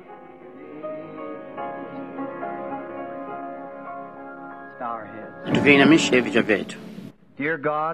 Bow our heads. Tuviinamishe vichwa vyetu. Dear God,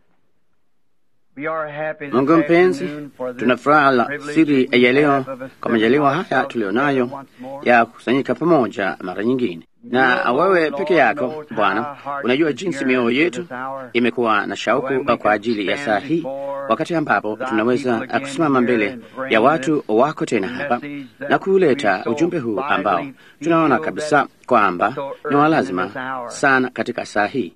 we are happy this Mungu mpenzi, afternoon for this tuna furaha la privilege siri that we ya leo have of us kwa majaliwa bringing haya ourselves tulionayo together once more. ya kukusanyika pamoja mara nyingine. Na wewe peke yako Bwana unajua jinsi mioyo yetu imekuwa na shauku kwa ajili ya saa hii, wakati ambapo tunaweza kusimama mbele ya watu wako tena hapa na kuuleta ujumbe huu ambao tunaona kabisa kwamba ni wa lazima sana katika saa hii.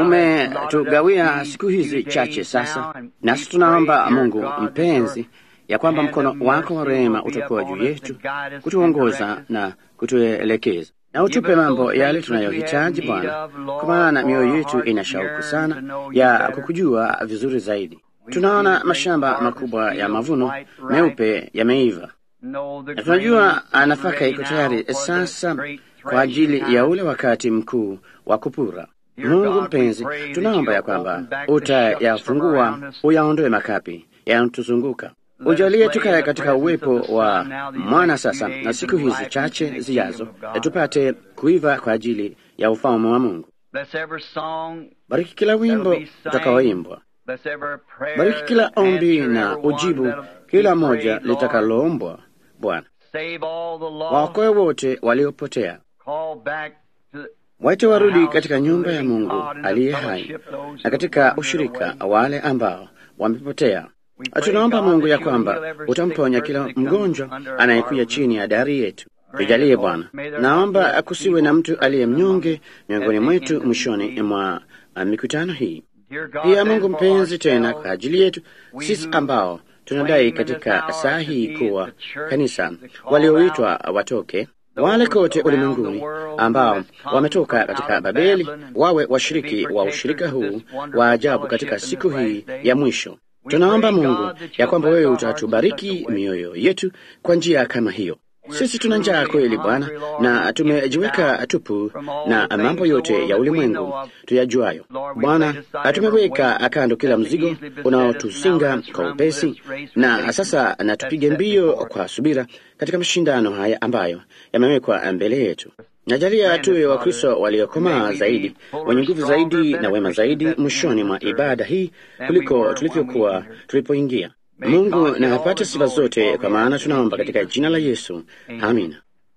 Umetugawia siku hizi chache sasa, nasi tunaomba Mungu mpenzi ya kwamba mkono wako wa rehema utakuwa juu yetu kutuongoza na kutuelekeza na utupe mambo yale tunayohitaji Bwana, kwa maana mioyo yetu ina shauku sana ya kukujua vizuri zaidi. Tunaona mashamba makubwa ya mavuno meupe yameiva, na tunajua nafaka iko tayari sasa kwa ajili ya ule wakati mkuu wa kupura. Mungu mpenzi, tunaomba ya kwamba utayafungua, uyaondoe makapi yanatuzunguka Ujalie tukae katika uwepo wa mwana sasa, na siku hizi chache zijazo tupate kuiva kwa ajili ya ufalme wa Mungu. Bless every song, Bariki kila wimbo utakaoimbwa, bless every prayer, bariki kila ombi answer na every one ujibu that'll kila be moja prayed, Lord. litakaloombwa. Bwana, Save all the lost, waokoe wote waliopotea, call back to waite warudi katika nyumba ya Mungu aliye hai na katika ushirika wale ambao wamepotea. Tunaomba Mungu ya kwamba utamponya kila mgonjwa anayekuja chini ya dari yetu. Tujalie Bwana, naomba kusiwe na mtu aliye mnyonge miongoni mwetu mwishoni mwa uh, mikutano hii. Dear God, Pia then Mungu for mpenzi, tena ourselves, kwa ajili yetu sisi ambao tunadai katika saa hii kuwa kanisa, walioitwa watoke wale kote ulimwenguni ambao wametoka katika Babeli wawe washiriki wa ushirika huu wa ajabu katika siku hii ya mwisho. Tunaomba Mungu ya kwamba wewe utatubariki mioyo yetu kwa njia kama hiyo. Sisi tuna njaa kweli Bwana, na tumejiweka tupu na mambo yote ya ulimwengu tuyajuayo. Bwana, tumeweka kando kila mzigo unaotusinga kwa upesi, na sasa na tupige mbio kwa subira katika mashindano haya ambayo yamewekwa mbele yetu. Najalia tuwe Wakristo waliokomaa zaidi, wenye nguvu zaidi na wema zaidi mwishoni mwa ibada hii kuliko tulivyokuwa tulipoingia. Mungu na apate sifa zote, kwa maana tunaomba katika jina la Yesu, amina.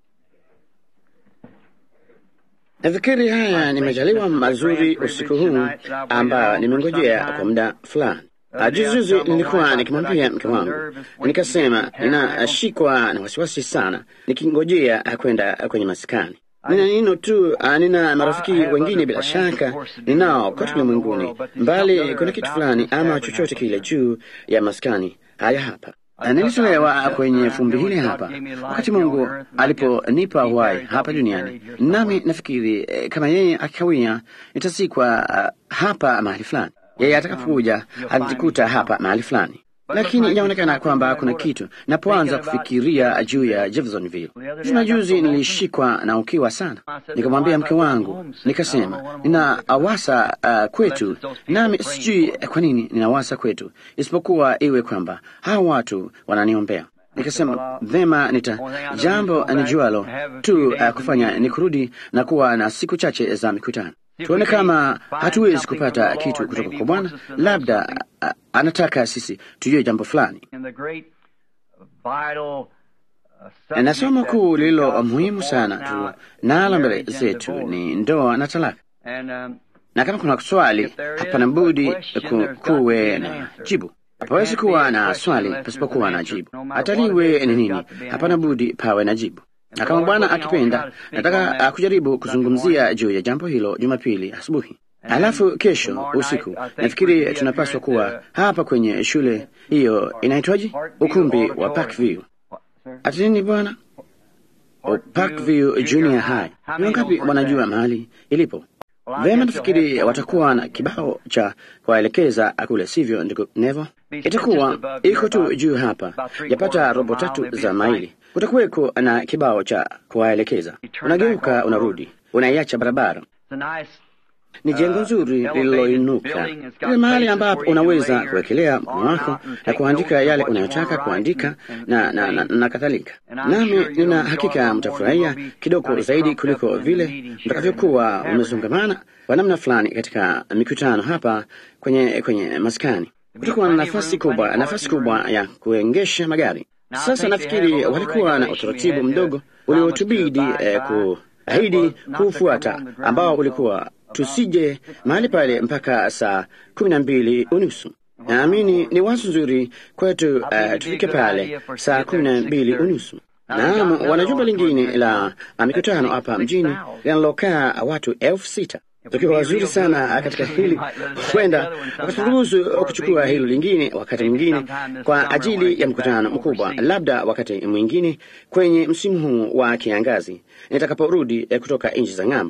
Nafikiri haya ni majaliwa mazuri usiku huu ambayo nimengojea kwa muda fulani. Juzijuzi nilikuwa nikimwambia mke wangu, nikasema ninashikwa na wasiwasi sana nikingojea kwenda kwenye maskani. Nina nino tu, ah, nina marafiki wengine bila shaka ninao kote ulimwenguni, mbali kuna kitu fulani ama chochote kile juu ya maskani haya hapa. Na Nilitolewa kwenye fumbi hili hapa wakati Mungu aliponipa uhai hapa duniani, nami nafikiri eh, kama yeye akikawia nitazikwa ah, hapa mahali fulani. Yeye atakapokuja atajikuta hapa mahali fulani, lakini inaonekana kwamba kuna kitu. Napoanza kufikiria juu ya Jeffersonville, juzi majuzi nilishikwa na ukiwa sana. Nikamwambia mke wangu, nikasema ninawasa uh, kwetu, nami sijui kwa nini ninawasa kwetu, isipokuwa iwe kwamba hawa watu wananiombea. Nikasema vema, nita jambo nijualo tu uh, kufanya ni kurudi na kuwa na siku chache za mikutano tuone kama hatuwezi kupata kitu kutoka kwa Bwana. Labda uh, anataka sisi tujue jambo fulani. in the great vital uh, Na somo subject kuu that lililo God muhimu before sana us tu now, nalo mbele marriage and zetu divorce. ni ndoa na talaka, And, um, na kama kuna swali, If there is hapana a budi question, ku, there's got to be kuwe an na answer. jibu. There Hapawezi can't be kuwa a na question swali unless pasipokuwa there's na an answer. jibu. No matter Hata what it liwe is, ni there's nini, got to be an hapana answer. budi pawe na jibu. And Na the kama Lord Bwana willing, I'll akipenda, try to speak on nataka that uh, kujaribu Sunday kuzungumzia morning. juu ya jambo hilo Jumapili asubuhi. And Alafu kesho tomorrow night, usiku I think we'll nafikiri be up tunapaswa here at kuwa the- hapa kwenye shule hiyo inaitwaje, Parkview ukumbi wa Auditorium. Parkview. What, sir? Ati nini bwana? O, Parkview Junior High. How Ni many wangapi knows where wanajua it's at? mahali ilipo? Well, I Vema, guess you'll nafikiri have watakuwa na kibao cha kuwaelekeza kule, sivyo ndugu Nevo? Itakuwa iko tu juu hapa, yapata robo tatu za maili. Kutakuweko na kibao cha kuwaelekeza. Unageuka, unarudi, unaiacha barabara. It's a nice ni jengo nzuri lililoinuka, ile mahali ambapo unaweza kuwekelea mkono wako na kuandika yale unayotaka kuandika na, na, na, na kadhalika. Nami nina hakika mtafurahia kidogo zaidi kuliko vile mtakavyokuwa umezungamana kwa namna fulani katika mikutano hapa kwenye, kwenye maskani. Kutakuwa na nafasi kubwa, nafasi kubwa ya kuengesha magari. Sasa nafikiri walikuwa na utaratibu mdogo uliotubidi eh, kuahidi kuufuata ambao ulikuwa tusije mahali pale mpaka saa kumi na mbili unusu. Naamini ni wazo nzuri kwetu uh, tufike pale saa kumi na mbili unusu. Naam, wana jumba lingine la mikutano hapa mjini linalokaa watu elfu sita tukiwa wazuri sana katika hili, huenda wakaturuhusu kuchukua hilo lingine wakati mwingine kwa ajili ya mkutano mkubwa, labda wakati mwingine kwenye msimu huu wa kiangazi nitakaporudi kutoka nchi za ng'ambo.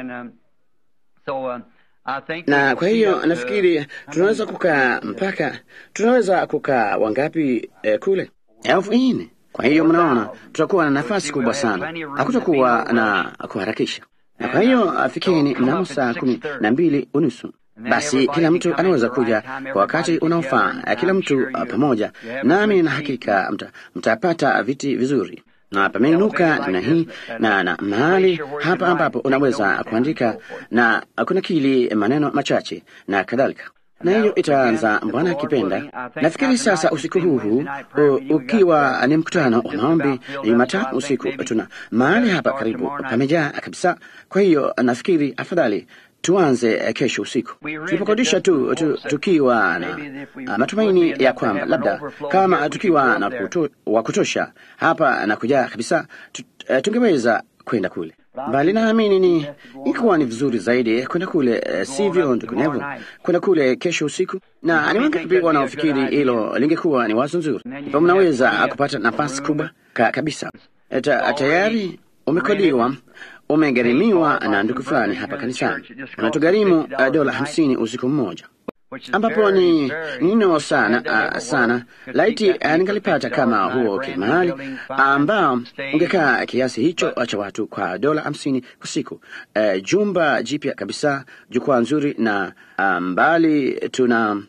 Na kwa hiyo nafikiri tunaweza kukaa mpaka tunaweza kukaa wangapi eh, kule elfu nne. Kwa hiyo mnaona, tutakuwa na nafasi kubwa sana, hakutakuwa na kuharakisha na kwa hiyo fikini mnamo saa kumi na mbili unusu basi kila mtu anaweza kuja kwa wakati unaofaa, kila mtu pamoja nami, na hakika mtapata mta viti vizuri na pameinuka namna hii na, na mahali hapa ambapo unaweza kuandika na kuna kili maneno machache na kadhalika na hiyo itaanza Bwana akipenda. Nafikiri sasa usiku huu huu ukiwa ni mkutano wa maombi Jumatatu usiku, tuna mahali hapa karibu pamejaa kabisa. Kwa hiyo nafikiri afadhali tuanze kesho usiku tulipokodisha tu, tu, tukiwa na uh, matumaini ya kwamba labda kama tukiwa na kuto, wa kutosha hapa na kujaa kabisa tu, uh, tungeweza kwenda kule bali naamini ni ikuwa ni vizuri zaidi kwenda kule, uh, sivyo ndugunevu, kwenda kule kesho usiku. Na ni wangapi wanaofikiri hilo lingekuwa ni wazo nzuri? Ipo mnaweza kupata nafasi kubwa ka, kabisa. Ta, tayari umekodiwa umegharimiwa na ndugu fulani hapa kanisani, unatugharimu uh, dola hamsini usiku mmoja ambapo ni nino sana uh, sana laiti uh, ningalipata kama huo kimahali ambao ungekaa kiasi hicho cha watu kwa dola hamsini kwa siku, uh, jumba jipya kabisa, jukwaa nzuri na mbali um, tuna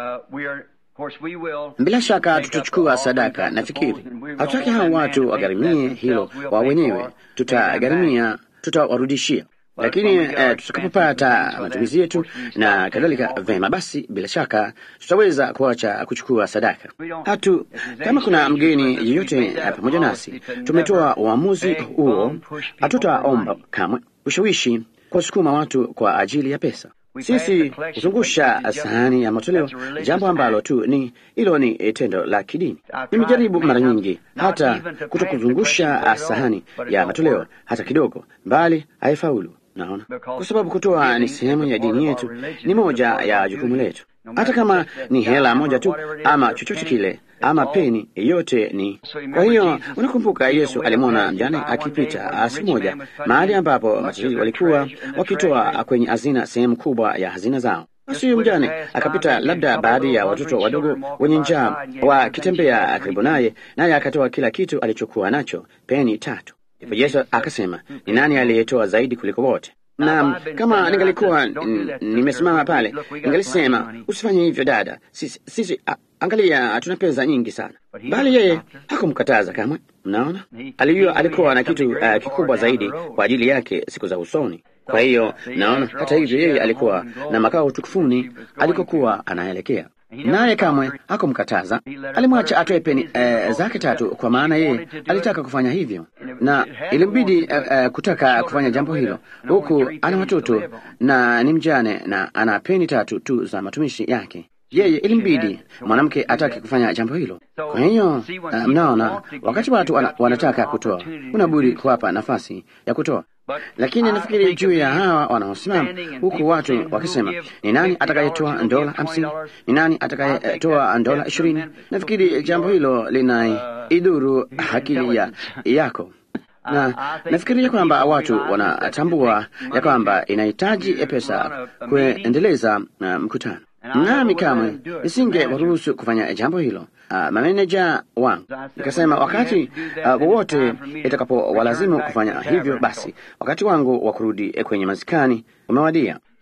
bila shaka tutachukua sadaka. Nafikiri hatutaki hao watu wagharimie hilo wa wenyewe, tutagharimia, tutawarudishia lakini eh, tutakapopata matumizi yetu na kadhalika, vema basi, bila shaka tutaweza kuacha kuchukua sadaka. Hatu kama kuna mgeni yeyote pamoja nasi, tumetoa uamuzi huo, hatutaomba kamwe ushawishi kuwasukuma watu kwa ajili ya pesa. Sisi huzungusha sahani ya matoleo, jambo ambalo tu ni hilo ni tendo la kidini. Nimejaribu mara nyingi hata kutokuzungusha sahani ya matoleo hata kidogo, bali haifaulu. Naona kwa sababu kutoa ni sehemu ya dini yetu, ni moja ya jukumu letu, hata kama ni hela moja tu ama chochote kile ama peni yote ni. Kwa hiyo unakumbuka, Yesu alimwona mjane akipita siku moja mahali ambapo matajiri walikuwa wakitoa kwenye hazina sehemu kubwa ya hazina zao. Basi huyo mjane akapita, labda baadhi ya watoto wadogo wenye njaa wakitembea karibu naye, naye akatoa kila kitu alichokuwa nacho, peni tatu. Ndipo Yesu akasema, ni nani aliyetoa zaidi kuliko wote? Na kama ningalikuwa nimesimama pale, ningalisema usifanye hivyo dada, sisi, sisi a, angalia, tuna pesa nyingi sana. Bali yeye hakumkataza kamwe. Mnaona, alijua alikuwa na kitu uh, kikubwa zaidi kwa ajili yake siku za usoni. Kwa hiyo naona hata hivyo, yeye alikuwa na makao tukufuni alikokuwa anaelekea naye kamwe hakumkataza. Alimwacha atoe peni uh, zake tatu, kwa maana yeye alitaka kufanya hivyo, na ilimbidi uh, uh, kutaka kufanya jambo hilo, huku ana watoto na ni mjane na ana peni tatu tu za matumishi yake. Yeye ilimbidi mwanamke atake kufanya jambo hilo. Kwa hiyo uh, mnaona, wakati watu wana, wanataka kutoa, unabudi kuwapa nafasi ya kutoa lakini nafikiri juu ya hawa wanaosimama huku watu wakisema, ni nani atakayetoa dola hamsini? Ni nani atakayetoa dola ishirini? Nafikiri jambo hilo lina idhuru akili ya yako na nafikiria kwamba watu wanatambua ya kwamba inahitaji pesa kuendeleza uh, mkutano nami kamwe nisinge waruhusu kufanya jambo hilo. Uh, mameneja wangu nikasema, wakati wowote uh, itakapowalazimu kufanya hivyo, basi wakati wangu wa kurudi kwenye maskani umewadia.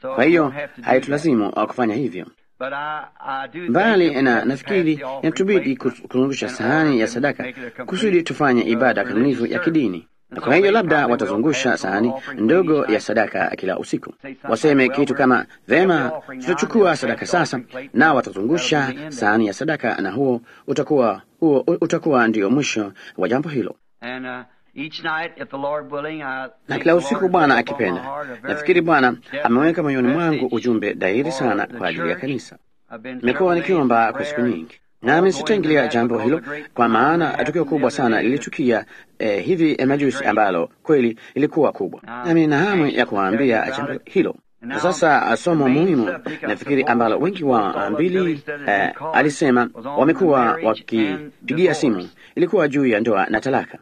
Kwa hiyo haitulazimu kufanya hivyo bali na nafikiri inatubidi kuzungusha sahani ya sadaka kusudi tufanye ibada kamilifu ya kidini. Na kwa hiyo labda watazungusha sahani ndogo ya sadaka kila usiku, waseme kitu kama vema, tutachukua sadaka sasa, na watazungusha sahani ya sadaka, na huo utakuwa huo utakuwa ndio mwisho wa jambo hilo. Na kila usiku Bwana akipenda, nafikiri Bwana ameweka moyoni mwangu ujumbe dhahiri sana kwa ajili ya kanisa. Nimekuwa nikiomba kwa siku nyingi, nami sitaingilia jambo hilo, kwa maana tukio kubwa sana lilitukia eh, hivi majuzi ambalo kweli ilikuwa kubwa, nami nina hamu ya kuwaambia jambo hilo. Na sasa somo muhimu nafikiri ambalo wengi wa mbili eh, alisema wamekuwa wakipigia simu ilikuwa juu ya ndoa na talaka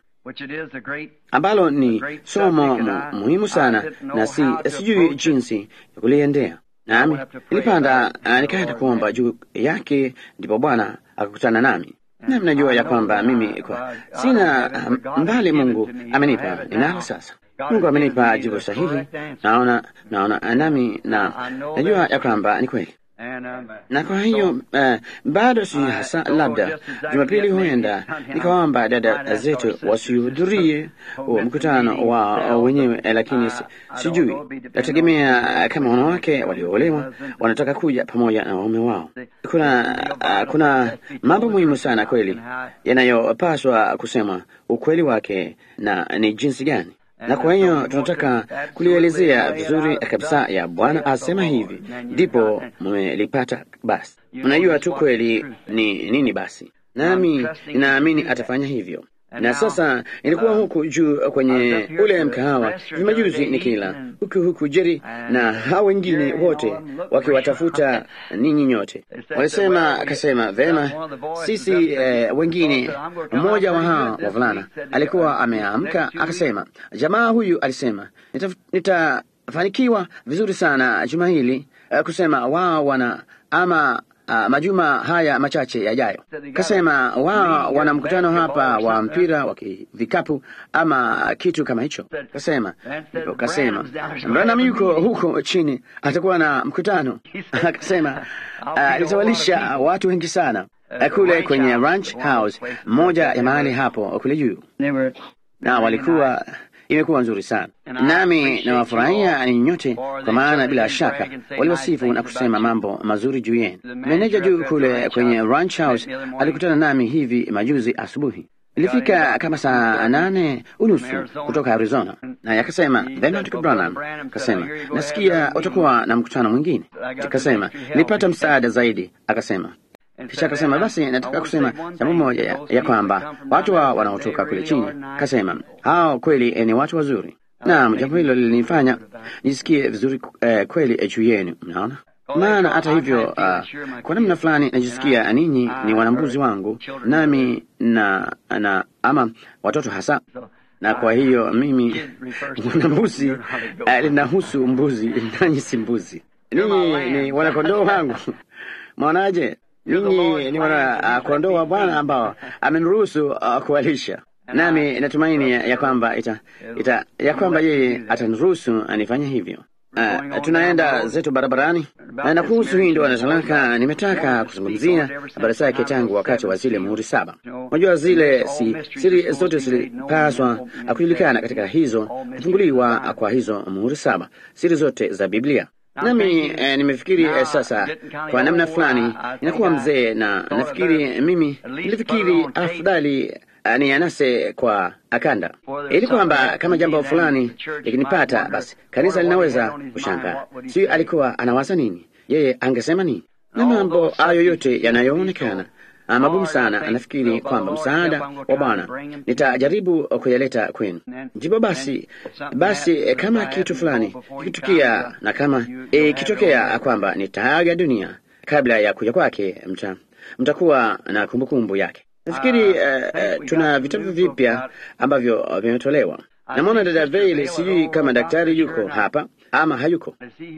ambalo ni somo mu, muhimu sana na si, sijui jinsi ya kuliendea nami nilipanda nikaenda kuomba juu yake, ndipo Bwana akakutana nami. Nami najua ya kwamba mimi kwa sina mbali, Mungu amenipa ninalo sasa. Mungu amenipa jibu sahihi, naona naona nami na najua ya kwamba ni kweli na kwa hiyo uh, bado si hasa, labda Jumapili huenda nikawaomba dada zetu wasihudhurie mkutano wa wenyewe, lakini sijui, nategemea kama wanawake walioolewa wanataka kuja pamoja na waume wao. Kuna uh, kuna mambo muhimu sana kweli yanayopaswa kusema ukweli wake na ni jinsi gani na kwa hiyo tunataka kulielezea vizuri kabisa ya Bwana asema hivi, ndipo mmelipata. Basi mnajua tu kweli ni nini. Basi nami ninaamini atafanya hivyo. Na sasa nilikuwa huku juu kwenye ule mkahawa vimajuzi nikila huku huku Jeri na hao wengine wote wakiwatafuta ninyi nyote. Walisema akasema, vema sisi eh, wengine. Mmoja wa hao wavulana alikuwa ameamka akasema, jamaa huyu alisema nitafanikiwa nita vizuri sana juma hili eh, kusema wao wana ama Uh, majuma haya machache yajayo, kasema wao wana mkutano hapa wa mpira wa vikapu ama kitu kama hicho. Kasema ndipo kasema Branham yuko huko chini, atakuwa na mkutano akasema litawalisha uh, watu wengi sana uh, kule kwenye ranch house moja ya mahali hapo kule juu, na walikuwa imekuwa nzuri sana nami nawafurahia ni nyote, kwa maana bila shaka waliwasifu na kusema mambo mazuri juu yenu. Meneja juu kule kwenye ranch house alikutana nami hivi majuzi asubuhi. Ilifika kama saa nane unusu kutoka Arizona, naye akasema vema, Ndugu Branham, akasema nasikia utakuwa na mkutano mwingine. Akasema nilipata msaada zaidi, akasema kisha akasema basi, nataka kusema jambo moja ya, ya kwamba watu wao wanaotoka kule chini, kasema hao kweli ni watu wazuri. Naam, jambo hilo lilinifanya nisikie vizuri eh, kweli juu yenu. Mnaona, maana hata hivyo, uh, kwa namna fulani najisikia ninyi ni wanambuzi wangu, nami na, na ama watoto hasa na kwa hiyo mimi mwanambuzi uh, linahusu mbuzi, nanyi si mbuzi, ninyi ni wanakondoo wangu. Mwaonaje? Ninyi ni wana kondoo wa Bwana ambao ameniruhusu uh, kuwalisha, nami natumaini ya, ya kwamba ita, ita, ya kwamba yeye ataniruhusu anifanye hivyo. Uh, tunaenda zetu barabarani na kuhusu hii ndoa na talaka, nimetaka kuzungumzia habari zake tangu wakati wa zile muhuri saba. Unajua zile si, siri zote zilipaswa kujulikana katika hizo kufunguliwa kwa hizo muhuri saba, siri zote za Biblia nami eh, nimefikiri eh, sasa kwa namna fulani inakuwa mzee, na nafikiri mimi nilifikiri afadhali uh, ni anase kwa akanda, ili kwamba kama jambo fulani likinipata, basi kanisa linaweza kushangaa. Sijui alikuwa anawaza nini, yeye angesema nini, na mambo hayo yote yanayoonekana magumu sana. Nafikiri kwamba msaada wa Bwana nitajaribu kuyaleta kwenu. Ndipo basi basi, kama kitu fulani kikitukia na kama ikitokea e, kwamba nitaaga dunia kabla ya kuja kwake, mta mtakuwa na kumbukumbu kumbu yake. Nafikiri uh, uh, tuna vitabu vipya ambavyo vimetolewa. Namwona dada Veil, sijui kama daktari yuko hapa ama hayuko.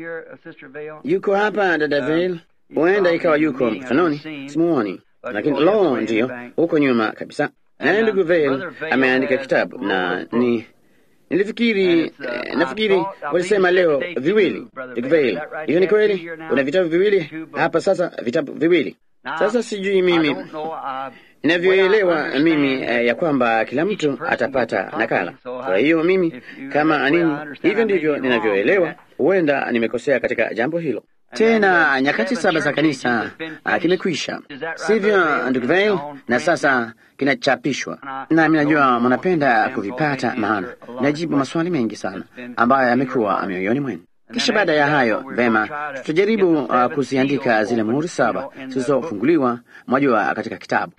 Yuko hapa dada Veil? Huenda ikawa yuko mkutanoni, simuoni lakini lo, ndiyo huko nyuma kabisa. Naye ndugu Veil ameandika kitabu na ni Nilifikiri eh, nafikiri walisema leo viwili Dikvale. Hiyo ni kweli? Una vitabu viwili hapa sasa, vitabu viwili sasa. Sijui mimi inavyoelewa mimi eh, ya kwamba kila mtu atapata nakala. Kwa hiyo mimi kama nini, hivyo ndivyo ninavyoelewa. Huenda nimekosea katika jambo hilo. Tena nyakati saba za kanisa uh, kimekwisha, sivyo ndugu Vail? Na sasa kinachapishwa, nami najua mnapenda kuvipata, maana najibu maswali mengi sana ambayo yamekuwa mioyoni mwenu. Kisha baada ya hayo, vema, tutajaribu uh, kuziandika zile muhuri saba zilizofunguliwa, mwajua, katika kitabu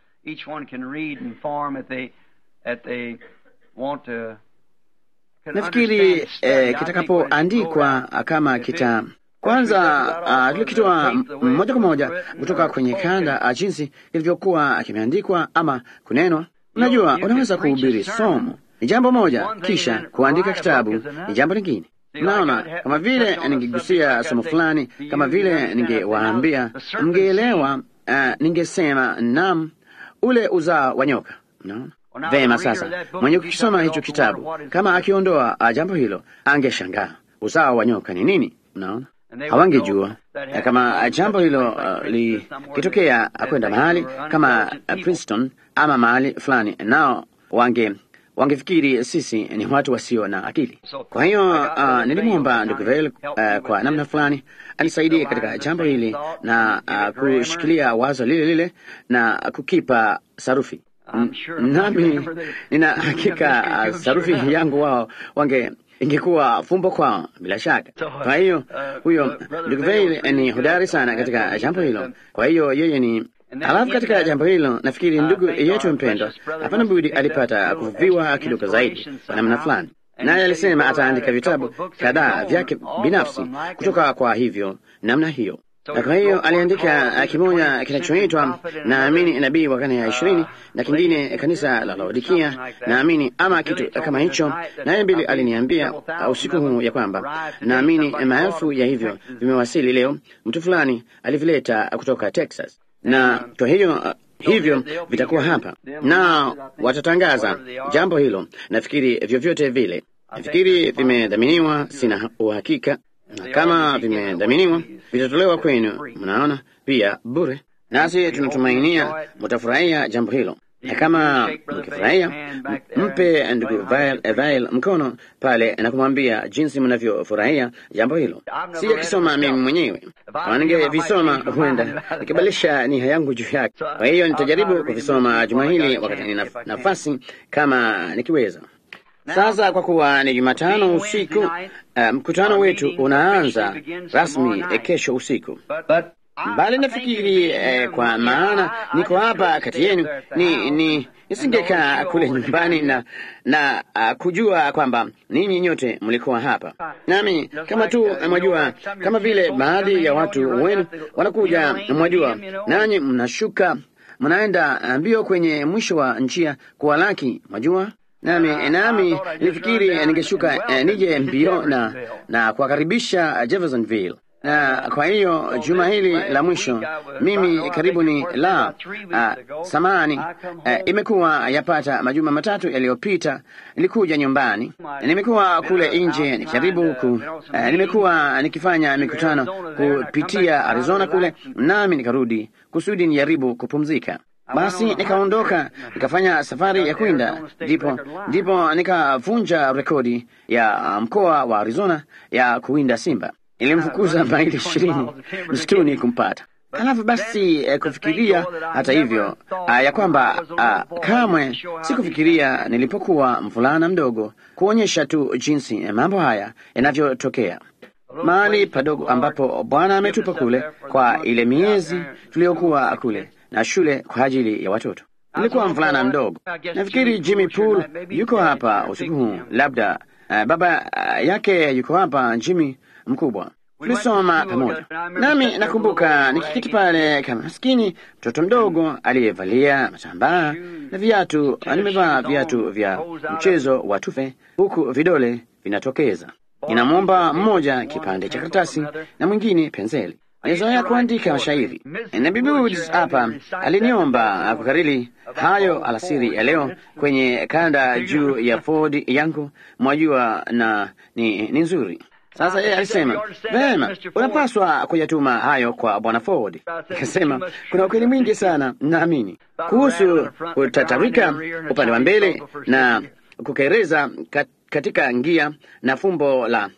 nafikiri eh, kitakapoandikwa kama kita kwanza uh, tulikitoa moja kwa moja kutoka kwenye kanda uh, jinsi ilivyokuwa kimeandikwa ama kunenwa. Unajua, unaweza kuhubiri somo ni jambo moja, kisha kuandika kitabu ni jambo lingine. Mnaona, kama vile ningegusia somo fulani, kama vile ningewaambia, mngeelewa. Uh, ningesema nam, ule uzao wa nyoka. Mnaona vema. Sasa mwenye kukisoma hicho kitabu, kama akiondoa uh, jambo hilo, angeshangaa uzao wa nyoka ni nini. Mnaona hawangejua kama jambo hilo uh, likitokea kwenda mahali kama uh, Princeton ama mahali fulani, nao wange wangefikiri sisi ni watu wasio na akili. Kwa hiyo uh, nilimwomba ndugu Vail uh, kwa namna fulani anisaidie katika jambo hili na uh, kushikilia wazo lile lile na kukipa sarufi, nami nina hakika uh, sarufi yangu wao wange ingekuwa fumbo kwao bila shaka. Kwa hiyo huyo ndugu Vail ni hodari sana katika jambo hilo. Kwa hiyo yeye ni Halafu katika jambo hilo nafikiri ndugu yetu mpendwa, hapana budi alipata kuvuviwa kidogo zaidi kwa namna fulani, naye alisema ataandika vitabu kadhaa vyake binafsi kutoka kwa hivyo namna hiyo. Na kwa hiyo aliandika kimoja kinachoitwa naamini nabii wa karne ya ishirini na kingine kanisa la Laodikia naamini ama kitu kama hicho. Naye mbili aliniambia usiku huu ya kwamba naamini maelfu ya hivyo vimewasili leo, mtu fulani alivileta kutoka Texas na kwa hiyo uh, hivyo vitakuwa hapa na watatangaza jambo hilo. Nafikiri vyovyote vile, nafikiri vimedhaminiwa, sina uhakika, na kama vimedhaminiwa vitatolewa kwenu, mnaona, pia bure, nasi tunatumainia mutafurahia jambo hilo na kama mkifurahia mpe ndugu Vail mkono pale na kumwambia jinsi mnavyofurahia jambo hilo. Si akisoma mimi mwenyewe, kama ningevisoma huenda nikibadilisha nia yangu juu yake. Kwa hiyo nitajaribu kuvisoma juma hili wakati nina nafasi, kama nikiweza. Sasa kwa kuwa ni Jumatano usiku, uh, mkutano wetu unaanza rasmi kesho usiku mbali nafikiri eh, kwa maana niko hapa kati yenu, ni, ni nisingekaa kule nyumbani na na uh, kujua kwamba ninyi nyote mlikuwa hapa nami, kama tu mwajua, kama vile baadhi ya watu wenu wanakuja, mwajua, nanyi mnashuka mnaenda mbio kwenye mwisho wa njia kuwalaki, mwajua nami nami nilifikiri ningeshuka eh, nije mbio na na kuwakaribisha Jeffersonville na kwa hiyo juma hili la mwisho mimi karibu ni la uh, samani uh, imekuwa yapata majuma matatu yaliyopita, nilikuja nyumbani, nimekuwa kule nje nikijaribu ku, uh, nimekuwa nikifanya mikutano kupitia Arizona kule, nami nikarudi kusudi nijaribu kupumzika. Basi nikaondoka nikafanya safari ya kwenda, ndipo ndipo nikavunja rekodi ya mkoa wa Arizona ya kuwinda simba. Ilimfukuza maili ishirini msituni kumpata. Halafu basi eh, kufikiria hata hivyo ah, ya kwamba ah, kamwe sikufikiria nilipokuwa mvulana mdogo kuonyesha tu jinsi eh, mambo haya yanavyotokea mahali padogo ambapo Bwana ametupa kule kwa ile miezi tuliyokuwa kule na shule kwa ajili ya watoto. Nilikuwa mvulana mdogo. Nafikiri Jimmy Pool yuko hapa usiku huu, labda uh, baba uh, yake yuko hapa, Jimmy mkubwa. Tulisoma pamoja, nami nakumbuka nikikiti pale kama maskini mtoto mdogo aliyevalia matambaa na viatu. Nimevaa viatu vya mchezo wa tufe, huku vidole vinatokeza. Ninamwomba mmoja kipande cha karatasi na mwingine penseli. Nilizoea kuandika mashairi na Bibi Woods hapa aliniomba kukariri hayo alasiri ya leo kwenye kanda juu ya Ford yangu, mwajua, na ni, ni nzuri. Sasa yeye alisema vema, unapaswa kuyatuma hayo kwa bwana Ford. Nikasema kuna ukweli mwingi sana, naamini kuhusu kutatarika upande wa mbele na kukereza katika ngia na fumbo la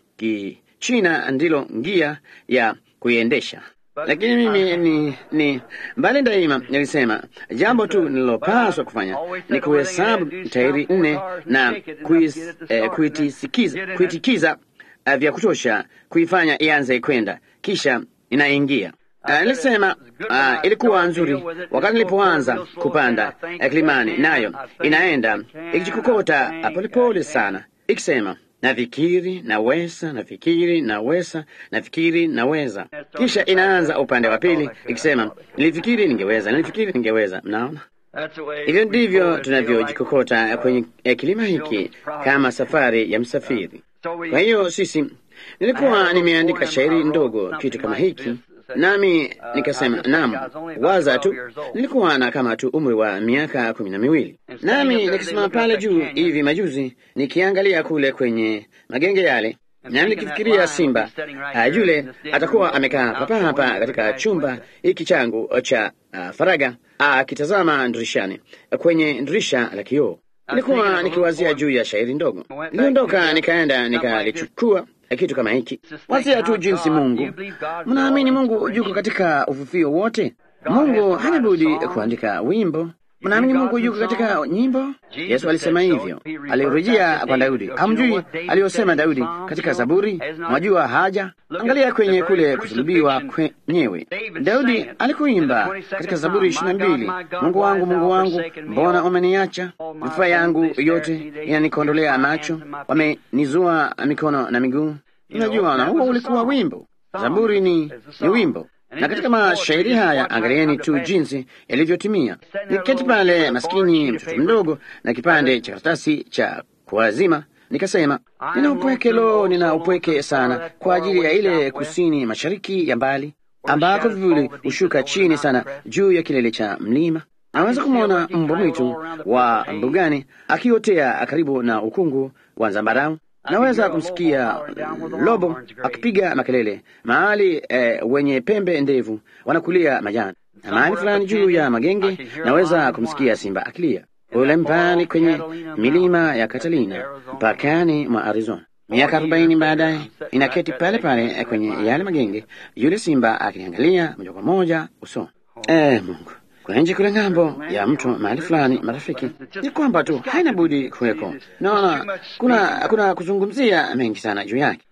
Kichina ndilo ngia ya kuiendesha. Lakini mimi ni, ni mbali daima nilisema jambo tu nililopaswa kufanya ni kuhesabu tairi nne na kuis, eh, kuitisikiza, kuitikiza uh, vya kutosha kuifanya ianze kwenda, kisha inaingia. Uh, nilisema uh, ilikuwa nzuri wakati nilipoanza kupanda uh, kilimani, nayo inaenda ikijikokota uh, polepole sana ikisema nafikiri naweza, nafikiri naweza, nafikiri naweza. Kisha inaanza upande wa pili ikisema nilifikiri ningeweza, nilifikiri ningeweza. Mnaona, hivyo ndivyo tunavyojikokota kwenye kilima hiki kama safari ya msafiri. Kwa hiyo sisi, nilikuwa nimeandika shairi ndogo kitu kama hiki nami nikasema, naam, waza tu, nilikuwa na kama tu umri wa miaka kumi na miwili, nami nikisimama pale juu hivi majuzi nikiangalia kule kwenye magenge yale, nami nikifikiria simba uh, yule atakuwa amekaa papa hapa katika chumba hiki changu cha uh, faraga akitazama uh, dirishani kwenye dirisha la kioo. Nilikuwa nikiwazia juu ya shairi ndogo, niliondoka nikaenda nikalichukua kitu kama hiki. Wazia tu jinsi Mungu, mnaamini Mungu yuko katika ufufio wote. Mungu hana budi kuandika wimbo. Mnaamini Mungu yuko katika nyimbo? Yesu alisema hivyo, alirejea kwa Daudi. Hamjui aliyosema Daudi katika Zaburi? Mwajua haja? Angalia kwenye kule kusulubiwa kwenyewe. Daudi alikuimba katika Zaburi ishirini na mbili, Mungu wangu, Mungu wangu, mbona umeniacha? Mifupa yangu yote inanikondolea macho, wamenizua mikono na miguu. Unajua, na huo ulikuwa wimbo. Zaburi ni, ni wimbo na katika mashairi haya angalieni tu jinsi yalivyotimia. Niketi pale maskini mtoto mdogo na kipande cha karatasi cha kuazima, nikasema nina upweke, lo, nina upweke sana kwa ajili ya ile kusini mashariki ya mbali ambako vivuli hushuka chini sana juu ya kilele cha mlima. Naweza kumwona mbwa mwitu wa mbugani akiotea karibu na ukungu wa zambarau. Naweza kumsikia lobo akipiga makelele mahali eh, wenye pembe ndevu wanakulia majani, na mahali fulani juu ya magenge naweza kumsikia simba akilia ule mbali kwenye milima ya Catalina mpakani mwa Arizona. Miaka arobaini baadaye inaketi pale pale kwenye yale magenge, yule simba akiniangalia moja kwa moja usoni. Eh, Mungu kwenye kule ng'ambo ya mto mahali fulani, marafiki, ni kwamba tu haina budi kuweko. Naona kuna kuna kuzungumzia mengi sana juu yake.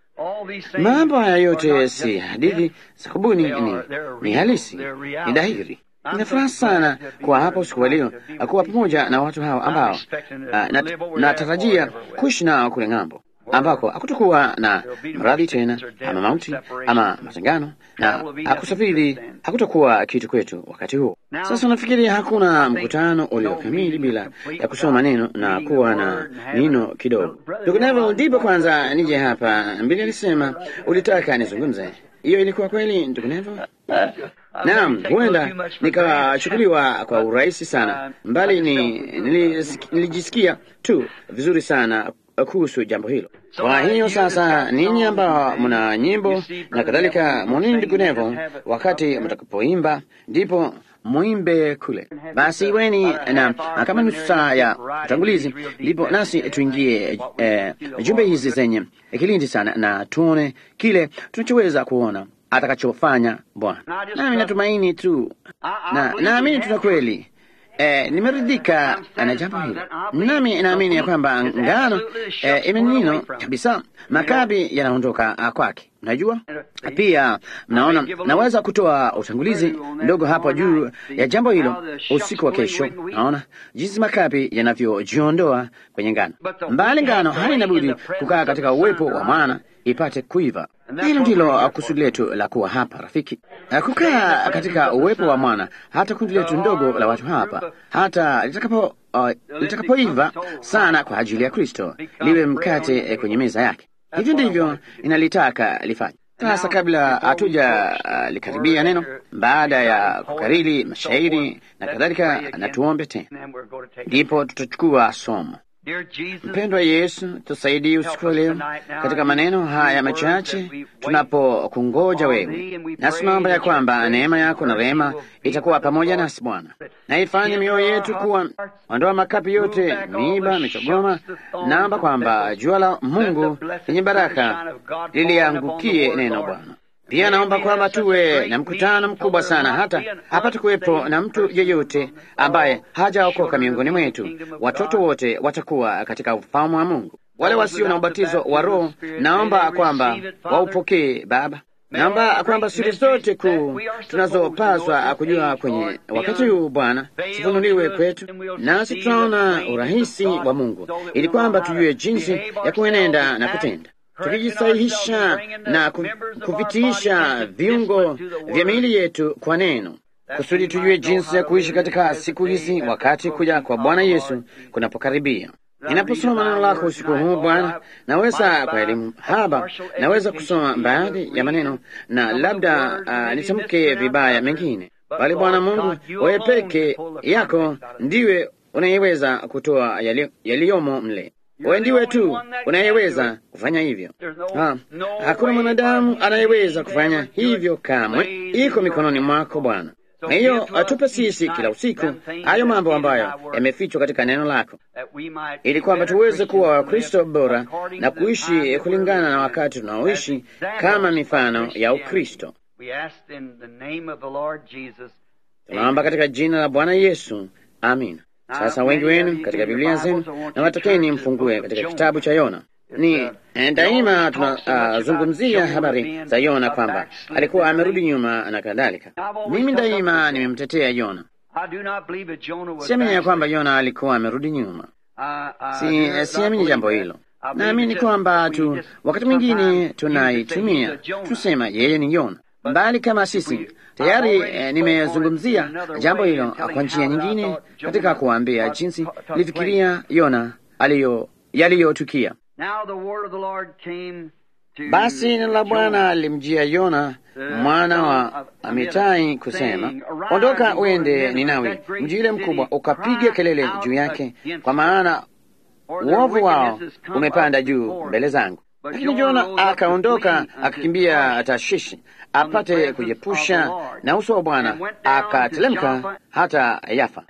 Mambo haya yote si hadithi za kubuni, ni, ni halisi, ni dhahiri. Ninafuraha sana kwa hapo siku ya leo kuwa pamoja na watu hao ambao natarajia na kuishi nao kule ng'ambo ambako hakutokuwa na maradhi tena ama mauti ama matengano na hakusafiri hakutokuwa kitu kwetu wakati huo. Sasa unafikiri hakuna mkutano uliokamili bila ya kusoma neno na kuwa na nino kidogo. Ndugu Neville, ndipo kwanza nije hapa. Mbili alisema ulitaka nizungumze. Hiyo ilikuwa kweli, ndugu Neville? Naam, huenda nikachukuliwa kwa urahisi sana, mbali ni nilijisikia tu vizuri sana kuhusu jambo hilo. Kwa hiyo sasa, ninyi ambao mna nyimbo na kadhalika, mwanini ndugu Neville, wakati mtakapoimba ndipo muimbe kule. Basi weni na kama nusu saa ya utangulizi, ndipo nasi tuingie eh, jumbe hizi zenye kilindi sana, na tuone kile tunachoweza kuona atakachofanya Bwana. Nami natumaini tu na naamini tuna kweli Eh, nimeridhika na jambo hilo, nami naamini ya kwamba ngano eh, imenino kabisa, makabi yanaondoka kwake. Najua pia, mnaona, naweza kutoa utangulizi mdogo hapo juu ya jambo hilo usiku wa kesho. Naona jinsi makabi yanavyojiondoa kwenye ngano, mbali ngano haina budi kukaa katika uwepo wa mwana ipate kuiva. Hilo ndilo kusudi letu la kuwa hapa, rafiki, kukaa katika uwepo wa mwana, hata kundi letu ndogo la watu hapa, hata litakapo uh, litakapoiva sana kwa ajili ya Kristo, liwe mkate eh, kwenye meza yake. Hivyo ndivyo inalitaka lifanye. Sasa kabla hatuja uh, likaribia neno, baada ya kukariri mashairi na kadhalika, na tuombe tena, ndipo tutachukua somo. Mpendwa Yesu, tusaidie usiku wa leo katika maneno haya machache tunapokungoja wewe, nasi naomba ya kwamba neema yako na rehema itakuwa pamoja nasi Bwana, na ifanye mioyo yetu kuwa, ondoa makapi yote, miiba, michogoma. Naomba kwamba jua la Mungu lenye baraka liliangukie neno Bwana. Pia naomba kwamba tuwe na mkutano mkubwa sana, hata hapata kuwepo na mtu yeyote ambaye hajaokoka miongoni mwetu. Watoto wote watakuwa katika ufalme wa Mungu. Wale wasio na ubatizo wa Roho, naomba kwamba waupokee Baba. Naomba kwamba siri zote kuu tunazopaswa kujua kwenye wakati huu Bwana zifunuliwe kwetu, nasi tutaona urahisi wa Mungu, ili kwamba tujue jinsi ya kuenenda na kutenda tukijisahihisha na kuvitiisha viungo vya miili yetu kwa neno, kusudi tujue jinsi ya kuishi katika siku hizi, wakati kuja kwa Bwana Yesu kunapokaribia. Ninaposoma neno lako usiku huu Bwana, naweza kwa elimu haba, naweza kusoma baadhi ya maneno na labda uh, nitamke vibaya mengine, bali Bwana Mungu, wewe peke yako ndiwe unayeweza kutoa yaliyomo mle wewe ndiwe tu unayeweza kufanya hivyo. Ha, hakuna mwanadamu anayeweza kufanya hivyo kamwe, iko mikononi mwako Bwana. Na hiyo atupe sisi kila usiku hayo mambo ambayo yamefichwa katika neno lako, ili kwamba tuweze kuwa Wakristo bora na kuishi kulingana na wakati tunaoishi kama mifano ya Ukristo. Tunaomba katika jina la Bwana Yesu, amina. Sasa wengi wenu katika Biblia zenu na watakeni mfungue katika kitabu cha Yona. Ni daima tunazungumzia uh, habari za Yona kwamba alikuwa amerudi nyuma na kadhalika. Mimi daima nimemtetea Yona, siamini ya kwamba Yona alikuwa amerudi nyuma. Si, siamini jambo hilo. Naamini kwamba tu wakati mwingine tunaitumia tusema yeye ni Yona mbali kama sisi tayari eh, nimezungumzia jambo hilo kwa njia nyingine katika kuambia jinsi nilifikiria Yona aliyo yaliyotukia. Basi neno la Bwana alimjia Yona mwana wa Amitai kusema, ondoka uende Ninawi, mji ule mkubwa, ukapiga kelele juu yake, kwa maana uovu wao umepanda juu mbele zangu. Lakini Yona akaondoka akakimbia Tashishi apate kujiepusha na uso wa Bwana, akatelemka hata Yafa.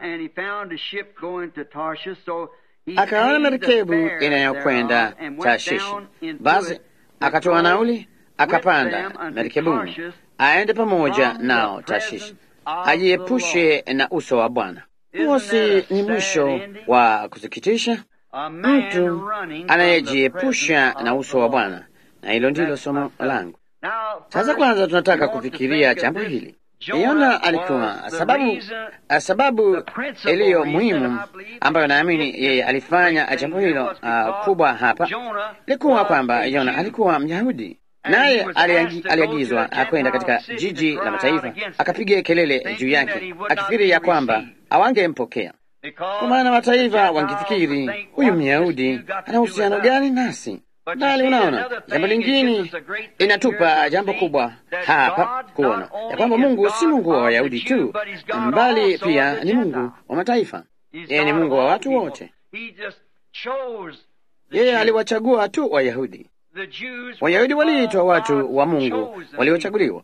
Akaona merikebu inayokwenda Tashishi, basi akatoa nauli, akapanda merikebuni aende pamoja nao Tashishi, ajiepushe na uso wa Bwana. Huo si ni mwisho wa kusikitisha? Mtu anayejiepusha na uso wa Bwana, na hilo ndilo somo langu. Sasa kwanza tunataka kufikiria jambo hili. Yona alikuwa sababu, sababu iliyo muhimu ambayo naamini yeye alifanya jambo hilo uh, kubwa hapa ilikuwa kwamba Yona alikuwa Myahudi, naye aliagizwa kwenda katika jiji la mataifa akapiga kelele juu yake, akifikiri ya kwamba awangempokea kwa maana mataifa wangefikiri huyu Myahudi ana uhusiano gani nasi? Bali unaona, jambo lingine inatupa jambo kubwa hapa kuona ya kwamba Mungu si Mungu wa Wayahudi tu, bali pia ni Mungu wa mataifa. Yeye ni Mungu wa watu wote. Yeye aliwachagua tu Wayahudi. Wayahudi waliitwa watu wa Mungu waliochaguliwa.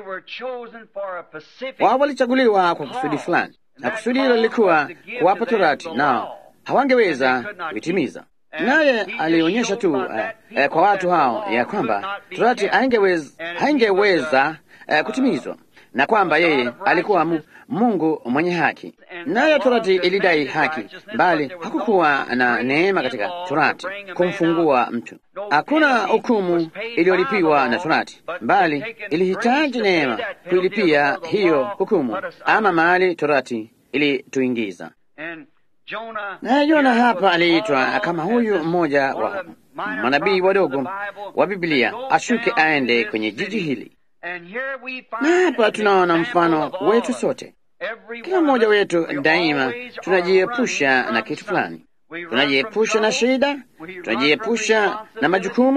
Wao walichaguliwa kwa kusudi fulani, na kusudi hilo lilikuwa kuwapa Torati, nao hawangeweza kuitimiza naye alionyesha tu uh, uh, kwa watu hao ya kwamba Torati haingeweza, haingeweza uh, kutimizwa na kwamba yeye alikuwa mu, Mungu mwenye haki, nayo Torati ilidai haki, bali hakukuwa na neema katika Torati kumfungua mtu. Hakuna hukumu iliyolipiwa na Torati, bali ilihitaji neema kuilipia hiyo hukumu, ama mahali Torati ilituingiza naye Yona hapa aliitwa kama huyu mmoja wa manabii wadogo wa Biblia ashuke aende kwenye jiji hili, na hapa tunaona mfano wetu sote. Kila mmoja wetu daima tunajiepusha na kitu fulani, tunajiepusha na shida, tunajiepusha na majukumu,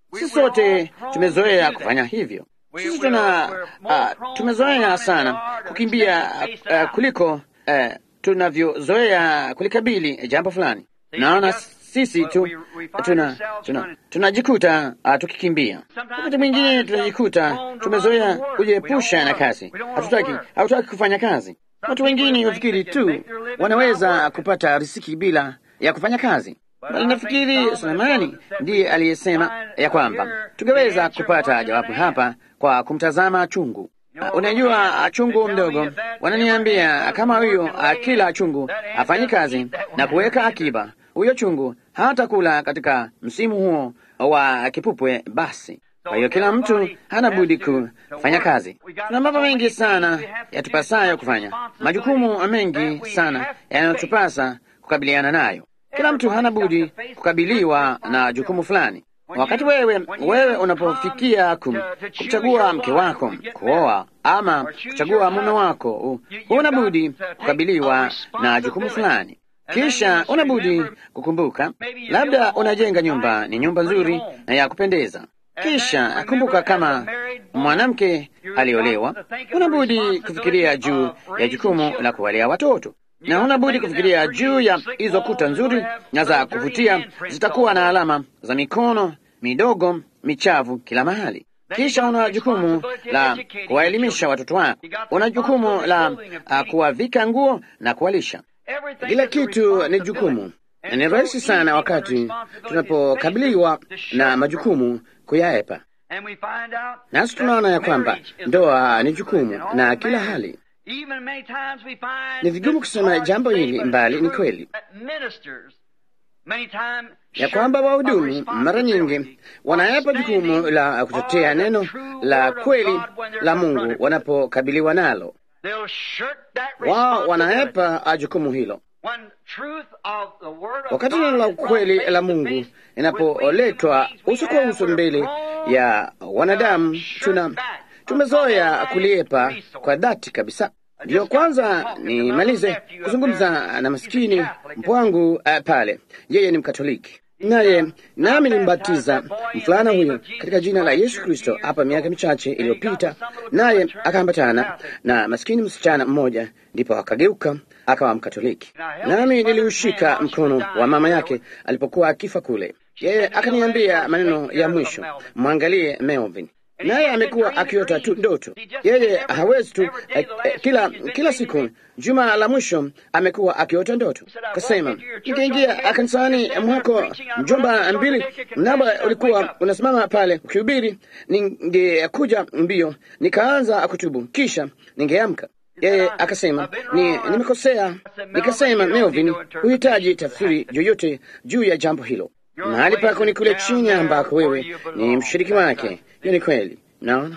Sisi sote tumezoea kufanya hivyo. Sisi tuna uh, tumezoea sana kukimbia uh, kuliko uh, tunavyozoea kulikabili jambo fulani. Naona sisi tu tuna tunajikuta tuna, tuna tukikimbia. Wakati mwingine tunajikuta tumezoea kujiepusha na kazi, hatutaki hatutaki kufanya kazi. Watu wengine hufikiri tu wanaweza kupata riziki bila ya kufanya kazi. Bali nafikiri Sulemani ndiye aliyesema ya kwamba tungeweza kupata jawabu hapa kwa kumtazama chungu. Uh, unajua chungu mdogo, wananiambia kama huyo kila chungu afanyi kazi na kuweka akiba, huyo chungu hata kula katika msimu huo wa kipupwe. Basi kwa hiyo kila mtu hana budi kufanya kazi. Tuna mambo mengi sana yatupasayo kufanya, majukumu mengi sana yanayotupasa kukabiliana nayo. Kila mtu hana budi kukabiliwa na jukumu fulani. Wakati wewe wewe unapofikia kum, kumchagua mke wako kuoa ama kuchagua mume wako, huna budi kukabiliwa na jukumu fulani. Kisha una budi kukumbuka, labda unajenga nyumba, ni nyumba nzuri na ya kupendeza. Kisha kumbuka, kama mwanamke aliolewa, una budi kufikiria juu ya jukumu la kuwalea watoto na huna budi kufikiria juu ya hizo kuta nzuri na za kuvutia, zitakuwa na alama za mikono midogo michavu kila mahali. Kisha una jukumu la kuwaelimisha watoto wako, una jukumu la uh, kuwavika nguo na kuwalisha. Kila kitu ni jukumu, na ni rahisi sana wakati tunapokabiliwa na majukumu kuyaepa. Nasi tunaona ya kwamba ndoa ni jukumu na kila hali ni vigumu kusema jambo hili mbali ni kweli ya kwamba wahudumu mara nyingi wanayepa jukumu la kutetea neno la kweli la Mungu wanapokabiliwa nalo. Wao wanaepa jukumu hilo wakati neno la kweli la Mungu inapoletwa uso kwa uso mbele ya wanadamu. Tuna tumezoea kuliepa kwa dhati kabisa. Ndiyo kwanza nimalize kuzungumza na masikini mpwangu uh, pale. Yeye ni Mkatoliki, naye nami nimbatiza mfulana huyo katika jina la Yesu Kristo hapa miaka michache iliyopita, naye akaambatana na masikini msichana mmoja, ndipo akageuka akawa Mkatoliki. Nami niliushika mkono wa mama yake alipokuwa akifa kule. Yeye akaniambia maneno ya mwisho, mwangalie Melvin naye amekuwa akiota tu ndoto. Yeye hawezi tu eh, eh, kila kila siku juma la mwisho amekuwa akiota ndoto. Kasema ningeingia kanisani mwako mjomba mbili, mnaba ulikuwa unasimama pale ukihubiri, ningekuja mbio nikaanza kutubu, kisha ningeamka. Yeye akasema ni nimekosea. Nikasema Melvin, huhitaji tafsiri yoyote juu ya jambo hilo mahali pako ni kule chini ambako wewe ni mshiriki wake. Hiyo ni kweli, naona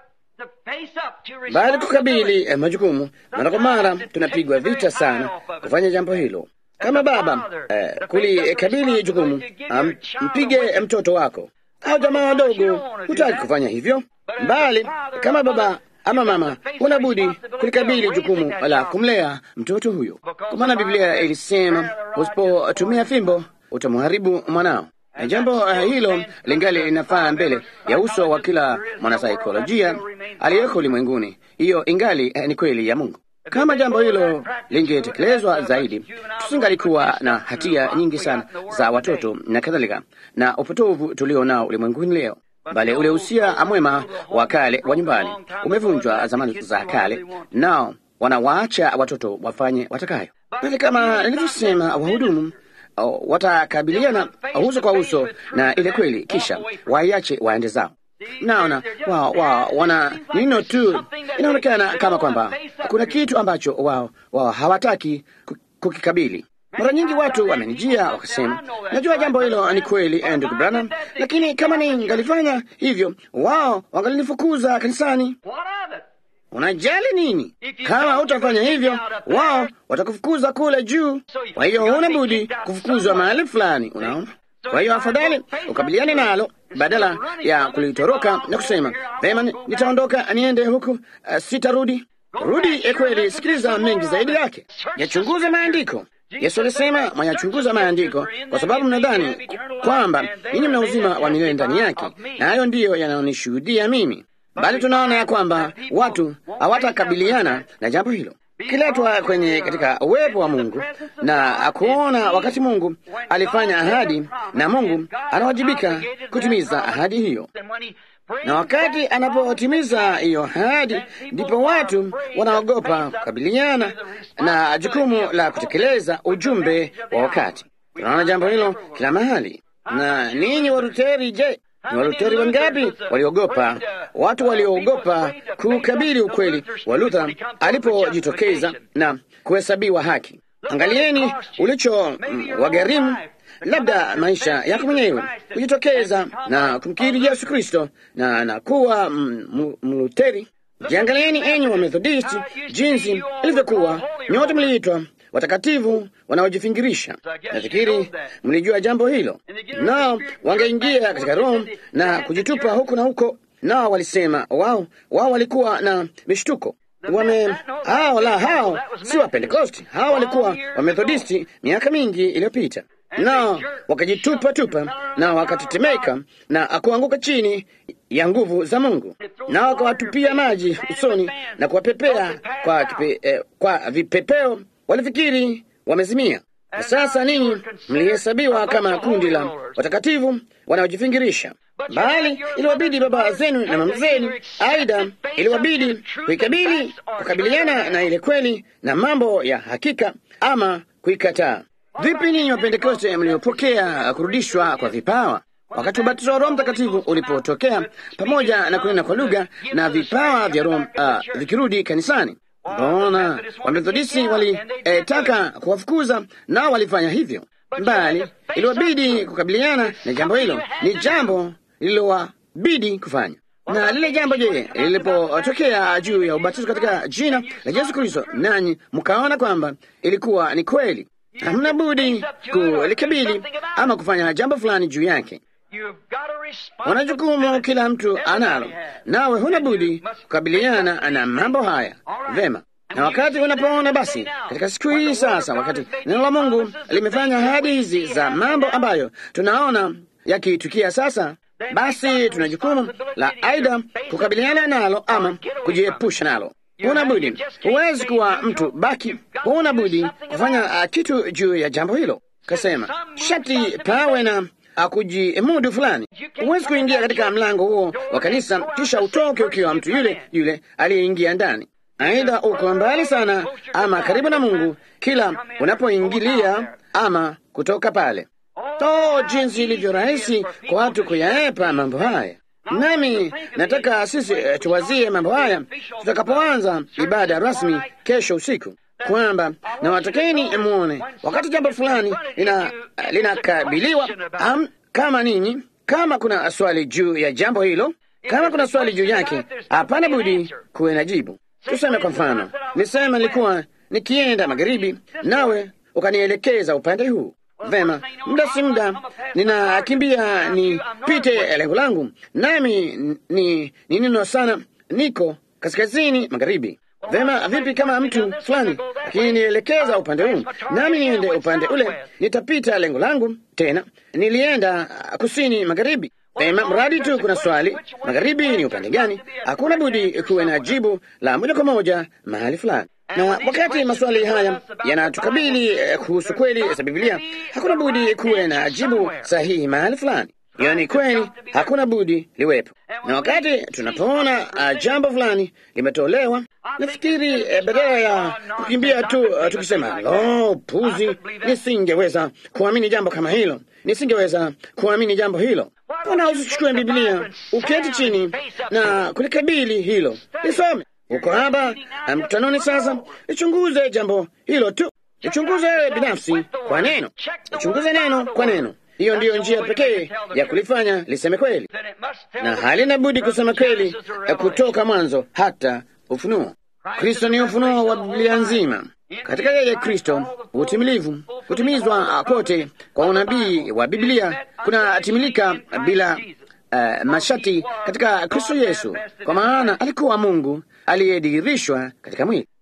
bali kukabili eh, majukumu mara kwa mara tunapigwa vita sana kufanya jambo hilo. Kama baba eh, kulikabili jukumu, um, mpige mtoto wako au jamaa wadogo, hutaki kufanya hivyo, bali kama baba ama mama huna budi kulikabili jukumu la kumlea mtoto huyo, kwa maana Biblia ilisema usipotumia fimbo utamharibu mwanao. Na jambo uh, hilo lingali linafaa mbele ya uso wa kila mwanasaikolojia aliyeko ulimwenguni. Hiyo ingali uh, ni kweli ya Mungu. Kama jambo hilo lingetekelezwa zaidi, tusingalikuwa na hatia nyingi sana za watoto na kadhalika na upotovu tulio nao ulimwenguni leo, bali ule usia mwema wa kale wa nyumbani umevunjwa zamani za kale, nao wanawaacha watoto wafanye watakayo. Bali kama nilivyosema, wahudumu watakabiliana uso kwa uso na ile kweli, kisha waiache waende zao. Naona wao wao wana nino tu, inaonekana kama kwamba kuna kitu ambacho wao wao hawataki kukikabili. Mara nyingi watu wamenijia wakasema, najua jambo hilo ni kweli, ndugu Branham, lakini kama ningalifanya hivyo, wao wangalinifukuza kanisani. Unajali nini? Kama hutafanya hivyo, wao watakufukuza kule juu. Kwa hiyo huna budi kufukuzwa mahali fulani, unaona. Kwa hiyo afadhali ukabiliane nalo badala ya kulitoroka na kusema vema, nitaondoka niende huku, uh, sitarudi. Rudi kweli, sikiliza mengi zaidi yake, yachunguze maandiko. Yesu alisema, mwayachunguza maandiko kwa sababu mnadhani kwamba ninyi mna uzima wa milele ndani yake, na hayo ndiyo yanayonishuhudia mimi. Bali tunaona ya kwamba watu hawatakabiliana na jambo hilo kiletwa kwenye katika uwepo wa Mungu na kuona wakati Mungu alifanya ahadi, na Mungu anawajibika kutimiza ahadi hiyo, na wakati anapotimiza hiyo ahadi, ndipo watu wanaogopa kukabiliana na jukumu la kutekeleza ujumbe wa wakati. Tunaona jambo hilo kila mahali. Na ninyi Waruteri, je, ni Waluteri wangapi waliogopa, watu walioogopa kukabili ukweli wa Luther alipojitokeza na kuhesabiwa haki? Angalieni ulicho mm, wagharimu labda maisha yako mwenyewe kujitokeza na kumkiri Yesu Kristo na na kuwa Mluteri. Jiangalieni enyi wa Methodisti, jinsi ilivyokuwa nyote mliitwa watakatifu wanaojifingirisha. Nafikiri mlijua jambo hilo. Nao wangeingia katika Roho na kujitupa huku na huko, nao walisema wao wao walikuwa na mishtuko wame hao la hao si wa Pentekosti, hao walikuwa wa Methodisti miaka mingi iliyopita, nao wakajitupa tupa na wakatetemeka na akuanguka chini ya nguvu za Mungu, nao wakawatupia maji usoni na kuwapepea kwa, kipe, eh, kwa vipepeo walifikiri wamezimia. Na sasa ninyi mlihesabiwa kama kundi la watakatifu wanaojifingirisha, bali iliwabidi baba zenu na mama zenu, aidha iliwabidi kuikabili, kukabiliana na ile kweli na mambo ya hakika, ama kuikataa. Vipi ninyi Wapentekoste mliopokea kurudishwa kwa vipawa wakati ubatizo wa Roho Mtakatifu ulipotokea pamoja na kunena kwa lugha na vipawa vya Roho uh, vikirudi kanisani? Mbona Wamethodisti walitaka eh, kuwafukuza nao walifanya hivyo, bali iliwabidi kukabiliana na jambo hilo. Ni jambo lililowabidi kufanya. Na lile jambo je, lilipotokea juu ya ubatizo katika jina la Yesu Kristo, nanyi mkaona kwamba ilikuwa ni kweli, hamna budi kulikabili ama kufanya jambo fulani juu yake. Wana jukumu, kila mtu analo, nawe huna budi kukabiliana na mambo haya vema. Na wakati unapoona basi, katika siku hii sasa, wakati neno la Mungu limefanya ahadi hizi za mambo ambayo tunaona yakitukia sasa, basi tuna jukumu la aidha kukabiliana nalo ama kujiepusha nalo. Huna budi, huwezi kuwa mtu baki, huna budi kufanya uh, kitu juu ya jambo hilo. Kasema shati pawe na akujimudu fulani. Huwezi kuingia katika mlango huo wa kanisa kisha utoke ukiwa mtu yule yule aliyeingia ndani. Aidha uko mbali sana ama karibu na Mungu kila unapoingilia ama kutoka pale. To, jinsi ilivyo rahisi kwa watu kuyaepa mambo haya. Nami nataka sisi uh, tuwazie mambo haya tutakapoanza ibada rasmi kesho usiku, kwamba na watakeni muone wakati jambo fulani linakabiliwa lina um, kama ninyi, kama kuna swali juu ya jambo hilo, kama kuna swali juu yake, hapana budi kuwe na jibu. Tuseme kwa mfano, nisema nilikuwa nikienda magharibi, nawe ukanielekeza upande huu Vema, muda si muda ninakimbia nipite lengo langu, nami ni ni nino sana, niko kaskazini magharibi. Vema, vipi kama mtu fulani akinielekeza upande huu, nami niende upande ule, nitapita lengo langu tena. Nilienda kusini magharibi. Vema, mradi tu kuna swali, magharibi ni upande gani? Hakuna budi kuwe na jibu la moja kwa moja mahali fulani na wakati maswali haya yanatukabili eh, kuhusu kweli za Biblia, hakuna budi kuwe na jibu sahihi mahali fulani. Hiyo ni kweli, hakuna budi liwepo. Na wakati tunapoona uh, jambo fulani limetolewa, nafikiri eh, badala ya kukimbia tu uh, tukisema lo, puzi, nisingeweza kuamini jambo kama hilo, nisingeweza kuamini jambo hilo. Mbona usichukue Biblia uketi chini na kulikabili hilo, lisome uko hapa mkutanoni sasa, ichunguze jambo hilo tu, ichunguze wewe binafsi kwa neno, ichunguze neno kwa neno. Hiyo ndiyo njia pekee ya kulifanya liseme kweli, na halina budi kusema kweli kutoka mwanzo hata Ufunuo. Kristo ni ufunuo wa Biblia nzima. Katika yeye Kristo utimilivu, kutimizwa kote kwa unabii wa Biblia kunatimilika bila uh, mashati katika Kristo Yesu, kwa maana alikuwa Mungu aliyedhihirishwa katika mwili.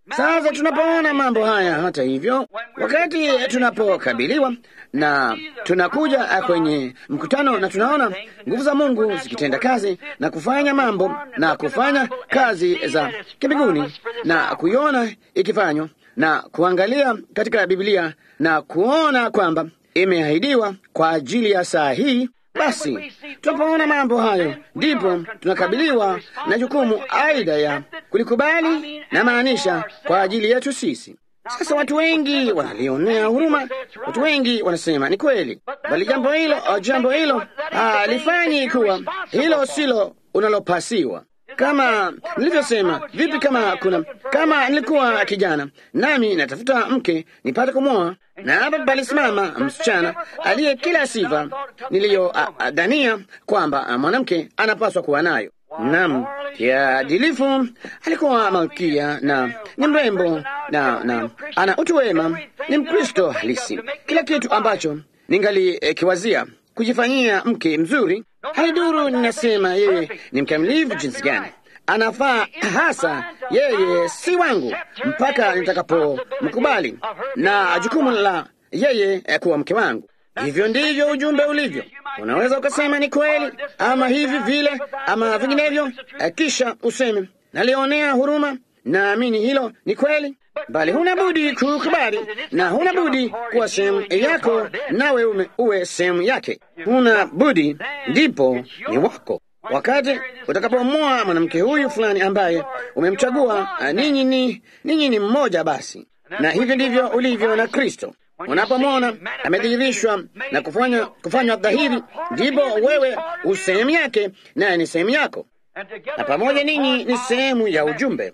Sasa tunapoona mambo haya, hata hivyo, wakati tunapokabiliwa na tunakuja kwenye mkutano na tunaona nguvu za Mungu zikitenda kazi na kufanya mambo na kufanya kazi za kimbinguni na kuiona ikifanywa na kuangalia katika Biblia na kuona kwamba imeahidiwa kwa ajili ya saa hii, basi tunapoona mambo hayo, ndipo tunakabiliwa na jukumu aidha ya kulikubali na maanisha kwa ajili yetu sisi. Sasa watu wengi wanalionea huruma, watu wengi wanasema ni kweli, bali jambo hilo jambo hilo halifanyi kuwa hilo silo unalopasiwa kama nilivyosema, vipi kama kuna kama nilikuwa kijana nami natafuta mke nipate kumwoa, na hapa palisimama msichana aliye kila sifa niliyodhania kwamba mwanamke anapaswa kuwa nayo. Naam, kiadilifu, alikuwa malkia na ni mrembo na, na ana utu wema, ni Mkristo halisi, kila kitu ambacho ningali eh, kiwazia kujifanyia mke mzuri. Haiduru ninasema yeye ni mkamilifu jinsi gani, anafaa hasa. Yeye si wangu mpaka nitakapomkubali na jukumu la yeye eh, kuwa mke wangu. Hivyo ndivyo ujumbe ulivyo. Unaweza ukasema ni kweli ama hivi vile ama vinginevyo, eh, kisha useme nalionea huruma, naamini hilo ni kweli, bali huna budi kukubali na huna budi kuwa sehemu yako, nawe ume uwe sehemu yake. Huna budi, ndipo ni wako. Wakati utakapomwoa mwanamke huyu fulani ambaye umemchagua, ah, ninyi ni ninyi ni mmoja basi, na hivyo ndivyo ulivyo na Kristo. Unapomwona amedhihirishwa na kufanya kufanywa dhahiri, ndipo wewe usehemu yake, naye ni sehemu yako, na pamoja ninyi ni sehemu ya ujumbe.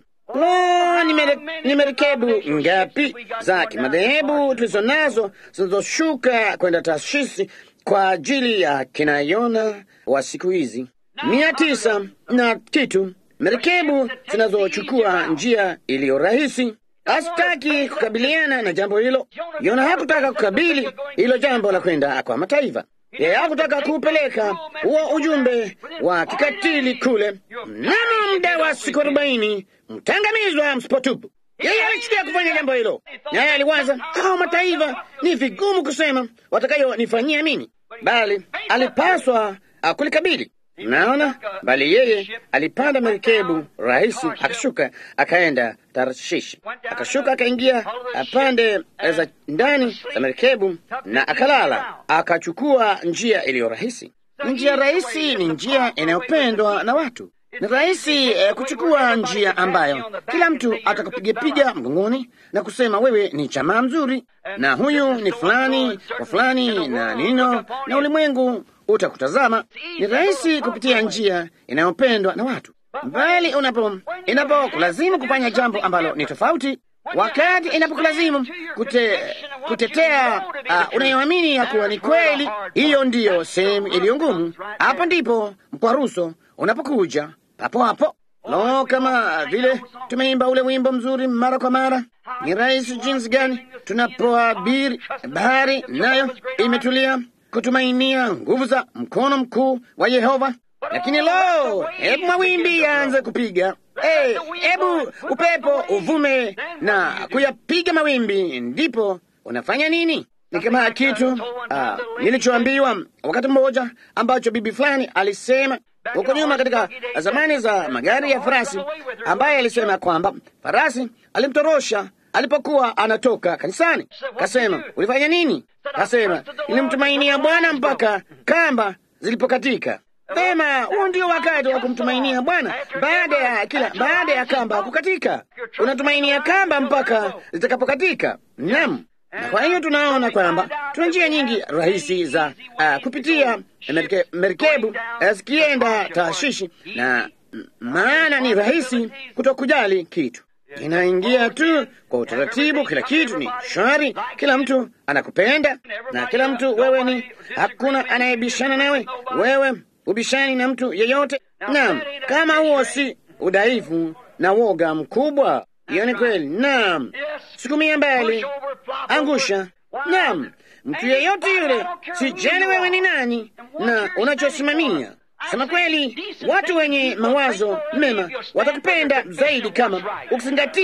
Lo, ni mere- ni merikebu ngapi za kimadhehebu tulizo nazo zinazoshuka kwenda Tarshishi kwa ajili ya kina Yona wa siku hizi, mia tisa na kitu merikebu zinazochukua njia iliyo rahisi. Hasitaki kukabiliana na jambo hilo. Yona hakutaka kukabili hilo jambo la kwenda kwa mataifa. Yeye hakutaka kuupeleka huo ujumbe wa kikatili kule. Mnamo muda wa siku arobaini mtangamizwa msipotubu. Yeye alichukia kufanya jambo hilo, naye aliwaza, hao mataifa ni vigumu kusema watakayonifanyia mimi, bali alipaswa uh, kulikabili. Naona, bali yeye alipanda merikebu rahisi, akashuka akaenda Tarshishi, akashuka akaingia pande za ndani za merikebu na akalala, akachukua njia iliyo rahisi. Njia rahisi ni njia inayopendwa na watu. Ni rahisi eh, kuchukua njia ambayo kila mtu atakupigapiga mgongoni na kusema wewe ni jamaa mzuri, na huyu ni fulani wa fulani na nino, na ulimwengu utakutazama. Ni rahisi kupitia njia inayopendwa na watu, bali unapo inapokulazimu kufanya jambo ambalo ni tofauti, wakati inapokulazimu kute, kutetea uh, unayoamini ya kuwa ni kweli, hiyo ndiyo sehemu iliyo ngumu. Hapo ndipo mkwaruso unapokuja papo hapo. Lo, kama vile tumeimba ule wimbo mzuri mara kwa mara, ni rahisi jinsi gani tunapoabiri bahari, nayo imetulia kutumainia nguvu za mkono mkuu wa Yehova. Lakini lo, hebu mawimbi yaanze kupiga, hey, hebu upepo uvume na kuyapiga mawimbi, ndipo unafanya nini? Ni kama kitu ah, nilichoambiwa wakati mmoja ambacho bibi fulani alisema huko nyuma katika zamani za magari ya farasi, ambaye alisema kwamba farasi alimtorosha alipokuwa anatoka kanisani. Kasema, ulifanya nini? Kasema, nilimtumainia Bwana mpaka kamba zilipokatika. Vema, huo ndio wakati wa kumtumainia Bwana. Baada ya kila baada ya kamba kukatika, unatumainia kamba mpaka zitakapokatika. Naam. Na kwa hiyo tunaona kwamba tuna njia nyingi rahisi za uh, kupitia merike, merikebu uh, zikienda Taashishi, na m- maana ni rahisi kutokujali kitu, inaingia tu kwa utaratibu. Kila kitu ni shwari, kila mtu anakupenda na kila mtu wewe ni, hakuna anayebishana nawe, wewe ubishani na mtu yeyote. Naam, kama huo si udhaifu na woga mkubwa, hiyo ni kweli. Naam, sukumia mbali, angusha. Naam, mtu yeyote yule, sijali wewe ni nani na unachosimamia. Sema kweli, watu wenye mawazo mema watakupenda zaidi kama ukizingatia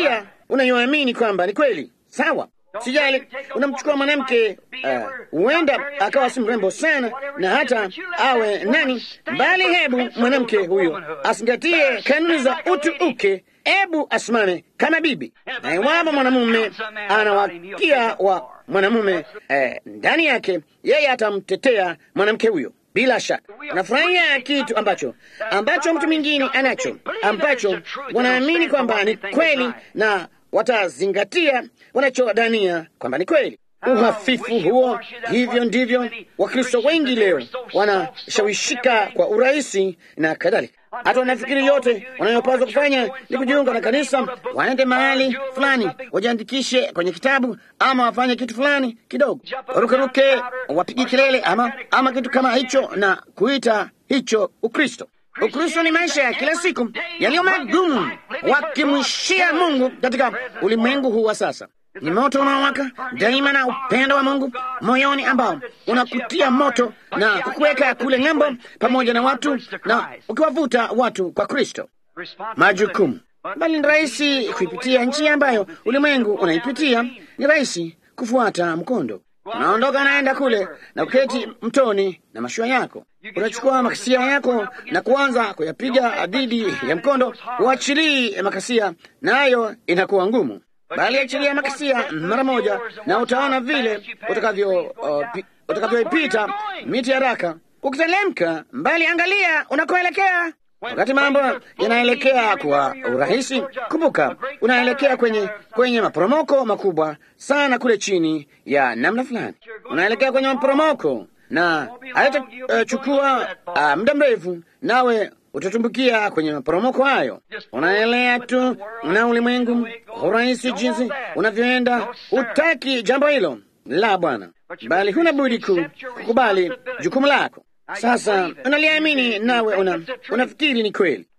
unayoamini kwamba ni kweli. Sawa, sijali unamchukua mwanamke huenda uh, akawa si mrembo sana na hata awe nani, bali hebu mwanamke huyo asingatie kanuni za utu uke, hebu asimame kama bibi, na iwapo mwanamume anawakia wa mwanamume eh, ndani yake, yeye atamtetea mwanamke huyo. Bila shaka unafurahia kitu ambacho ambacho mtu mwingine anacho ambacho wanaamini kwamba ni kweli na watazingatia wanachodania kwamba ni kweli. Uhafifu huo, hivyo ndivyo Wakristo wengi leo wanashawishika kwa urahisi na kadhalika. Hata wanafikiri yote wanayopaswa kufanya ni kujiunga na kanisa, waende mahali fulani, wajiandikishe kwenye kitabu, ama wafanye kitu fulani kidogo, warukeruke, wapige kelele, ama ama kitu kama hicho, na kuita hicho Ukristo. Ukristo ni maisha ya kila siku yaliyo magumu, wakimwishia Mungu katika ulimwengu huu wa sasa. Ni moto unaowaka daima na upendo wa Mungu moyoni ambao unakutia moto na kukuweka kule ng'ambo pamoja na watu na ukiwavuta watu kwa Kristo. Majukumu bali ni rahisi kuipitia njia ambayo ulimwengu unaipitia. Ni rahisi kufuata mkondo. Unaondoka naenda kule na kuketi mtoni na mashua yako, unachukua makasia yako na kuanza kuyapiga dhidi ya mkondo. Uachilii makasia, nayo inakuwa ngumu bali achilia makasia mara moja, na utaona vile utakavyo uh, utakavyoipita miti haraka ukitelemka mbali. Angalia unakoelekea. Wakati mambo yanaelekea kwa urahisi, kumbuka unaelekea kwenye kwenye maporomoko makubwa sana kule chini ya namna fulani. Unaelekea kwenye maporomoko na haitachukua uh, uh, muda mrefu, nawe utatumbukia kwenye maporomoko hayo. Unaelea tu na ulimwengu kwa urahisi jinsi unavyoenda. Utaki jambo hilo la Bwana, bali huna budi kukubali jukumu lako. Sasa unaliamini nawe una, unafikiri ni kweli,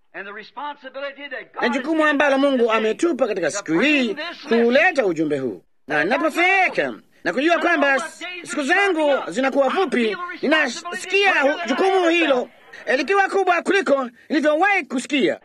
na jukumu ambalo Mungu ametupa katika siku hii kuuleta ujumbe huu, na ninapofeka na kujua kwamba siku zangu zinakuwa fupi, ninasikia jukumu hilo likiwa kubwa kuliko nilivyowahi kusikia.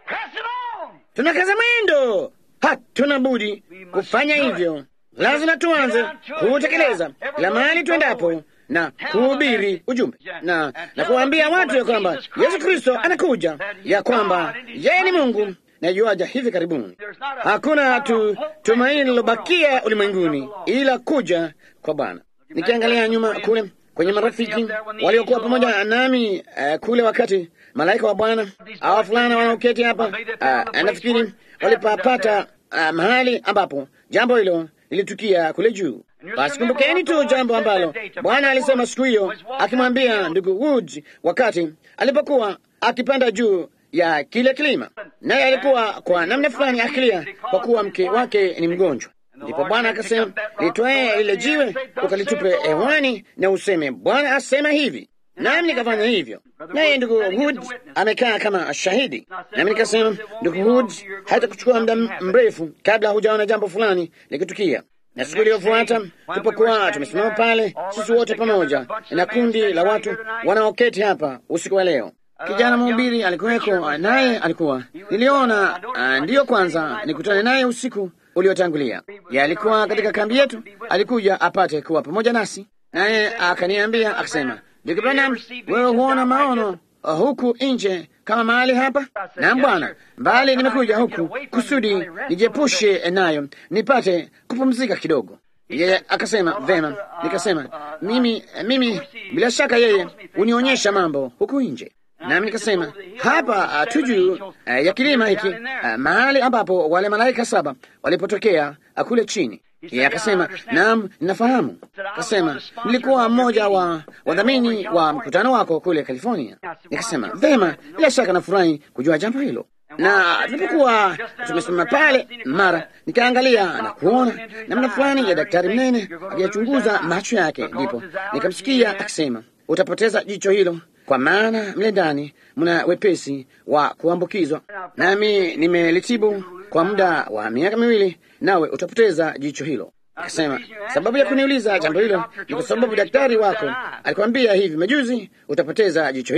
Tunakaza mwendo, hatuna budi kufanya hivyo. Lazima tuanze kuutekeleza kila mahali tuendapo na kuhubiri ujumbe na na kuwaambia watu ya kwamba Yesu Kristo anakuja, ya kwamba yeye ni Mungu na yuaja hivi karibuni. Hakuna tu tumaini lilobakia ulimwenguni ila kuja kwa Bwana. Nikiangalia nyuma kule kwenye marafiki waliokuwa pamoja nami uh, kule wakati malaika wa Bwana awa fulana wanaoketi hapa uh, nafikiri walipapata uh, mahali ambapo jambo hilo lilitukia kule juu. Basi kumbukeni tu jambo ambalo Bwana alisema siku hiyo akimwambia ndugu Woods wakati alipokuwa akipanda juu ya kile kilima, naye alikuwa kwa namna fulani akilia kwa kuwa mke wake ni mgonjwa. Ndipo Bwana akasema, litwae lile jiwe ukalitupe hewani na useme, Bwana asema hivi. Nami nikafanya hivyo, naye ndugu Woods amekaa kama shahidi. Nami nikasema, ndugu Woods, hata kuchukua muda mrefu kabla hujaona jambo fulani likitukia. Na siku iliyofuata tulipokuwa tumesimama pale, sisi wote pamoja na kundi la watu wanaoketi hapa usiku wa leo, kijana mhubiri alikuweko, naye alikuwa niliona, uh, ndiyo kwanza nikutane naye usiku uliotangulia. Ye alikuwa katika kambi yetu, alikuja apate kuwa pamoja nasi, naye akaniambia akasema, ndugu Branham, wewe huona maono uh, huku nje kama mahali hapa? Naam bwana, mbali nimekuja huku kusudi nijiepushe nayo nipate kupumzika kidogo. Yeye akasema vema. Nikasema mimi, mimi bila shaka yeye unionyesha mambo huku nje nami nikasema hapa tu juu uh, ya kilima hiki uh, mahali ambapo wale malaika saba walipotokea uh, kule chini. Yeye akasema naam, ninafahamu. Akasema nilikuwa mmoja wa wadhamini wa mkutano wako kule California. Nikasema vema, bila shaka nafurahi kujua jambo hilo. Na tulipokuwa tumesimama pale, mara nikaangalia na kuona namna fulani ya daktari mnene akiyachunguza macho yake, ndipo nikamsikia akisema, utapoteza jicho hilo kwa maana mle ndani mna wepesi wa kuambukizwa, nami nimelitibu kwa muda wa miaka miwili, nawe utapoteza jicho hilo. Akasema sababu ya kuniuliza jambo hilo ni kwa sababu daktari wako alikwambia hivi majuzi utapoteza jicho hilo.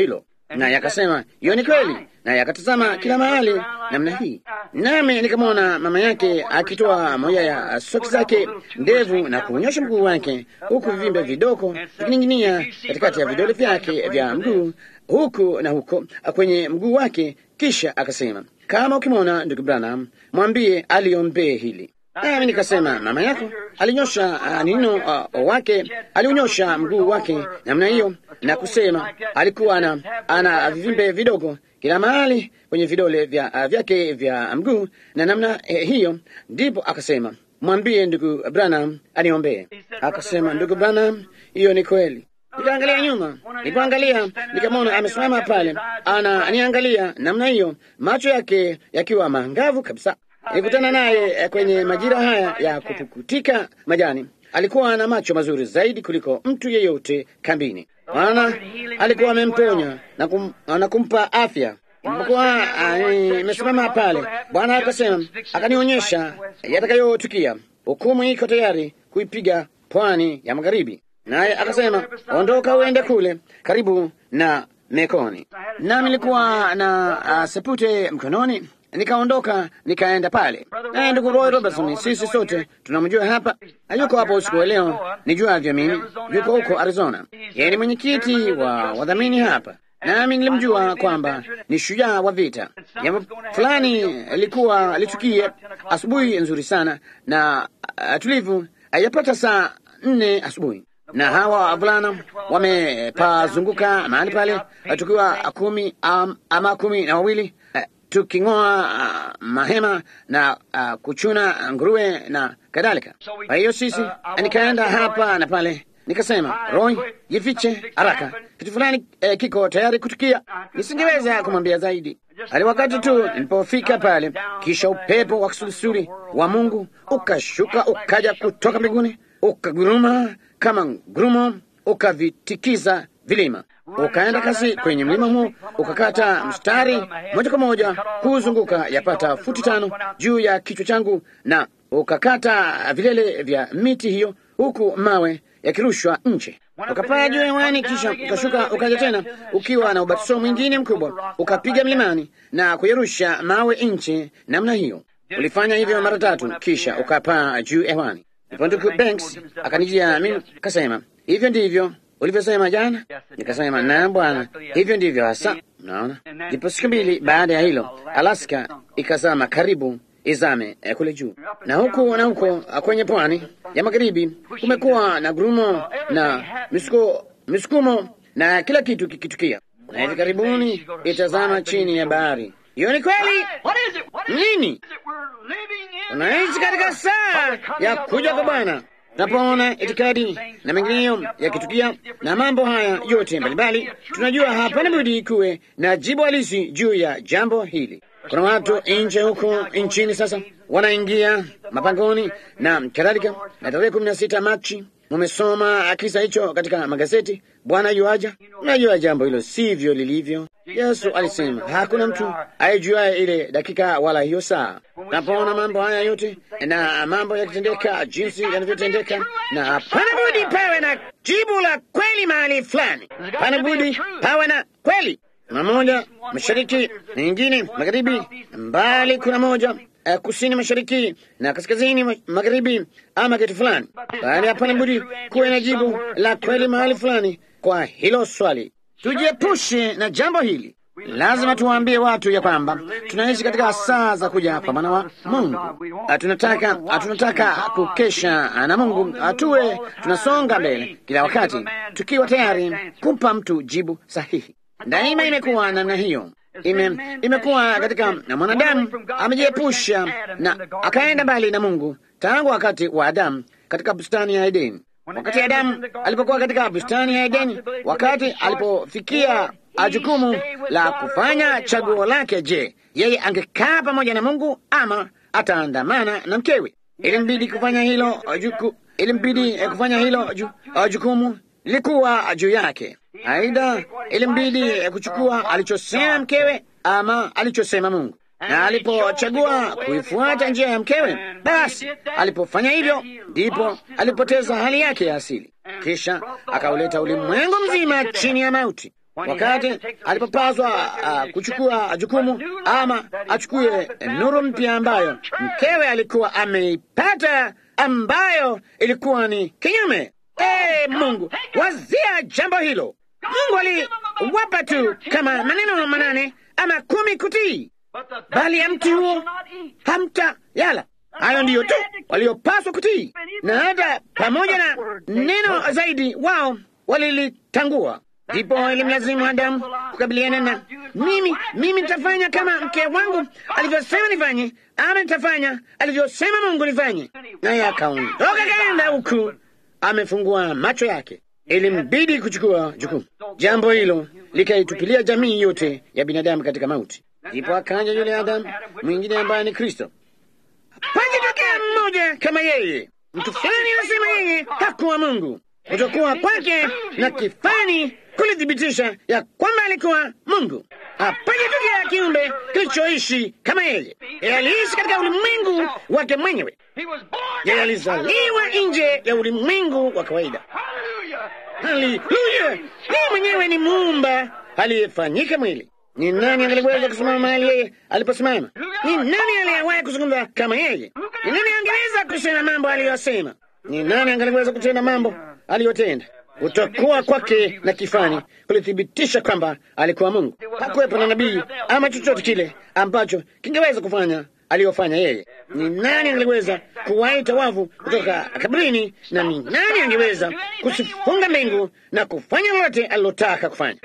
naye akasema hiyo ni kweli, naye akatazama kila mahali namna hii, nami nikamwona mama yake akitoa moja ya soksi zake ndevu na kunyosha mguu wake, huku vivimbe vidogo vikining'inia katikati ya vidole vyake vya mguu huku na huko kwenye mguu wake. Kisha akasema, kama ukimwona ndugu Branham mwambie aliombee hili. Nami nikasema mama yako alinyosha uh, nino uh, wake aliunyosha mguu wake namna hiyo, na kusema alikuwa ana, ana vivimbe vidogo kila mahali kwenye vidole vya, uh, vyake vya mguu na namna eh, hiyo. Ndipo akasema mwambie ndugu Branham aniombee. Akasema ndugu Branham, hiyo ni kweli. Nikaangalia nyuma, nilipoangalia nikamwona amesimama pale, ananiangalia namna hiyo, macho yake yakiwa mangavu kabisa. Nilikutana naye kwenye majira haya ya kupukutika majani. Alikuwa na macho mazuri zaidi kuliko mtu yeyote kambini, maana alikuwa amemponya na, kum, na kumpa afya. Nilipokuwa nimesimama pale, Bwana akasema, akanionyesha yatakayotukia. Hukumu iko tayari kuipiga pwani ya magharibi, naye akasema, ondoka uende kule karibu na Mekoni. Nami nilikuwa na uh, sepute mkononi nikaondoka nikaenda pale naye ndugu Roy Robertson, sisi sote tunamjua hapa, hayuko hapo usiku wa leo, nijuavyo mimi, yuko huko Arizona. Yeye ni mwenyekiti wa wadhamini hapa, nami nilimjua kwamba ni shujaa wa vita. Jambo fulani likuwa litukie asubuhi nzuri sana na uh, tulivu, yapata saa nne asubuhi na hawa wavulana wamepazunguka mahali pale, tukiwa kumi um, ama kumi na wawili uh, tuking'oa uh, mahema na uh, kuchuna nguruwe na kadhalika. Kwa hiyo sisi uh, nikaenda hapa na pale, nikasema Roy, jifiche haraka, kitu fulani eh, kiko tayari kutukia. Nisingeweza kumwambia zaidi hadi wakati tu nilipofika pale, kisha upepo wa kisulisuli wa Mungu ukashuka ukaja kutoka mbinguni ukaguruma kama ngurumo, ukavitikiza vilima ukaenda kasi kwenye mlima huo, ukakata mstari moja kwa moja kuzunguka yapata futi tano juu ya kichwa changu, na ukakata vilele vya miti hiyo, huku mawe yakirushwa nje. Ukapaa juu hewani, kisha ukashuka ukaja tena ukiwa na ubatizo mwingine mkubwa, ukapiga mlimani na kuyarusha mawe nje namna hiyo. Ulifanya hivyo mara tatu, kisha ukapaa juu hewani. Ndipo ndugu Banks akanijia mimi, kasema hivyo ndivyo ulivyosema jana? Nikasema naam bwana, hivyo ndivyo hasa. Mnaona, ndipo siku mbili baada ya hilo Alaska ikazama karibu izame eh, kule juu, na huku na huko kwenye pwani ya magharibi kumekuwa na gurumo na misuko, misukumo na kila kitu kikitukia, na hivi karibuni itazama chini ya bahari. Hiyo ni kweli. Nini unaishi katika saa ya kuja kwa Bwana tunapoona itikadi na mengineyo yakitukia na mambo haya yote mbalimbali, tunajua hapana budi kuwe na jibu halisi juu ya jambo hili. Kuna watu nje huko nchini sasa wanaingia mapangoni na kadhalika, na tarehe kumi na sita Machi mumesoma kisa hicho katika magazeti. Bwana yuaja. Unajua jambo hilo sivyo lilivyo. Yesu alisema hakuna mtu aijuaye ile dakika wala hiyo saa. Napoona mambo haya yote na mambo yakitendeka jinsi yanavyotendeka, na hapana budi pawe na jibu la kweli mahali fulani, hapana budi pawe na kweli. Kuna moja mashariki na nyingine magharibi, mbali kuna moja uh, kusini mashariki na kaskazini magharibi, ama kitu fulani, bali hapana budi kuwe na jibu la kweli mahali fulani kwa hilo swali. Tujiepushe na jambo hili. Lazima tuwaambie watu ya kwamba tunaishi katika saa za kuja kwa mwana wa Mungu. Tunataka tunataka kukesha na Mungu, tuwe tunasonga mbele kila wakati tukiwa tayari kumpa mtu jibu sahihi. Daima imekuwa namna hiyo, ime imekuwa katika na mwanadamu amejiepusha na akaenda mbali na Mungu tangu wakati wa Adamu katika bustani ya Edeni. Wakati Adamu alipokuwa katika bustani ya Edeni, wakati alipofikia jukumu la kufanya chaguo lake, je, yeye angekaa pamoja na Mungu ama ataandamana na mkewe? Ilimbidi kufanya hilo juku, ilimbidi kufanya hilo ju, jukumu lilikuwa juu yake. Aidha, ilimbidi kuchukua alichosema mkewe ama alichosema Mungu na alipochagua kuifuata njia ya mkewe, basi alipofanya hivyo, ndipo alipoteza hali yake ya asili, kisha akauleta ulimwengu mzima chini ya mauti. wakati alipopaswa uh, kuchukua jukumu ama achukue nuru mpya ambayo mkewe alikuwa ameipata, ambayo ilikuwa ni kinyume. Hey, Mungu, wazia jambo hilo. Mungu aliwapa tu kama maneno manane ama kumi kutii, bali ya mti huo hamta yala. Hayo ndiyo tu waliopaswa kutii, na hata pamoja na neno zaidi wao walilitangua. Ndipo ilimlazimu Adamu kukabiliana na mimi, mimi nitafanya kama mke wangu alivyosema nifanye, ama nitafanya alivyosema Mungu nifanye. Naye akaondoka kaenda huku amefungua macho yake. Ilimbidi kuchukua jukumu. Jambo hilo likaitupilia jamii yote ya binadamu katika mauti. Ndipo akaja yule Adamu mwingine ambaye ni Kristo. Pangetokea mmoja kama yeye, mtu fulani anasema yeye hakuwa Mungu. Kutokuwa kwake na kifani kulithibitisha ya kwamba alikuwa Mungu. Hapangetokea kiumbe kilichoishi kama yeye. Yeye aliishi katika ulimwengu wake mwenyewe. Yeye alizaliwa nje ya ulimwengu wa kawaida. Haleluya! Yeye mwenyewe ni muumba aliyefanyika mwili. Ni nani angeliweza kusimama mahali yeye aliposimama? Ni nani aliyewahi kuzungumza kama yeye? Ni nani angeweza kusema mambo aliyosema? Ni nani angeliweza kutenda mambo aliyotenda? Kutokuwa kwake na kifani kulithibitisha kwamba alikuwa Mungu. Hakuwepo na nabii ama chochote kile ambacho kingeweza kufanya aliyofanya yeye. Ni nani angeweza kuwaita wavu kutoka kaburini, na ni nani angeweza kusifunga mbingu na kufanya lolote alilotaka kufanya?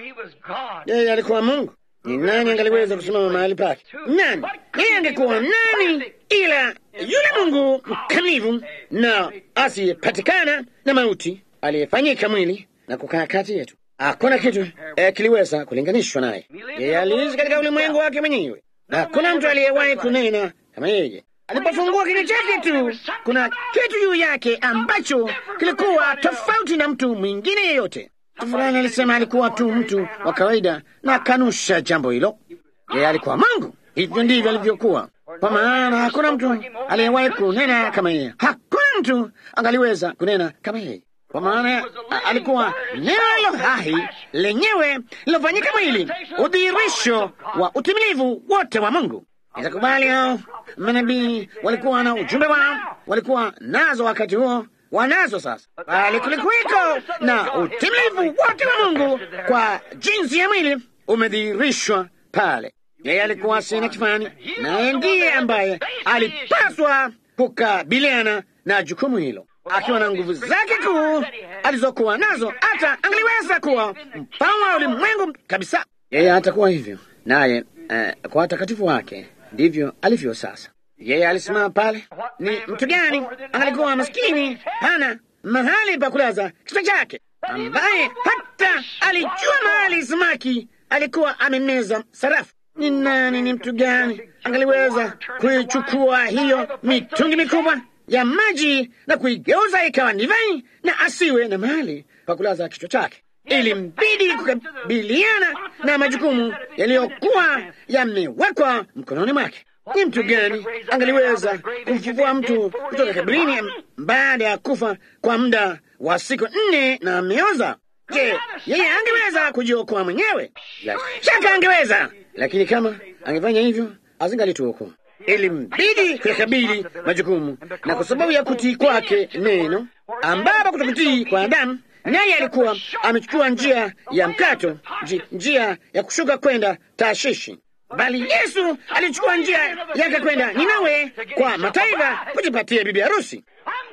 Yeye alikuwa Mungu. Ni nani angaliweza kusimama mahali pake? Nani? Yeye angekuwa nani ila yule Mungu mkamilifu na asiyepatikana na mauti aliyefanyika mwili na kukaa kati yetu. Hakuna kitu eh, kiliweza kulinganishwa naye. Yeye aliishi katika ulimwengu wake mwenyewe, na hakuna mtu aliyewahi kunena kama yeye. Alipofungua kinywa chake tu, kuna kitu juu yake ambacho kilikuwa tofauti na mtu mwingine yeyote. Mtu fulani alisema alikuwa tu mtu wa kawaida na kanusha jambo hilo. Yeye alikuwa Mungu. Hivyo ndivyo alivyokuwa, kwa maana hakuna mtu aliyewahi kunena kama yeye. Hakuna mtu angaliweza kunena kama yeye, kwa maana alikuwa neno hilo hai lenyewe lilofanyika mwili, udhihirisho wa utimilivu wote wa Mungu. Nitakubali hao manabii walikuwa na ujumbe wao, walikuwa nazo wakati huo wanazo sasa, bali kulikuwiko na utimilivu wote wa Mungu kwa jinsi ya mwili umedhihirishwa pale. Yeye alikuwa sina kifani, naye ndiye ambaye alipaswa kukabiliana na jukumu hilo, akiwa na nguvu zake kuu alizokuwa nazo, hata angeliweza kuwa mfalme wa ulimwengu kabisa. Yeye atakuwa hivyo naye, eh, kwa watakatifu wake ndivyo alivyo sasa. Yeye alisimama pale. Ni mtu gani angalikuwa maskini, hana mahali pa kulaza kichwa chake, ambaye hata alijua mahali samaki alikuwa amemeza sarafu? Ni nani? Ni mtu gani angaliweza kuichukua hiyo mitungi mikubwa ya maji na kuigeuza ikawa divai na asiwe na mahali pa kulaza kichwa chake? Ilimbidi kukabiliana na majukumu yaliyokuwa yamewekwa mkononi mwake. Ni mtu gani angaliweza kumfufua mtu kutoka kaburini baada ya kufa kwa muda wa siku nne na ameoza? Je, yeye angeweza kujiokoa mwenyewe? La shaka angeweza, lakini kama angefanya hivyo azingalituokoa. Ilimbidi kuyakabili majukumu, na kwa sababu ya kutii kwake neno, ambapo kutokutii kwa Adamu, naye alikuwa amechukua njia ya mkato, njia ya kushuka kwenda Tashishi bali Yesu alichukua njia yake kwenda Ninawe kwa mataifa kujipatia bibi harusi.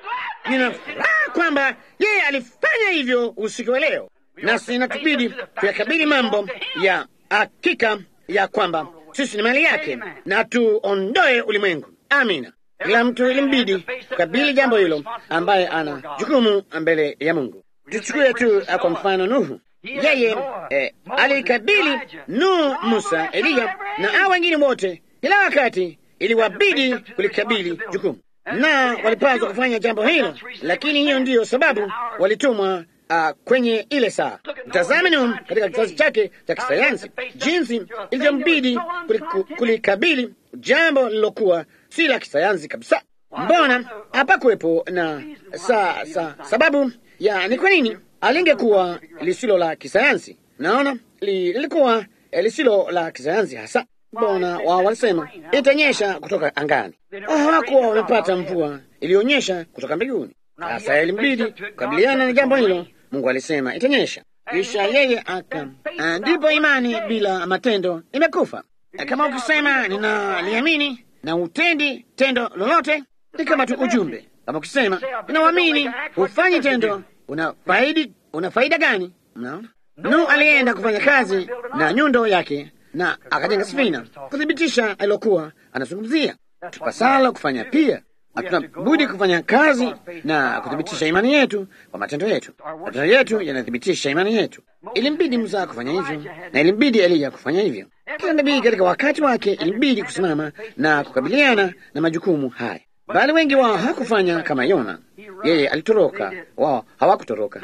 Nina furaha kwamba yeye alifanya hivyo usiku wa leo, nasi inatubidi kuyakabili mambo ya hakika ya kwamba sisi ni mali yake na tuondoe ulimwengu. Amina. Kila mtu ilimbidi kukabili jambo hilo, ambaye ana jukumu mbele ya Mungu. Tuchukue tu kwa mfano Nuhu. Yeye eh, alikabili Nuhu, Musa, Eliya na hao wengine wote. Kila wakati iliwabidi kulikabili jukumu, na walipaswa kufanya jambo hilo, lakini hiyo ndiyo sababu walitumwa uh, kwenye ile saa. Mtazame Nuhu katika kizazi chake cha kisayansi, jinsi ilivyombidi kulikabili jambo lilokuwa si la kisayansi kabisa. Mbona hapakuwepo na sa, sa, sababu ya ni kwa nini alingekuwa lisilo la kisayansi Naona lilikuwa lisilo la kisayansi hasa. Mbona wao walisema itanyesha kutoka angani. Hawakuwa wamepata mvua iliyonyesha kutoka mbinguni. Sasa ilimbidi kukabiliana na jambo hilo. Mungu alisema itanyesha, kisha yeye aka, ndipo imani bila matendo imekufa. Kama ukisema ninaliamini na utendi tendo lolote, ni kama tu ujumbe. Kama ukisema ninauamini hufanyi tendo, una faidi, una faida gani? Mnaona, Nuhu alienda kufanya kazi na nyundo yake na akajenga safina kuthibitisha alilokuwa anazungumzia. Tupasalo kufanya pia, hatuna budi kufanya kazi na kuthibitisha imani yetu kwa matendo yetu. Matendo yetu yanathibitisha imani yetu. Ilimbidi Musa kufanya hivyo na ilimbidi Eliya kufanya hivyo. Kila nabii katika wakati wake ilimbidi kusimama na kukabiliana na majukumu haya, bali wengi wao hawakufanya kama Yona. Yeye alitoroka, wao hawakutoroka.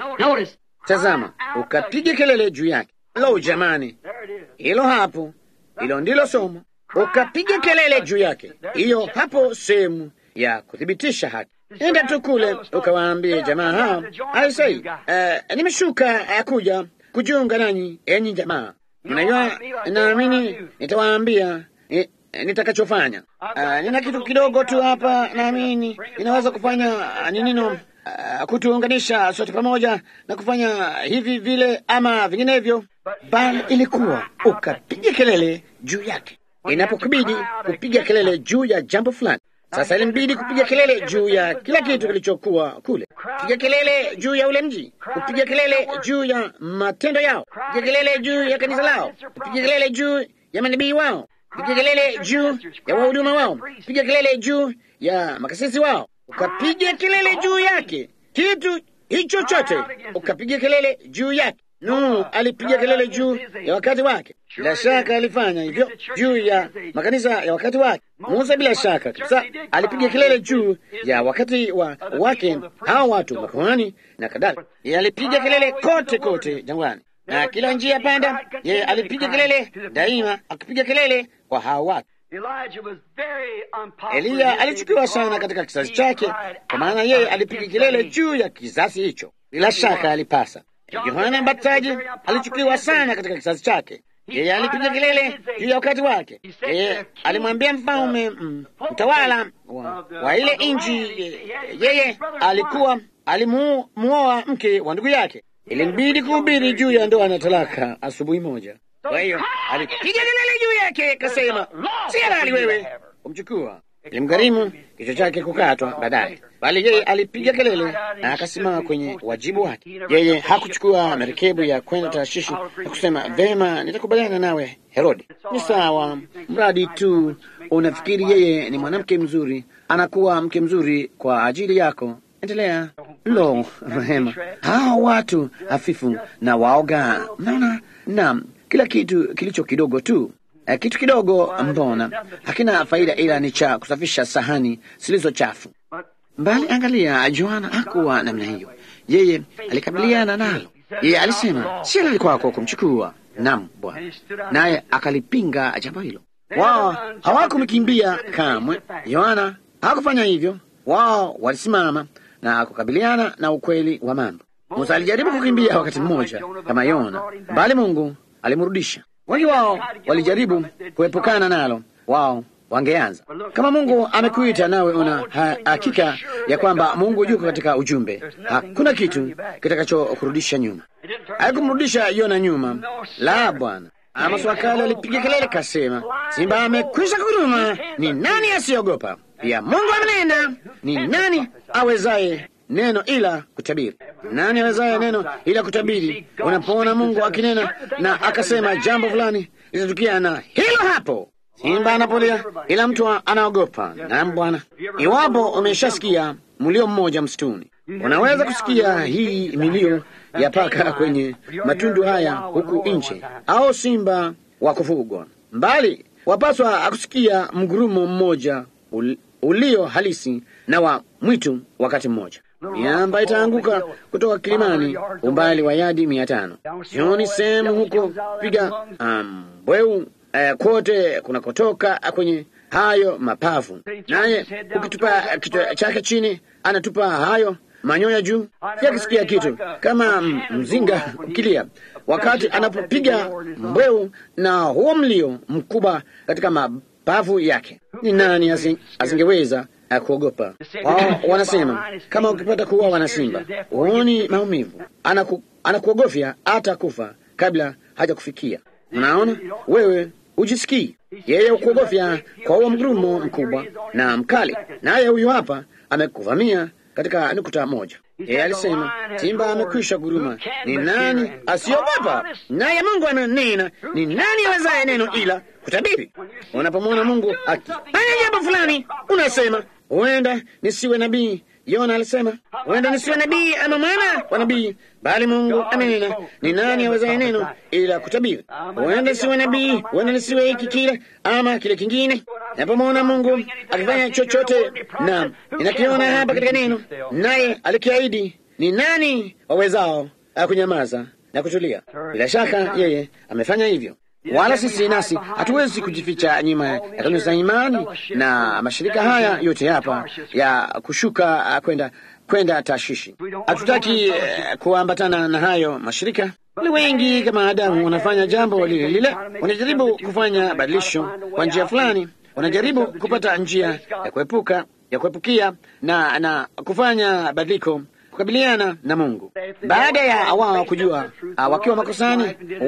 Tazama, ukapiga kelele juu yake. Lo, jamani, hilo hapo, hilo ndilo somo. Ukapiga kelele juu yake, hiyo hapo sehemu ya kuthibitisha haki. Enda tu kule ukawaambie jamaa hao, aisei, uh, nimeshuka uh, kuja kujiunga nanyi, enyi jamaa. Mnajua, naamini nitawaambia eh, nitakachofanya. Uh, nina kitu kidogo tu hapa, naamini inaweza kufanya uh, ninino uh, kutuunganisha sote pamoja na kufanya hivi vile ama vinginevyo, bali ilikuwa ukapiga kelele juu yake inapokubidi kupiga kelele juu ya jambo fulani. Sasa ilimbidi kupiga kelele juu ya kila kitu kilichokuwa kule, kupiga kelele juu ya ule mji, kupiga kelele juu ya matendo yao, kupiga kelele juu ya kanisa lao, kupiga kelele juu ya manabii wao, kupiga kelele juu ya wahuduma wao, kupiga kelele juu ya makasisi wao, ukapiga kelele juu yake, kitu hicho chote ukapiga kelele juu yake. Nuhu alipiga kelele juu ya wakati wake, bila shaka alifanya hivyo juu ya makanisa ya wakati wake. Musa bila shaka kabisa alipiga kelele juu ya wakati wa wake, hao watu makuhani na kadhalika. Yeye alipiga kelele kote kote jangwani na kila njia panda, yeye alipiga kelele daima, akipiga kelele kwa hao watu. Eliya alichukiwa sana katika kizazi chake, kwa maana yeye alipiga kelele juu ya kizazi hicho. Bila shaka alipasa Yohana Mbatizaji alichukiwa sana katika kizazi chake. Yeye alipiga kelele juu ya wakati wake. Yeye alimwambia mfalme mtawala wa, wa ile nchi, yeye alikuwa alimuoa mke wa ndugu yake. Ilimbidi kuhubiri juu ya ndoa na talaka asubuhi moja. Kwa hiyo alipiga kelele juu yake, kasema, si halali wewe kumchukua. Ilimgharimu kichwa chake kukatwa baadaye, bali yeye alipiga kelele na akasimama kwenye wajibu wake. Yeye hakuchukua merikebu ya kwenda Tarshishi na kusema vema, nitakubaliana nawe Herodi, ni sawa, mradi tu unafikiri yeye ni mwanamke mzuri, anakuwa mke mzuri kwa ajili yako. Endelea. Lo, rehema, hao watu hafifu na waoga, mnaona? Naam, kila kitu kilicho kidogo tu Uh, kitu kidogo mbona hakina faida, ila ni cha kusafisha sahani zilizo chafu. Mbali angalia, Yohana hakuwa namna hiyo. Yeye alikabiliana nalo. Yeye alisema si halali kwako kumchukua. Naam Bwana, naye akalipinga jambo hilo. Wao hawakumkimbia kamwe. Yohana hakufanya hivyo. Wao walisimama na kukabiliana na ukweli wa mambo. Musa alijaribu kukimbia wakati mmoja kama Yona, bali Mungu alimrudisha. Wengi wao walijaribu kuepukana nalo, wao wangeanza kama Mungu amekuita nawe una ha hakika ya kwamba Mungu yuko katika ujumbe, hakuna kitu kitakachokurudisha nyuma. Haikumrudisha Yona nyuma, la Bwana. Amos wakale alipiga kelele kasema, simba amekwisha kuruma, ni nani asiogopa? Pia Mungu amenena, ni nani awezaye neno ila kutabiri? Nani awezaye neno ila kutabiri? Unapoona Mungu akinena na akasema jambo fulani litatukia, na hilo hapo simba anapolia, ila mtu anaogopa. Naam Bwana, iwapo umeshasikia mlio mmoja msituni, unaweza kusikia hii milio ya paka kwenye matundu haya huku nje, au simba wa kufugwa mbali, wapaswa akusikia mgurumo mmoja ul ulio halisi na wa mwitu wakati mmoja. Miamba itaanguka kutoka kilimani umbali wa yadi mia tano. Sioni sehemu huko piga mbweu um, eh, kote kunakotoka kwenye hayo mapafu, naye ukitupa kichwa chake chini anatupa hayo manyoya juu, pia akisikia kitu kama mzinga ukilia wakati anapopiga mbweu na huo mlio mkubwa katika mabavu yake. Ni nani asingeweza kuogopa? Wao wanasema kama ukipata kuuawa na simba huoni maumivu, anaku, anakuogofya hata kufa kabla haja kufikia. Unaona, wewe ujisikii yeye ukuogofya kwa huo mgurumo mkubwa na mkali, naye huyu hapa amekuvamia katika nukta moja. Yeye alisema simba amekwisha guruma, ni nani asiogopa? Naye Mungu ananena, ni nani awezaye neno ila kutabiri? Unapomwona Mungu akifanya jambo fulani, unasema huenda nisiwe nabii. Yona alisema huenda nisiwe nabii ama mwana wa nabii, bali Mungu amenena, ni nani awezaye neno ila kutabiri? Huenda nisiwe nabii, huenda nisiwe hiki kile ama kile kingine. Napomwona Mungu akifanya chochote, na ninakiona hapa katika neno, naye alikiahidi, ni nani wawezao kunyamaza na kutulia? Bila shaka yeye amefanya hivyo wala sisi nasi hatuwezi kujificha nyuma ya kanuni za imani na mashirika haya yote hapa ya kushuka kwenda kwenda Tashishi. Hatutaki uh, kuambatana na hayo mashirika. Wale wengi kama Adamu wanafanya jambo lile lile, wanajaribu kufanya badilisho kwa njia fulani, wanajaribu kupata njia ya kuepuka ya kuepukia na na kufanya badiliko kukabiliana na Mungu. Baada ya wao kujua uh, wakiwa makosani,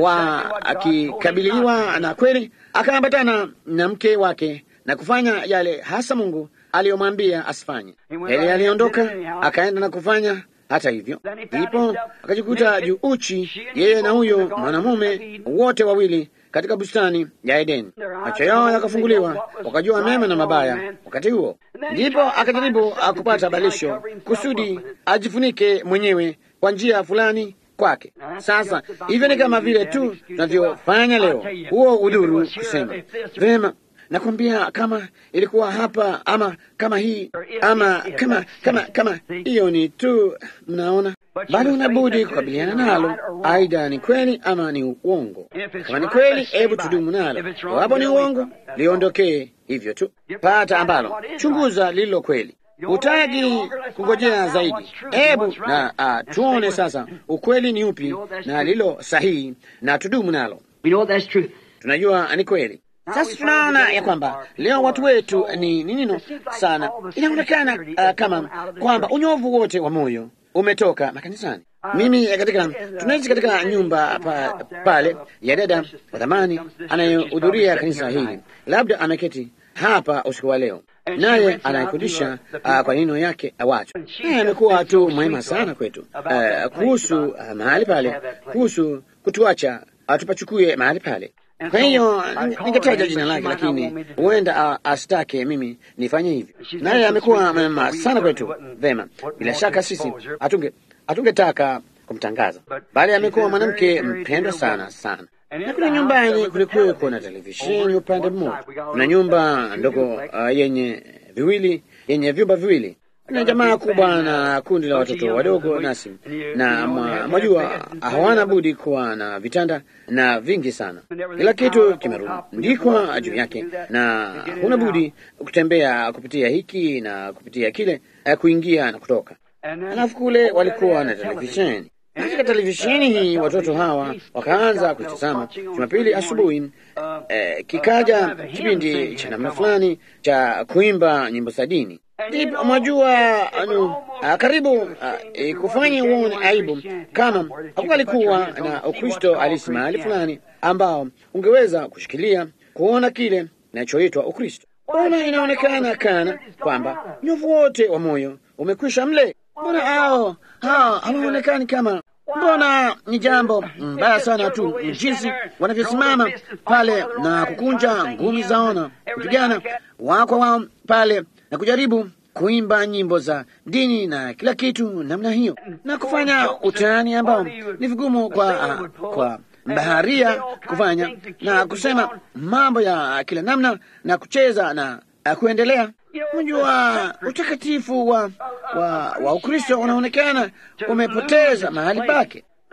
wakikabiliwa na kweli, akaambatana na mke wake na kufanya yale hasa Mungu aliyomwambia asifanye. Yeye aliondoka akaenda na kufanya hata hivyo, ndipo akajikuta juu uchi, yeye na huyo mwanamume wote wawili katika bustani ya Edeni. Macho yao yakafunguliwa, wakajua mema na mabaya. Wakati huo ndipo akajaribu kupata balisho kusudi ajifunike mwenyewe kwa njia fulani kwake. Sasa hivyo ni kama vile tu tunavyofanya leo, huo udhuru kusema vema nakwambia kama ilikuwa hapa ama kama hii ama kama kama kama hiyo ni tu, mnaona, bali unabudi kukabiliana nalo, aidha ni kweli ama ni uongo. Kama ni kweli, hebu tudumu nalo, iwapo ni uongo, liondokee hivyo tu. Pata ambalo chunguza lililo kweli, hutaki kungojea zaidi. Hebu na uh, tuone sasa ukweli ni upi na lilo sahihi, na tudumu nalo. Tunajua ni kweli. Sasa tunaona ya kwamba leo watu wetu ni nino sana, inaonekana uh, kama kwamba unyovu wote wa moyo umetoka makanisani. Mimi katika tunaishi katika nyumba pa, pale ya dada wa thamani anayehudhuria kanisa hili, labda ameketi hapa usiku wa leo, naye anayefundisha uh, kwa neno yake awacho, naye amekuwa tu mwema sana kwetu uh, kuhusu uh, mahali pale, kuhusu kutuacha uh, tupachukue mahali pale kwa hiyo ningetaja jina lake, lakini huenda asitake mimi nifanye hivyo. Naye amekuwa mema sana kwetu. Vema, bila shaka sisi hatunge hatungetaka kumtangaza, bali amekuwa mwanamke mpendwa sana sana. Na kule nyumbani kulikuweko na televisheni upande mmoja. Kuna nyumba ndogo uh, yenye viwili yenye vyumba viwili kuna jamaa kubwa na kundi la watoto wadogo nasi na mwajua, hawana budi kuwa na vitanda na vingi sana, kila kitu kimerundikwa juu yake, na huna budi kutembea kupitia hiki na kupitia kile, kuingia na kutoka. Alafu kule walikuwa na televisheni. Katika televisheni hii watoto hawa wakaanza kuitazama Jumapili asubuhi. Eh, kikaja kipindi cha namna fulani cha kuimba nyimbo za dini ndipo mwajua, anu karibu e, kufanya uone aibu kama hakualikuwa na Ukristo halisi mahali fulani ambao ungeweza kushikilia kuona kile kinachoitwa Ukristo. Ona, inaonekana kana kwamba nyovu wote wa moyo umekwisha mle. Mbona hao hao hawaonekani kama Mbona ni jambo mbaya sana tu jinsi wanavyosimama pale na kukunja ngumi zao na kupigana wako wao pale na kujaribu kuimba nyimbo za dini na kila kitu namna hiyo, na kufanya utani ambao ni vigumu kwa, uh, kwa baharia kufanya na kusema mambo ya kila namna na kucheza na uh, kuendelea. Unajua, utakatifu wa, wa, wa Ukristo unaonekana umepoteza mahali pake.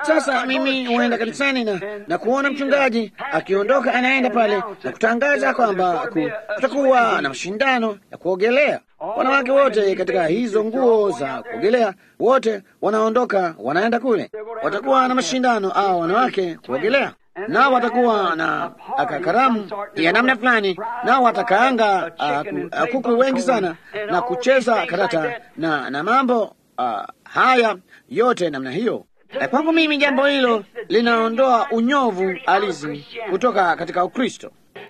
Sasa mimi huenda kanisani na, na kuona mchungaji akiondoka anaenda pale na kutangaza kwamba kutakuwa na mashindano ya kuogelea. Wanawake wote katika hizo nguo za kuogelea, wote wanaondoka wanaenda kule, watakuwa na mashindano au wanawake kuogelea nao watakuwa na karamu ya namna fulani, nao watakaanga uh, kuku wengi sana na kucheza karata na, na mambo uh, haya yote namna hiyo. Kwangu mimi jambo hilo linaondoa unyovu halisi kutoka katika Ukristo,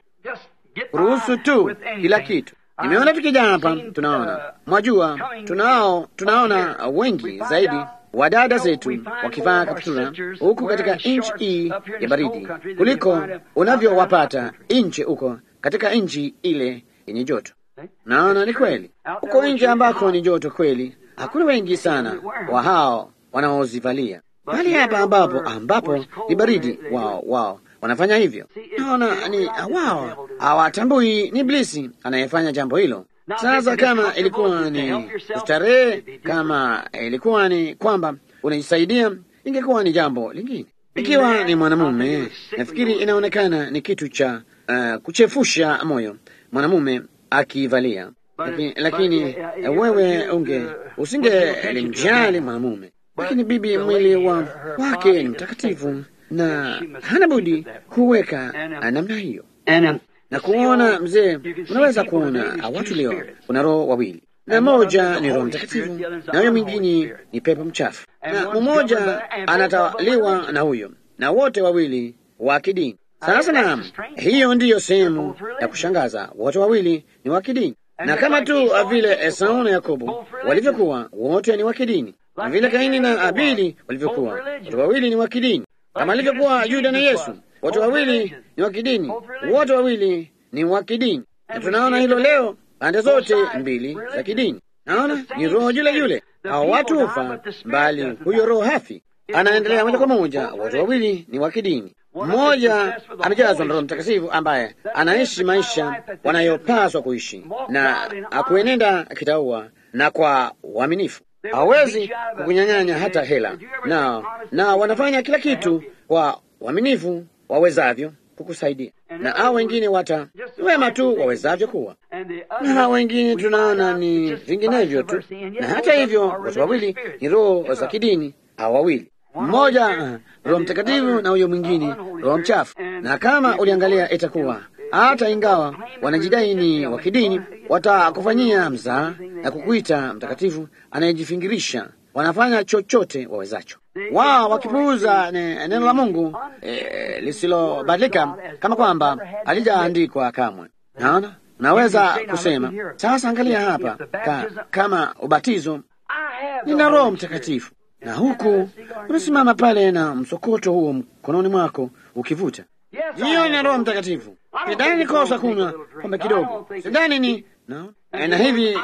ruhusu tu kila kitu. Nimeona tukija hapa, tunaona mwajua, tunao tunaona wengi zaidi wadada zetu wakivaa kaptura huku katika nchi hii ya baridi kuliko unavyowapata nje huko katika nchi ile yenye joto. Naona ni kweli, huko nje ambako ni joto kweli, hakuna wengi sana wa hao wanaozivalia, bali hapa ambapo ambapo ni baridi, wao wao wanafanya hivyo. Naona ni wao hawatambui ni Iblisi anayefanya jambo hilo. Sasa kama ilikuwa ni starehe, kama ilikuwa ni kwamba unajisaidia, ingekuwa ni jambo lingine. Ikiwa ni mwanamume, nafikiri inaonekana ni kitu cha uh, kuchefusha moyo mwanamume akivalia, lakini, lakini uh, wewe unge usingelimjali mwanamume, lakini bibi, mwili wa wake ni mtakatifu na hana budi kuweka namna hiyo na kuona mzee, unaweza kuona watu leo, kuna roho wawili, na moja ni Roho Mtakatifu na huyo mwingine ni pepo mchafu, na mmoja anatawaliwa na huyo, na wote wawili wa kidini. Sasa naam, hiyo ndiyo sehemu ya kushangaza, wote wawili ni wa kidini, na kama tu vile Esau na Yakobo walivyokuwa, wote ni wa kidini, na vile Kaini na Abili walivyokuwa, wote wawili ni wa kidini, kama alivyokuwa Yuda na Yesu wote wawili ni wa kidini, wote wawili ni wa kidini, na tunaona hilo leo pande zote mbili za kidini. Naona ni roho yule yule, hao watu hufa, bali huyo roho hafi, anaendelea moja kwa moja. Wote wawili ni wa kidini. Mmoja amejazwa na Roho Mtakatifu ambaye anaishi maisha wanayopaswa kuishi na akuenenda kitaua na kwa uaminifu, hawezi kukunyang'anya hata hela, na na wanafanya kila kitu kwa uaminifu wawezavyo kukusaidia, na hao wengine wata wema tu wawezavyo kuwa, na hao wengine tunaona ni vinginevyo tu. Na hata hivyo watu wawili ni roho za kidini, hao wawili, mmoja uh, Roho Mtakatifu na huyo mwingine roho mchafu. Na kama uliangalia, itakuwa hata ingawa wanajidai ni wa kidini, watakufanyia mzaa na kukuita mtakatifu anayejifingirisha. Wanafanya chochote wawezacho wao wakipuuza neno la Mungu e, lisilobadilika kama kwamba halijaandikwa kamwe. Naona naweza kusema sasa, angalia hapa ka, kama ubatizo, nina Roho Mtakatifu na huku unasimama pale na msokoto huo mkononi mwako ukivuta, hiyo ina Roho Mtakatifu. Sidhani kosa kunywa pombe kidogo, sidhani ni no. Na hivi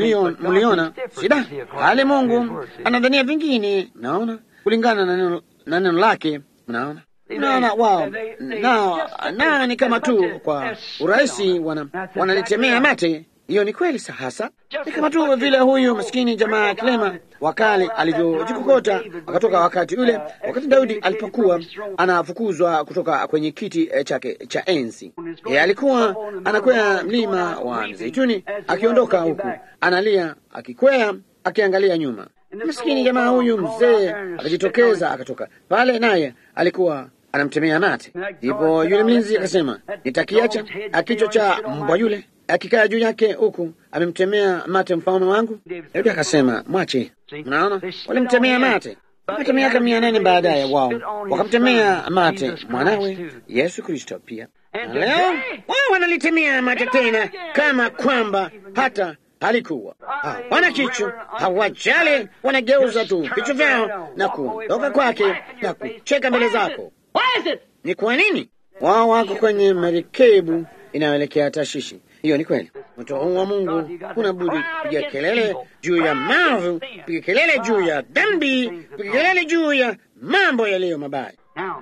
mliona sida hali Mungu anadhania vingine, naona kulingana na neno na neno lake. Mnaona, mnaona wao nao nao ni kama tu kwa urahisi wanalitemea wana mate. Hiyo ni kweli hasa, ni kama tu vile huyu maskini jamaa kilema wakale alivyojikokota akatoka wakati ule, wakati Daudi alipokuwa anafukuzwa kutoka kwenye kiti chake cha enzi. Yeye alikuwa anakwea mlima wa Mzeituni, akiondoka huku analia, akikwea, akiangalia nyuma Maskini jamaa huyu mzee akajitokeza akatoka pale, naye alikuwa anamtemea mate. Ndipo yule mlinzi akasema, nitakiacha kichwa cha mbwa yule akikaa juu yake huku amemtemea mate mfalme wangu? Daudi akasema, mwache. Mnaona, walimtemea mate hata miaka mia nane baadaye wao wakamtemea mate mwanawe Yesu Kristo pia, na leo wao wanalitemea mate tena, kama kwamba hata halikuwa wana kichwa, hawajali, wanageuza tu vichwa vyao na kuondoka kwake na kucheka mbele zako. Ni kwa nini? Wao wako kwenye merikebu inayoelekea Tashishi. Hiyo ni kweli. Moto huu wa Mungu kuna budi piga kelele juu ya mavu, piga kelele juu ya dhambi, piga kelele juu ya mambo yaliyo mabaya.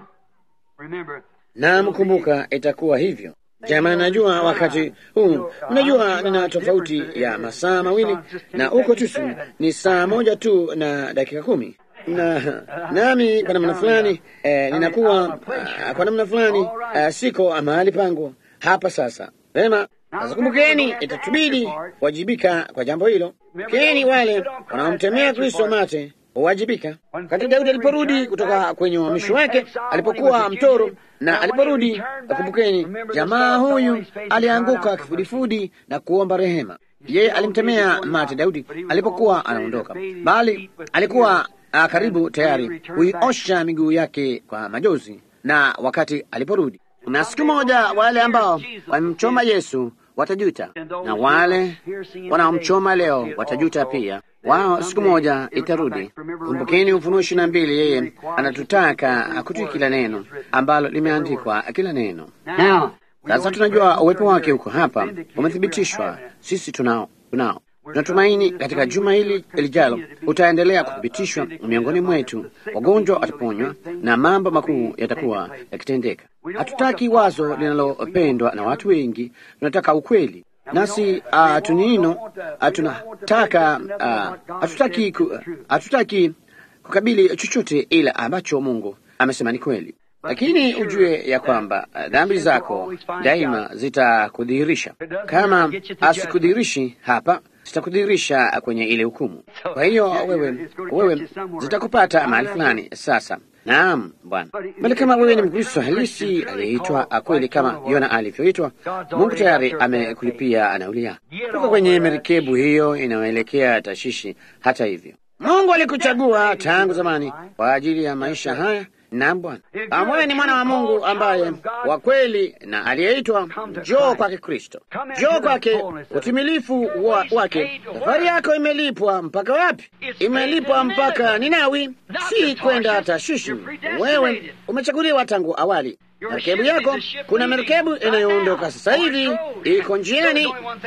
Na mkumbuka, itakuwa hivyo. Jamani, najua wakati huu, unajua nina tofauti ya masaa mawili na huko Tusu ni saa moja tu na dakika kumi. na nami kwa namna fulani eh, ninakuwa ah, kwa namna fulani ah, siko mahali pangu hapa sasa. Vema, sasa kumbukeni, itatubidi kuwajibika kwa jambo hilo. Keni wale wanaomtemea Kristo mate huwajibika. Wakati Daudi aliporudi kutoka kwenye uhamisho wake, alipokuwa mtoro na aliporudi, kumbukeni, jamaa huyu alianguka kifudifudi na kuomba rehema. Yeye alimtemea mate Daudi alipokuwa anaondoka, bali alikuwa ah, karibu tayari kuiosha miguu yake kwa majozi, na wakati aliporudi na siku moja wale ambao wamemchoma Yesu watajuta, na wale wanaomchoma leo watajuta pia. Wao siku moja itarudi. Kumbukeni Ufunuo ishirini na mbili, yeye anatutaka kutii kila neno ambalo limeandikwa, kila neno. Sasa tunajua uwepo wake huko hapa umethibitishwa, sisi tunao tunao tunatumaini katika juma hili lijalo utaendelea kuthibitishwa miongoni mwetu, wagonjwa wataponywa na mambo makuu yatakuwa yakitendeka. Hatutaki wazo linalopendwa na watu wengi, tunataka ukweli. Nasi uh, tunino uh, tunataka uh, hatutaki ku, hatutaki kukabili chochote ila ambacho Mungu amesema ni kweli, lakini ujue ya kwamba uh, dhambi zako daima zitakudhihirisha. Kama asikudhihirishi hapa zitakudhihirisha kwenye ile hukumu. Kwa hiyo wewe, wewe zitakupata mahali fulani. Sasa naam, Bwana, bali kama wewe ni Mkristo halisi aliyeitwa kweli kama Yona alivyoitwa, Mungu tayari amekulipia nauli yako. Toka kwenye merikebu hiyo inayoelekea Tashishi. Hata hivyo, Mungu alikuchagua tangu zamani kwa ajili ya maisha haya. Naam Bwana, kama wewe ni mwana wa Mungu ambaye wa kweli na aliyeitwa, njoo kwake Kristo, njoo kwake utimilifu wa, wake. Safari yako imelipwa mpaka wapi? Imelipwa mpaka Ninawi, si kwenda Tashishi. Wewe umechaguliwa tangu awali. Merikebu yako, kuna merikebu inayoondoka sasa hivi, iko njiani.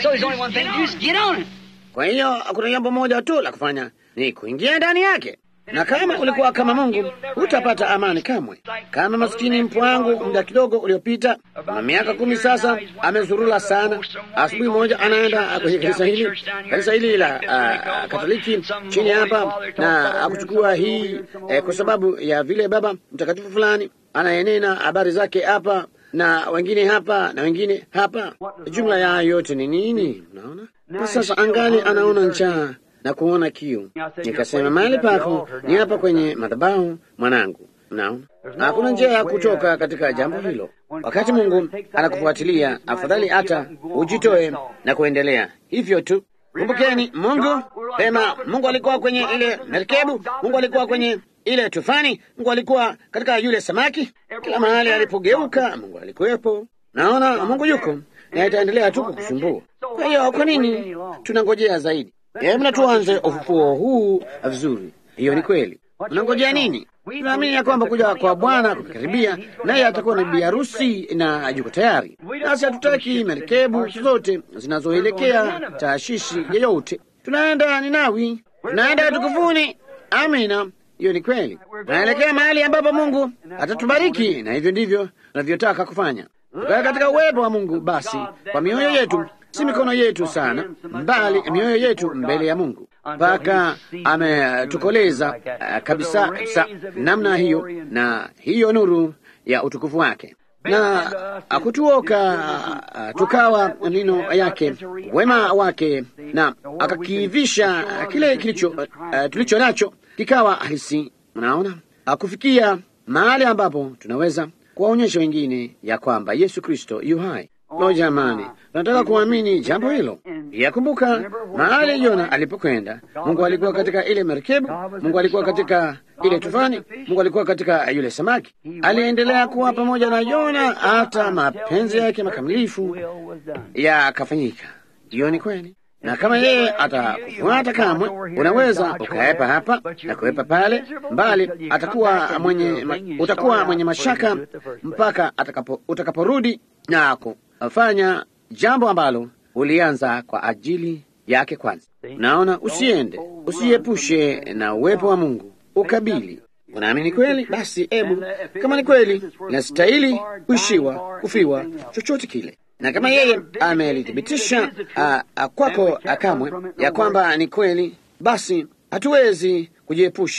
Kwa hiyo kuna jambo moja tu la kufanya, ni kuingia ndani yake na kama ulikuwa kama Mungu hutapata amani kamwe. Kama maskini mpwangu muda kidogo uliopita, na miaka kumi sasa, amezurula sana. Asubuhi moja anaenda kwenye kanisa hili, kanisa hili la uh, Katoliki chini hapa, na akuchukua hii eh, kwa sababu ya vile baba mtakatifu fulani anayenena habari zake hapa na wengine hapa na wengine hapa. Jumla ya yote ni nini? Unaona, na sasa angali anaona njaa na kuona kiu. Nikasema mahali pako ni hapa kwenye madhabahu, mwanangu. Naona hakuna njia ya kutoka katika jambo hilo. Wakati Mungu anakufuatilia, afadhali hata ujitoe na kuendelea hivyo tu. Kumbukeni, Mungu pema, Mungu alikuwa kwenye ile merikebu, Mungu alikuwa kwenye ile tufani, Mungu alikuwa katika yule samaki. Kila mahali alipogeuka, Mungu alikuwepo. Naona Mungu yuko na itaendelea tu kukusumbua. Kwa hiyo, kwa nini tunangojea zaidi? Hebu na tuanze ufufuo huu vizuri. Hiyo ni kweli. Unangojea nini? Tunaamini ya kwamba kuja kwa Bwana kumekaribia, naye atakuwa na bibi harusi na yuko tayari. Nasi hatutaki merikebu zote zinazoelekea taashishi yeyote. Tunaenda Ninawi, tunaenda tukufuni. Amina, hiyo ni kweli. Tunaelekea mahali ambapo Mungu atatubariki, na hivyo ndivyo tunavyotaka kufanya, tukae katika uwepo wa Mungu. Basi kwa mioyo yetu si mikono yetu sana, mbali mioyo yetu mbele ya Mungu, mpaka ametukoleza uh, kabisa kabisa namna hiyo, na hiyo nuru ya utukufu wake na akutuoka uh, tukawa nino yake wema wake, na akakivisha kile kilicho uh, tulicho nacho kikawa halisi. Mnaona, akufikia mahali ambapo tunaweza kuwaonyesha wengine ya kwamba Yesu Kristo yu hai. Lo, jamani, tunataka kuamini jambo hilo. Yakumbuka mahali Yona alipokwenda, Mungu alikuwa katika ile merikebu, Mungu alikuwa katika ile tufani, Mungu alikuwa katika yule samaki. Aliendelea kuwa pamoja na Yona hata mapenzi yake makamilifu yakafanyika. Hiyo ni kweli, na kama yeye atakufuata kamwe, unaweza ukaepa hapa na kuepa pale mbali, atakuwa mwenye ma, utakuwa mwenye mashaka mpaka atakapo, utakaporudi na fanya jambo ambalo ulianza kwa ajili yake kwanza. Naona usiende, usiepushe na uwepo wa Mungu, ukabili. Unaamini kweli? Basi ebu, kama ni kweli inastahili kuishiwa, kufiwa, chochote kile, na kama yeye amelithibitisha kwako kamwe ya kwamba ni kweli, basi hatuwezi kujiepusha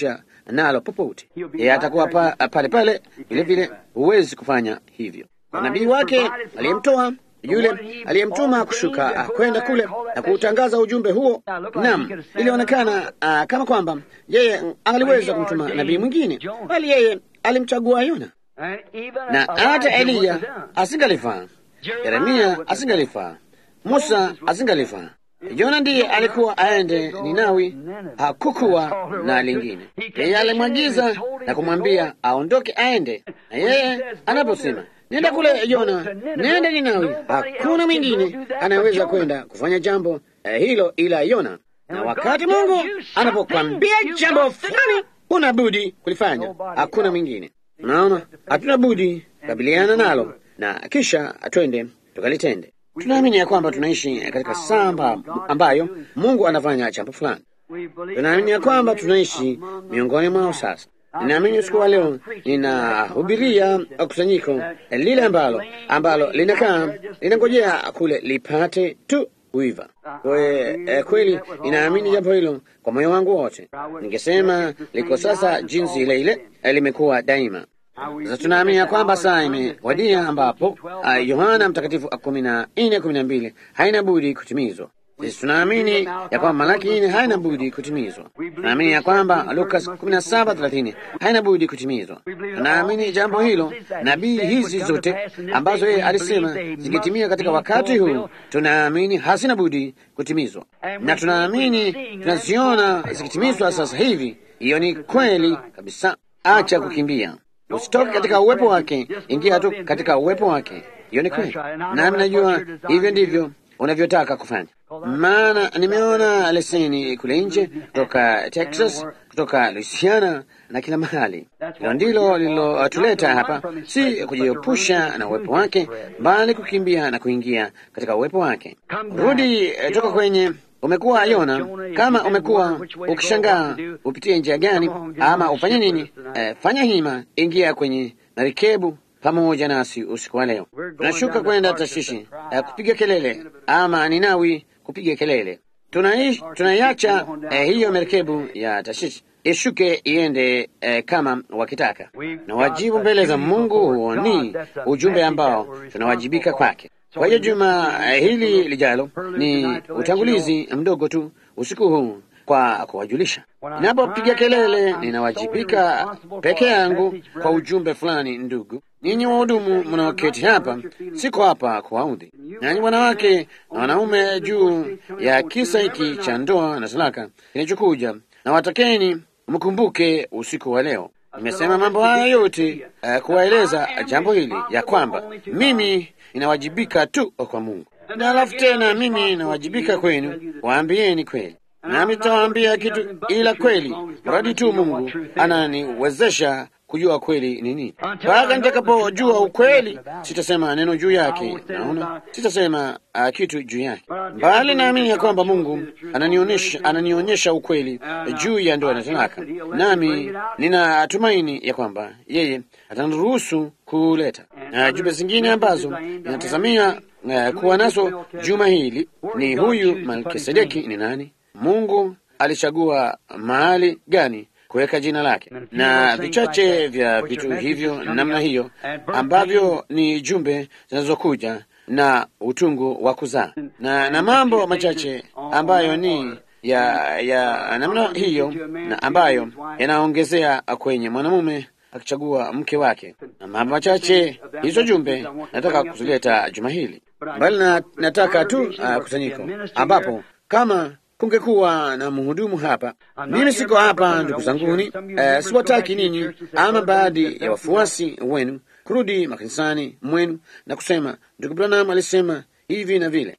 nalo popote. Yeye atakuwa pa, pale pale vile vile, huwezi kufanya hivyo. Nabii wake aliyemtoa yule aliyemtuma kushuka kwenda kule na kuutangaza ujumbe huo. Naam, ilionekana uh, kama kwamba yeye aliweza kumtuma nabii mwingine, bali yeye alimchagua Yona, na hata Eliya asingalifaa, Yeremia asingalifaa, Musa asingalifaa. Yona ndiye alikuwa aende Ninawi, hakukuwa na lingine. Yeye alimwagiza na kumwambia aondoke aende, na yeye anaposema nenda kule Yona, nenda Ninawi, hakuna mwingine anayeweza kwenda kufanya jambo eh, hilo ila Yona. Na wakati Mungu anapokwambia jambo fulani, huna budi kulifanya, hakuna mwingine. Unaona, hatuna budi kabiliana nalo na kisha twende tukalitende. Tunaamini ya kwamba tunaishi katika saa ambayo Mungu anafanya jambo fulani. Tunaamini ya kwamba tunaishi miongoni mwao sasa. Ninaamini usiku wa leo ninahubiria kusanyiko lile ambalo ambalo linakaa linangojea kule lipate tu uiva. Kwe, kweli ninaamini jambo hilo kwa moyo wangu wote. Ningesema liko sasa jinsi ile ile limekuwa daima. Sasa tunaamini ya kwamba saa imewadia ambapo uh, Yohana Mtakatifu kumi na nne kumi na mbili haina budi kutimizwa. Sisi tunaamini ya kwamba Malaki nne haina budi kutimizwa. Tunaamini ya kwamba Lukas kumi na saba thelathini haina budi kutimizwa. Tunaamini jambo hilo, nabii hizi zote ambazo yeye alisema zingetimia katika wakati huu, tunaamini hazina budi kutimizwa, na tunaamini tunaziona zikitimizwa sasa hivi. Hiyo ni kweli kabisa. Acha kukimbia Usitoke katika uwepo wake, ingia tu katika uwepo wake. Hiyo ni kweli, nami najua hivyo ndivyo unavyotaka kufanya. Maana nimeona leseni kule nje, kutoka Texas, kutoka Louisiana na kila mahali. Hilo ndilo lililotuleta hapa, si kujiepusha na uwepo wake, bali kukimbia na kuingia katika uwepo wake. Rudi toka kwenye umekuwa Yona, kama umekuwa ukishangaa upitie njia gani ama ufanye nini, eh, fanya hima, ingia kwenye marikebu pamoja nasi usiku wa leo. Tunashuka kwenda Tashishi eh, kupiga kelele ama Ninawi kupiga kelele. Tunaiacha eh, hiyo merikebu ya Tashishi ishuke iende eh, kama wakitaka, na wajibu mbele za Mungu. Huo ni ujumbe ambao tunawajibika kwake. Kwa hiyo juma hili lijalo ni utangulizi mdogo tu usiku huu kwa kuwajulisha. Ninapopiga kelele, ninawajibika peke yangu kwa ujumbe fulani. Ndugu ninyi wahudumu mnaoketi hapa, siko hapa kuwaudhi nanyi wanawake na wanaume juu ya kisa hiki cha ndoa na talaka kinachokuja, na watakeni mkumbuke usiku wa leo. Nimesema mambo haya yote uh, kuwaeleza jambo hili ya kwamba mimi ninawajibika tu kwa Mungu, na alafu tena mimi ninawajibika kwenu, waambieni kweli, nami nitawaambia kitu ila kweli, mradi tu Mungu ananiwezesha kujua kweli ni nini. Mpaka nitakapojua ukweli, sitasema neno juu yake. Naona sitasema uh, kitu juu yake, bali naamini ya kwamba Mungu ananionyesha ananionyesha ukweli juu ya ndoa na talaka, nami ninatumaini ya kwamba yeye ataniruhusu kuleta na uh, jumbe zingine ambazo ninatazamia uh, kuwa nazo juma hili. Ni huyu Melkisedeki ni nani? Mungu alichagua mahali gani kuweka jina lake na vichache vya vitu hivyo namna hiyo ambavyo ni jumbe zinazokuja na utungu wa kuzaa na, na mambo machache ambayo ni ya, ya namna hiyo na ambayo yanaongezea kwenye mwanamume akichagua mke wake, na mambo machache hizo jumbe nataka kuzileta juma hili, bali na, nataka tu uh, kusanyiko ambapo kama kungekuwa na mhudumu hapa. Mimi siko hapa, ndugu zanguni, uh, siwataki ninyi ama baadhi ya wafuasi wenu kurudi makanisani mwenu na kusema ndugu Branham alisema hivi na vile.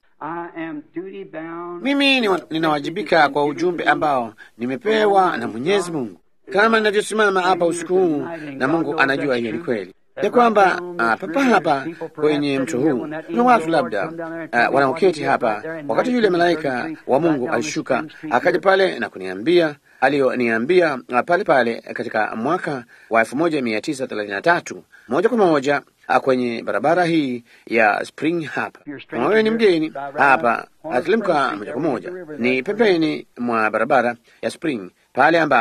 Mimi ninawajibika kwa ujumbe ambao nimepewa na Mwenyezi Mungu, kama ninavyosimama hapa usiku huu, na Mungu anajua hiyo ni kweli ya kwamba uh, papa hapa kwenye mto huu kuna watu labda uh, wanaoketi hapa, wakati yule malaika wa Mungu alishuka akaja pale na kuniambia aliyoniambia uh, pale pale katika mwaka wa elfu moja mia tisa thelathini na tatu moja kwa moja uh, kwenye barabara hii ya Spring hapa. Kama wewe ni mgeni hapa, atilimka moja kwa moja ni pembeni mwa barabara ya Spring pale ambapo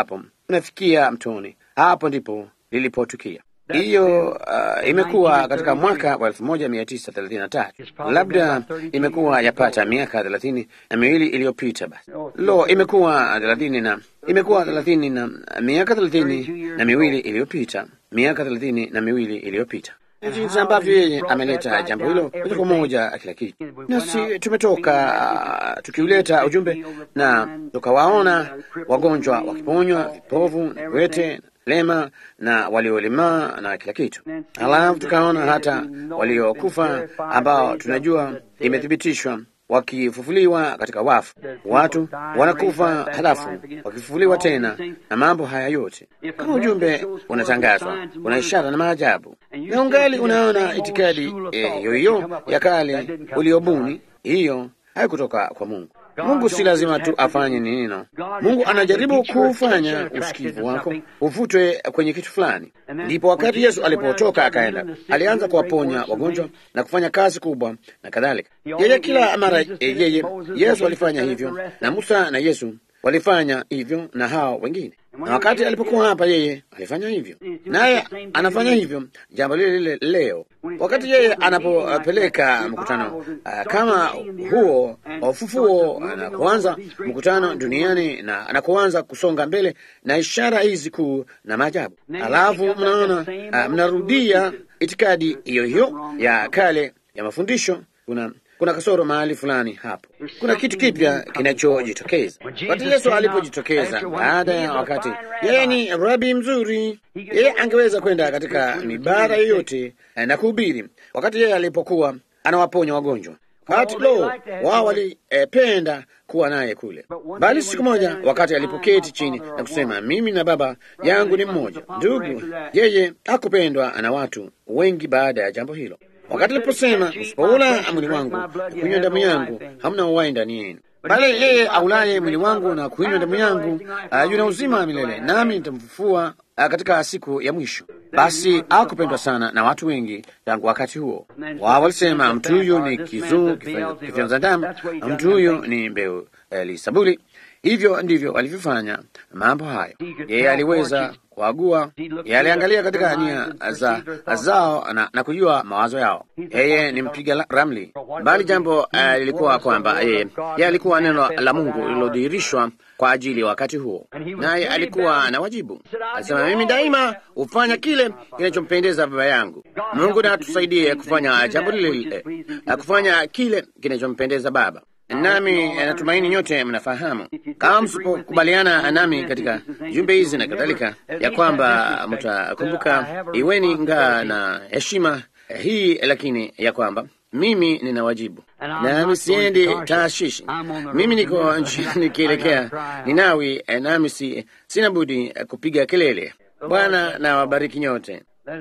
unafikia mtoni. Hapo ndipo lilipotukia. Hiyo uh, imekuwa katika mwaka wa elfu moja mia tisa thelathini na tatu labda imekuwa yapata miaka thelathini na miwili iliyopita. Basi lo, imekuwa thelathini na imekuwa thelathini na miaka thelathini na miwili iliyopita, miaka thelathini na miwili iliyopita jinsi ambavyo yeye ameleta jambo hilo moja kwa moja kila kitu, nasi tumetoka uh, tukiuleta ujumbe na tukawaona wagonjwa wakiponywa, vipovu na viwete lema na waliolemaa na kila kitu. Halafu tukaona hata waliokufa ambao tunajua imethibitishwa wakifufuliwa katika wafu. Watu wanakufa halafu wakifufuliwa tena, na mambo haya yote. Kama ujumbe unatangazwa, una ishara na maajabu, na ungali unaona itikadi hiyo hiyo ya kale uliobuni, hiyo haikutoka kwa Mungu. Mungu si lazima tu afanye neno. Mungu anajaribu kufanya usikivu wako uvutwe kwenye kitu fulani. Ndipo wakati Yesu alipotoka akaenda, alianza kuwaponya wagonjwa na kufanya kazi kubwa na kadhalika. Yeye kila mara yeye Yesu alifanya hivyo, na Musa na Yesu walifanya hivyo na hao wengine na wakati alipokuwa hapa yeye alifanya hivyo, naye anafanya hivyo jambo lile lile leo. Wakati yeye anapopeleka mkutano uh, kama huo wa ufufuo na kuanza mkutano duniani na anakuanza kusonga mbele na ishara hizi kuu na maajabu, alafu mnaona uh, mnarudia itikadi hiyo hiyo ya kale ya mafundisho. Kuna kuna kasoro mahali fulani hapo. Kuna kitu kipya kinachojitokeza. Wakati Yesu alipojitokeza baada ya wakati, yeye ni rabi mzuri, yeye angeweza kwenda katika mibara yoyote na kuhubiri. Wakati yeye alipokuwa anawaponya wagonjwa, wakati lo, wao walipenda eh, kuwa naye kule. Bali siku moja, wakati alipoketi chini na kusema mimi na Baba yangu ni mmoja, ndugu, yeye hakupendwa na watu wengi baada ya jambo hilo wakati aliposema msipoula mwili wangu na kunywa damu yangu hamna uhai ndani yenu, bali yeye aulaye mwili wangu na kunywa damu yangu uh, yuna uzima wa milele, nami nitamfufua uh, katika siku ya mwisho. Basi hakupendwa sana na watu wengi tangu wakati huo. Wao walisema mtu huyu ni kizuu kifyonza damu, mtu huyu ni mbeu lisabuli. Hivyo ndivyo walivyofanya mambo hayo. Yeye aliweza kuagua, yeye aliangalia katika nia za zao na, na kujua mawazo yao. Yeye ni mpiga ramli, bali jambo uh, lilikuwa kwamba yeye yeye alikuwa neno la Mungu lililodhihirishwa kwa ajili ya wakati huo, naye alikuwa na wajibu. Alisema, mimi daima hufanya kile kinachompendeza Baba yangu. Mungu na atusaidie kufanya jambo lile lile, kufanya kile kinachompendeza Baba nami natumaini nyote mnafahamu, kama msipokubaliana nami katika jumbe hizi na kadhalika, ya kwamba mtakumbuka, iweni ngaa na heshima hii, lakini ya kwamba mimi nina wajibu, nami siendi Taashishi. Mimi niko njiani nikielekea Ninawi, nami si, sina budi kupiga kelele. Bwana na wabariki nyote.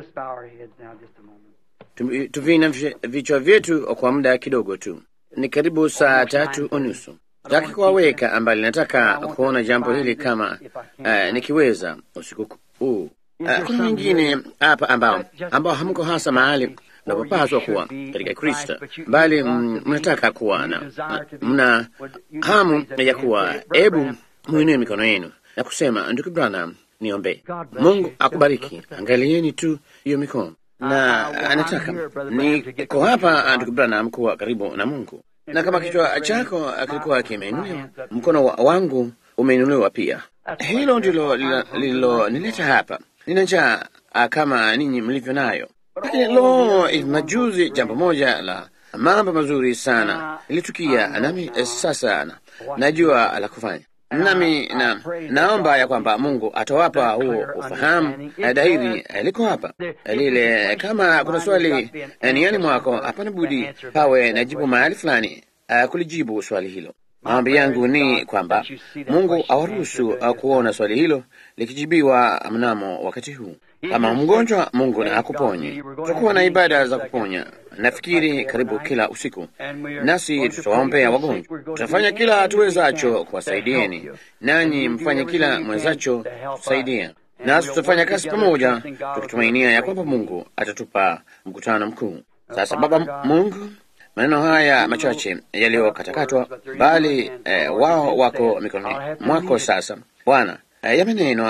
Tuvina vichwa vyetu kwa muda kidogo tu. Ni karibu saa tatu unusu. Taki kuwaweka ambali, nataka kuona jambo hili kama uh, nikiweza usiku huu. Uh, kuna wengine hapa ambao ambao hamko hasa mahali mnapopaswa kuwa katika Kristo, bali mnataka kuwa na mna hamu ya kuwa. Hebu mwinue mikono yenu na kusema, ndugu Branham, niombee. Mungu akubariki. Angalieni tu hiyo mikono na anataka niko hapa ndugu Branham kuwa karibu na Mungu, na kama kichwa chako kilikuwa kimeinuliwa, mkono wa wangu umeinuliwa pia. Hilo ndilo lililonileta hapa. Nina njaa kama ninyi mlivyo nayo. Lakini lo, hivi majuzi jambo moja la mambo mazuri sana ilitukia, nami sasa na, najua la kufanya nami na, naomba ya kwamba Mungu atawapa huo ufahamu. Dairi liko hapa lile. Kama kuna swali niani mwako, hapana budi pawe na jibu mahali fulani uh, kulijibu swali hilo. Maombi yangu ni kwamba Mungu awaruhusu uh, kuona swali hilo likijibiwa mnamo wakati huu. Kama mgonjwa, Mungu na akuponye. Tutakuwa na ibada za kuponya, nafikiri karibu kila usiku, nasi tutawaombea wagonjwa. Tutafanya kila tuwezacho kuwasaidieni, nanyi mfanye kila mwezacho kusaidia, nasi tutafanya kazi pamoja, tukitumainia ya kwamba Mungu atatupa mkutano mkuu. Sasa Baba Mungu, maneno haya machache yaliyokatakatwa, bali eh, wao wako mikononi mwako sasa Bwana, yamenenwa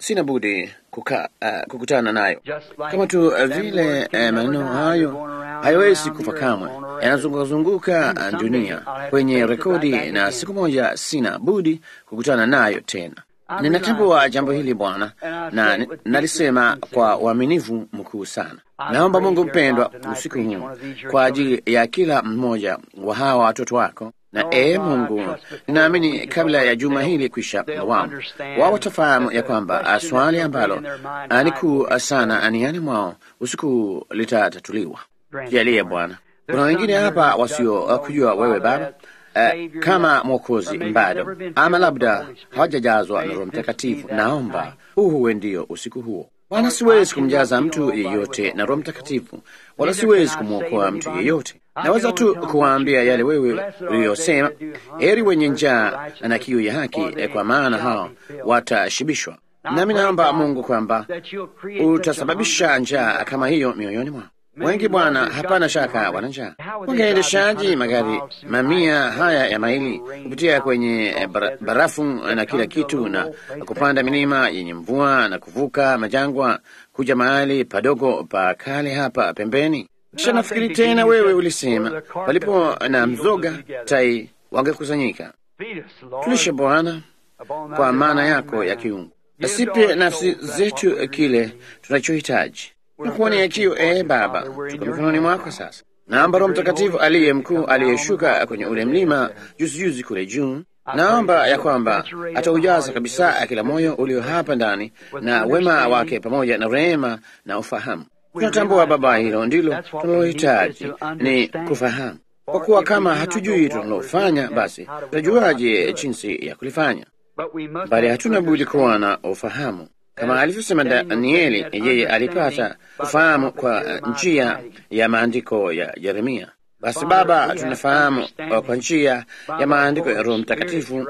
sina budi kuka, uh, kukutana nayo kama tu uh, vile uh, maneno hayo hayawezi kufa kamwe, yanazungukazunguka uh, dunia kwenye rekodi, na siku moja sina budi kukutana nayo tena. Ninatambua jambo hili Bwana, na nalisema kwa uaminifu mkuu sana. Naomba Mungu mpendwa, usiku huu kwa ajili ya kila mmoja wa hawa watoto wako na ee Mungu, ninaamini kabla ya juma hili kwisha, wao wao watafahamu ya kwamba swali ambalo ni kuu sana aniani mwao usiku litatatuliwa. Jalie Bwana. Kuna wengine hapa wasio kujua wewe Baba Uh, kama Mwokozi bado ama labda hawajajazwa na Roho Mtakatifu. Naomba huu huwe ndio usiku huo Bwana. Siwezi kumjaza mtu yeyote na Roho Mtakatifu, wala siwezi kumwokoa mtu yeyote. Naweza tu kuwaambia yale wewe uliyosema, heri wenye njaa na kiu ya haki, kwa maana hao watashibishwa. Nami naomba Mungu kwamba utasababisha njaa kama hiyo mioyoni mwao wengi Bwana, hapana shaka wana njaa. Wangeendeshaji magari mamia haya ya maili kupitia kwenye barafu na kila kitu, na kupanda milima yenye mvua na kuvuka majangwa kuja mahali padogo pa kale hapa pembeni. Kisha nafikiri tena, wewe ulisema palipo na mzoga tai wangekusanyika. Tulishe Bwana kwa maana yako ya kiungu, asipe nafsi zetu kile tunachohitaji nakuonea kiu. Ee Baba, tuko mikononi mwako sasa. Naomba Roho Mtakatifu aliye mkuu aliyeshuka kwenye ule mlima juzi juzi kule juu, naomba ya kwamba ataujaza kabisa kila moyo ulio hapa ndani na wema wake pamoja na rehema na ufahamu. Tunatambua Baba, hilo ndilo tunalohitaji ni kufahamu, kwa kuwa kama hatujui tunalofanya, basi tutajuaje jinsi ya kulifanya? Bali hatuna budi kuwa na ufahamu kama alivyosema Danieli, yeye alipata kufahamu kwa njia ya maandiko ya Yeremia. Basi Baba, tunafahamu kwa njia ya maandiko ya Roho Mtakatifu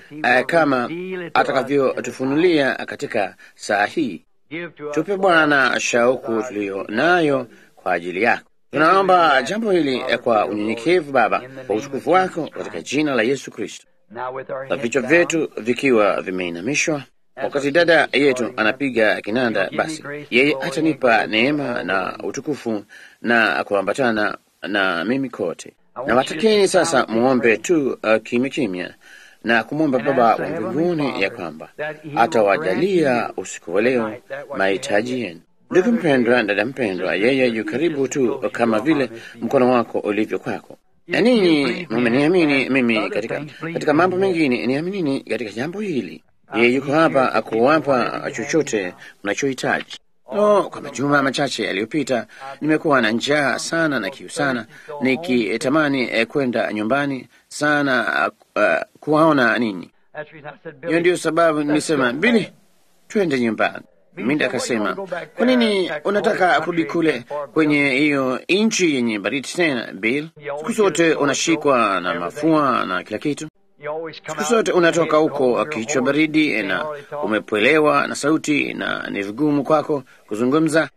kama atakavyotufunulia katika saa hii. Tupe Bwana shauku tuliyo nayo kwa ajili yako. Tunaomba jambo hili kwa unyenyekevu Baba, kwa utukufu wako, katika jina la Yesu Kristo, na vichwa vyetu vikiwa vimeinamishwa Wakati dada yetu anapiga kinanda, basi yeye atanipa neema na utukufu na kuambatana na mimi kote. Na watakeni sasa muombe tu uh, kimya kimya na kumwomba Baba wa mbinguni ya kwamba atawajalia usiku wa leo mahitaji yenu. Ndugu mpendwa, dada mpendwa, yeye yu karibu tu kama vile mkono wako ulivyo kwako. Na ninyi mumeniamini mimi katika, katika mambo mengine, niaminini katika jambo hili yeye yuko hapa akuwapa chochote mnachohitaji. No, kwa majuma machache yaliyopita nimekuwa na njaa sana na kiu sana, nikitamani eh, kwenda nyumbani sana uh, kuwaona ninyi. Hiyo ndiyo sababu nilisema Bili, twende nyumbani. Minda akasema, kwa nini unataka kurudi kule kwenye hiyo nchi yenye baridi tena Bill? Siku zote unashikwa na mafua na kila kitu siku zote unatoka huko kichwa baridi na umepwelewa na sauti na ni vigumu kwako kuzungumza.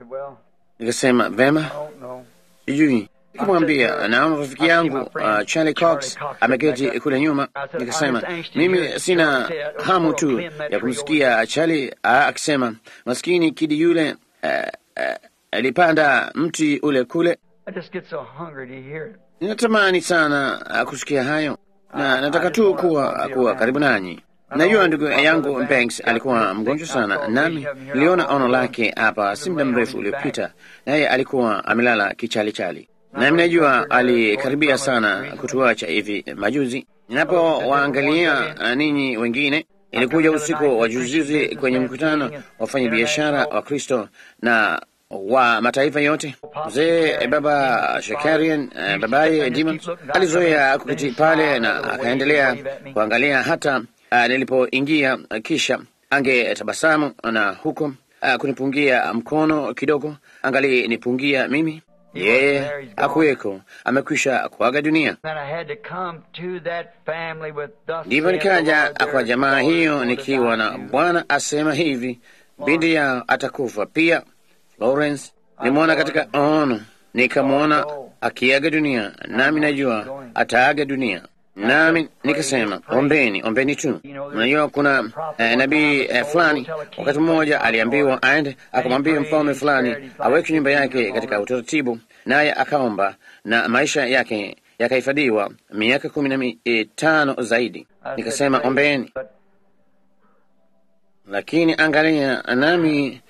Nikasema vema, sijui. Nikamwambia naona rafiki yangu uh, Charlie Cox ameketi kule nyuma. Nikasema mimi sina hamu tu ya kumsikia Charlie akisema maskini kidi yule alipanda uh, uh, mti ule kule. Ninatamani sana uh, kusikia hayo na nataka tu kuwa kuwa karibu nanyi. Najua ndugu yangu Banks alikuwa mgonjwa sana, nami niliona ono lake hapa si muda mrefu uliopita, naye alikuwa amelala kichalichali, nami najua alikaribia sana kutuacha hivi majuzi. Ninapowaangalia ninyi wengine, ilikuja usiku wa juzijuzi kwenye mkutano wafanya biashara wa Kristo na wa mataifa yote. Mzee baba Shakarian, uh, babaye Dimon alizoea kuketi pale na akaendelea kuangalia hata uh, nilipoingia, uh, kisha angetabasamu na huko uh, kunipungia mkono kidogo, angali nipungia mimi. Yeye akuweko, amekwisha kuaga dunia. Ndivyo nikaja kwa jamaa hiyo nikiwa na Bwana asema hivi, binti yao atakufa pia. Lawrence nimwona katika ono, nikamwona akiaga dunia, nami najua ataaga dunia. nami nikasema ombeni, ombeni tu. Unajua, kuna eh, nabii eh, fulani wakati mmoja aliambiwa aende akamwambia mfalme fulani aweke nyumba yake katika utaratibu, naye akaomba na maisha yake yakahifadhiwa miaka kumi na mitano zaidi. Nikasema ombeni, lakini angalia, nami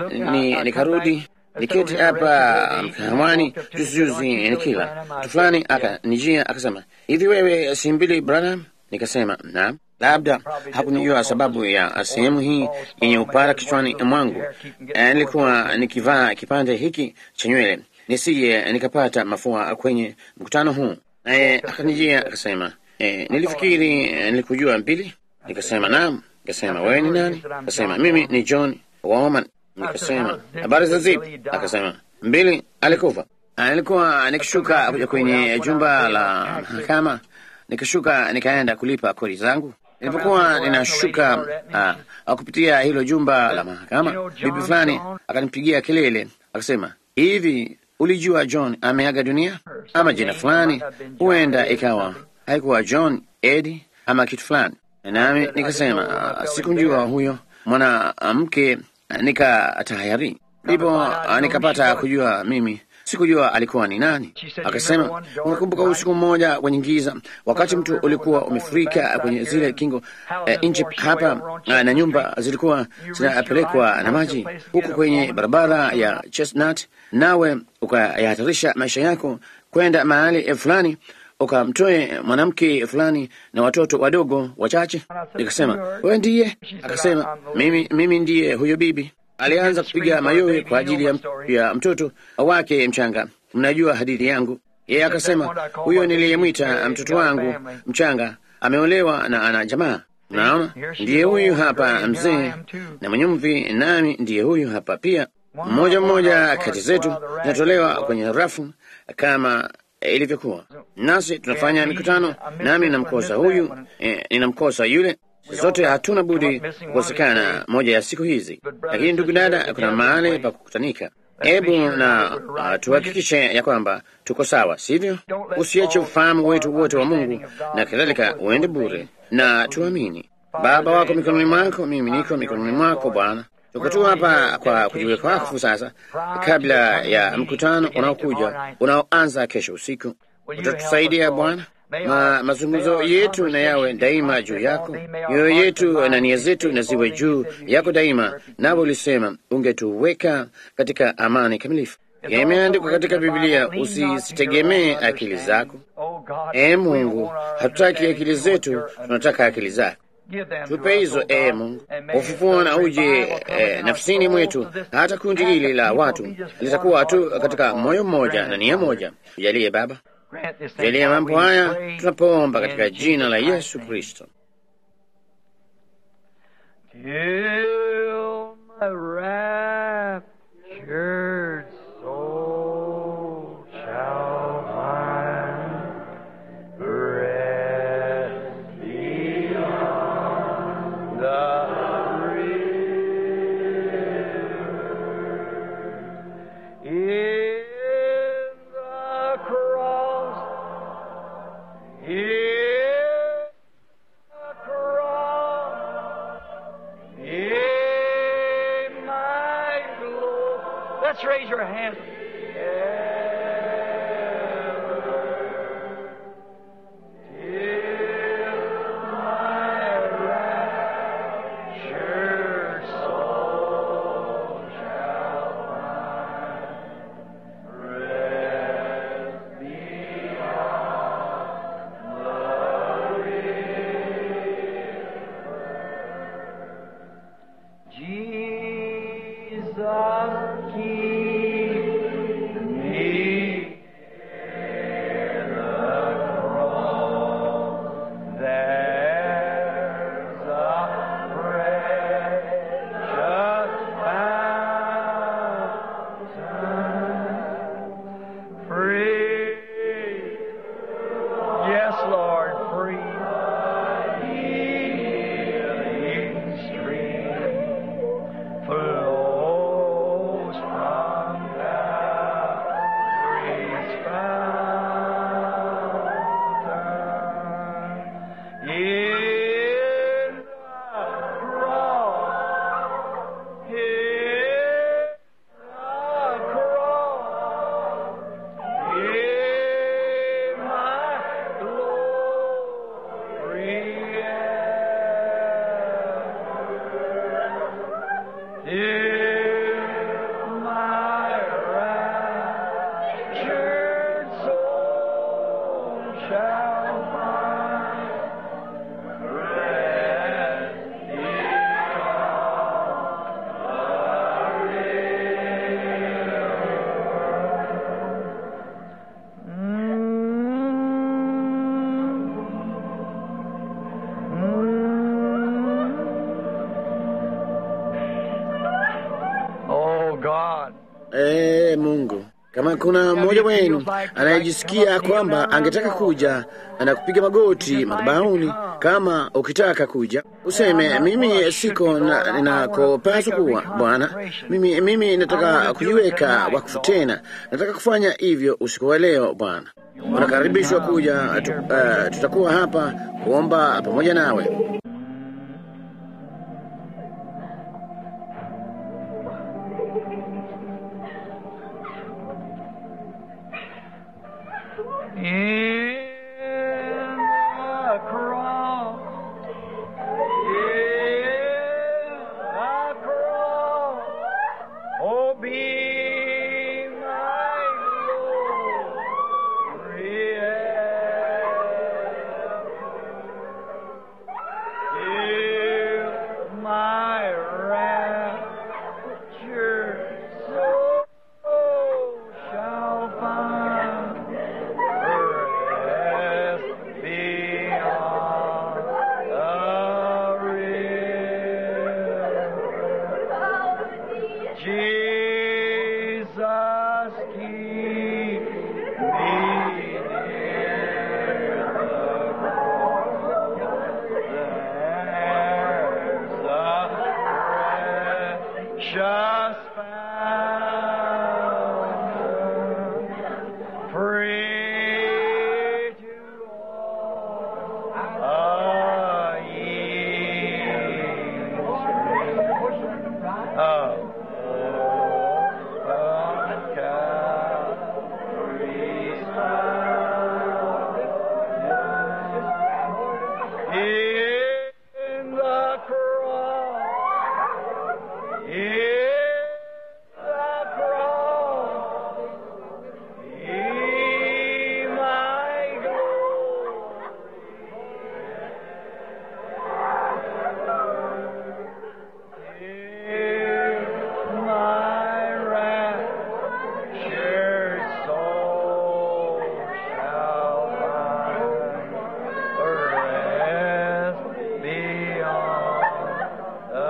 ni nikarudi niketi hapa mkahawani juzijuzi nikila mtu fulani akanijia akasema, hivi wewe si mbili Branham? Nikasema naam. Labda hakunijua sababu ya sehemu hii yenye upara kichwani mwangu. Eh, nilikuwa nikivaa kipande hiki cha nywele nisije nikapata mafua kwenye mkutano huu. Naye akanijia akasema, eh, nilifikiri eh, nilikujua mbili. Nikasema naam. Nikasema wewe ni nani? Akasema mimi ni John Woman. Nikasema habari za zipi? Akasema mbili alikufa. Nilikuwa nikishuka kuja kwenye jumba la mahakama, nikishuka nikaenda kulipa kodi zangu. Nilipokuwa ninashuka uh, kupitia hilo jumba la mahakama, bibi fulani akanipigia kelele akasema, hivi ulijua John ameaga dunia? Ama jina fulani, huenda ikawa haikuwa John Edi ama kitu fulani. Nami nikasema uh, sikumjua huyo mwanamke nikatahayari ndipo nikapata kujua mimi sikujua alikuwa ni nani. Akasema, unakumbuka usiku mmoja kwenye giza, wakati mtu ulikuwa umefurika kwenye zile kingo eh, nchi hapa eh, na nyumba zilikuwa zinapelekwa na maji huku kwenye barabara ya Chestnut, nawe ukayahatarisha maisha yako kwenda mahali eh, fulani ukamtoe mwanamke fulani na watoto wadogo wachache. Nikasema, wewe ndiye? Akasema, mimi, mimi ndiye huyo bibi. Alianza kupiga mayowe kwa ajili ya, ya mtoto wake mchanga. Mnajua hadithi yangu. Yeye akasema, huyo niliyemwita mtoto wangu mchanga ameolewa na ana jamaa. Naona ndiye huyu hapa mzee na mwenye mvi, nami ndiye huyu hapa pia. Mmoja mmoja kati zetu zinatolewa kwenye rafu kama ilivyokuwa nasi tunafanya mikutano, nami ninamkosa huyu eh, ninamkosa yule. Zote hatuna budi kukosekana moja ya siku hizi, lakini ndugu dada, kuna mahali pa kukutanika. Hebu na uh, tuhakikishe ya kwamba tuko sawa, sivyo? Usiache ufahamu wetu wote wa Mungu na kadhalika uende bure, na tuamini. Baba wako mikononi mwako, mimi niko mikononi mwako Bwana. Tuko tu hapa kwa kujiweka wakfu sasa, kabla ya mkutano unaokuja unaoanza kesho usiku. Utatusaidia Bwana, ma mazungumzo yetu na yawe daima juu yako, mioyo yetu na nia zetu na ziwe juu yako daima. Nawe ulisema ungetuweka katika amani kamilifu. Imeandikwa katika Biblia, usizitegemee akili zako. E Mungu, hatutaki akili zetu, tunataka akili zako. Tupe hizo ee Mungu, ufufuo na uje eh, nafsini mwetu, hata kundi hili la watu litakuwa tu katika moyo mmoja na nia moja. Jalie Baba, jalie mambo haya tunapoomba katika jina la Yesu Kristo. Let's raise your hands. Jesus, keep shall find rest Oh God. Ee Mungu, kama kuna mmoja wenu anayejisikia kwamba angetaka kuja na kupiga magoti madhabahuni, kama ukitaka kuja useme, mimi siko na- ninakopaswa kuwa Bwana, mimi, mimi nataka kujiweka wakfu tena, nataka kufanya hivyo usiku wa leo Bwana. Unakaribishwa kuja tu, uh, tutakuwa hapa kuomba pamoja nawe. In the cross, in the cross, oh, be my glory Give my rapture so shall find rest beyond the river. Jesus, keep me near the cross. There's a precious fountain, free to all a yield of open Calvary's fountain. In the cross, in the cross, be my glory. If my raptured soul shall find rest beyond the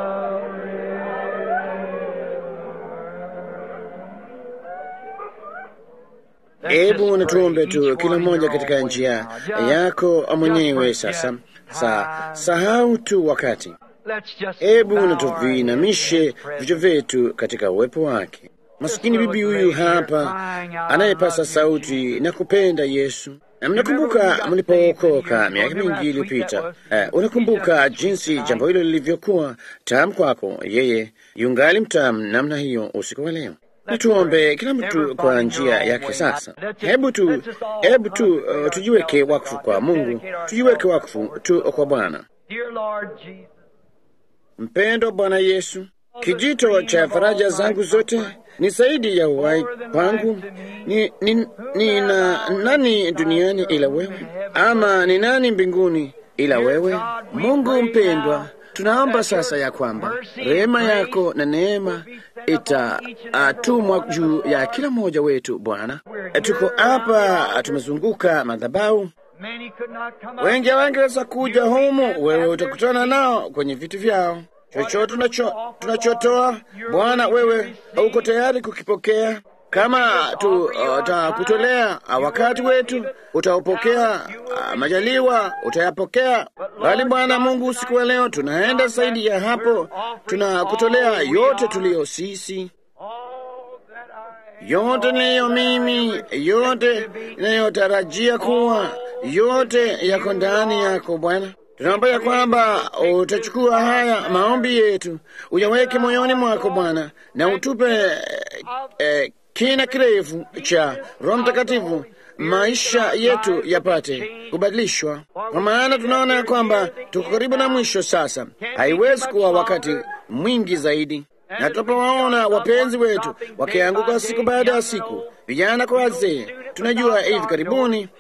river. Hebu natuombe tu kila mmoja katika njia yako mwenyewe sasa. Sa, sahau tu wakati. Hebu natuviinamishe vichwa vyetu katika uwepo wake. Masikini bibi huyu hapa anayepasa sauti na kupenda Yesu. Na mnakumbuka mlipookoka miaka mingi iliyopita, eh, unakumbuka jinsi jambo hilo lilivyokuwa tamu kwako. Yeye yungali mtamu namna hiyo usiku wa leo. Na tuombe kila mtu kwa njia yake. Sasa hebu tu, hebu tu uh, tujiweke wakfu kwa Mungu, tujiweke wakfu tu kwa Bwana. Dear Lord Jesus, Mpendo Bwana Yesu, kijito cha faraja zangu zote ni zaidi ya uhai kwangu. Ni, ni, ni na nani duniani ila wewe, ama ni nani mbinguni ila wewe? Mungu mpendwa, tunaomba sasa ya kwamba rehema yako na neema itatumwa juu ya kila mmoja wetu. Bwana, tuko hapa tumezunguka madhabahu many could not come out. wengi hawangeweza kuja humu, wewe utakutana nao kwenye vitu vyao. Chochote tunacho tunachotoa Bwana, wewe uko tayari kukipokea. Kama tutakutolea wakati wetu, utaupokea. ah, Majaliwa utayapokea. Bali Bwana Mungu, usiku wa leo tunaenda zaidi ya hapo, tunakutolea yote tuliyo sisi All that I yote niliyo mimi, yote inayotarajia kuwa, yote yako ndani yako Bwana. Tunaomba ya kwamba utachukua haya maombi yetu uyaweke moyoni mwako Bwana, na utupe eh, eh, kina kirefu cha Roho Mtakatifu, maisha yetu yapate kubadilishwa, kwa maana tunaona ya kwamba tuko karibu na mwisho sasa. Haiwezi kuwa wakati mwingi zaidi na tunapowaona wapenzi wetu wakianguka siku baada ya siku, vijana kwa wazee, tunajua hivi karibuni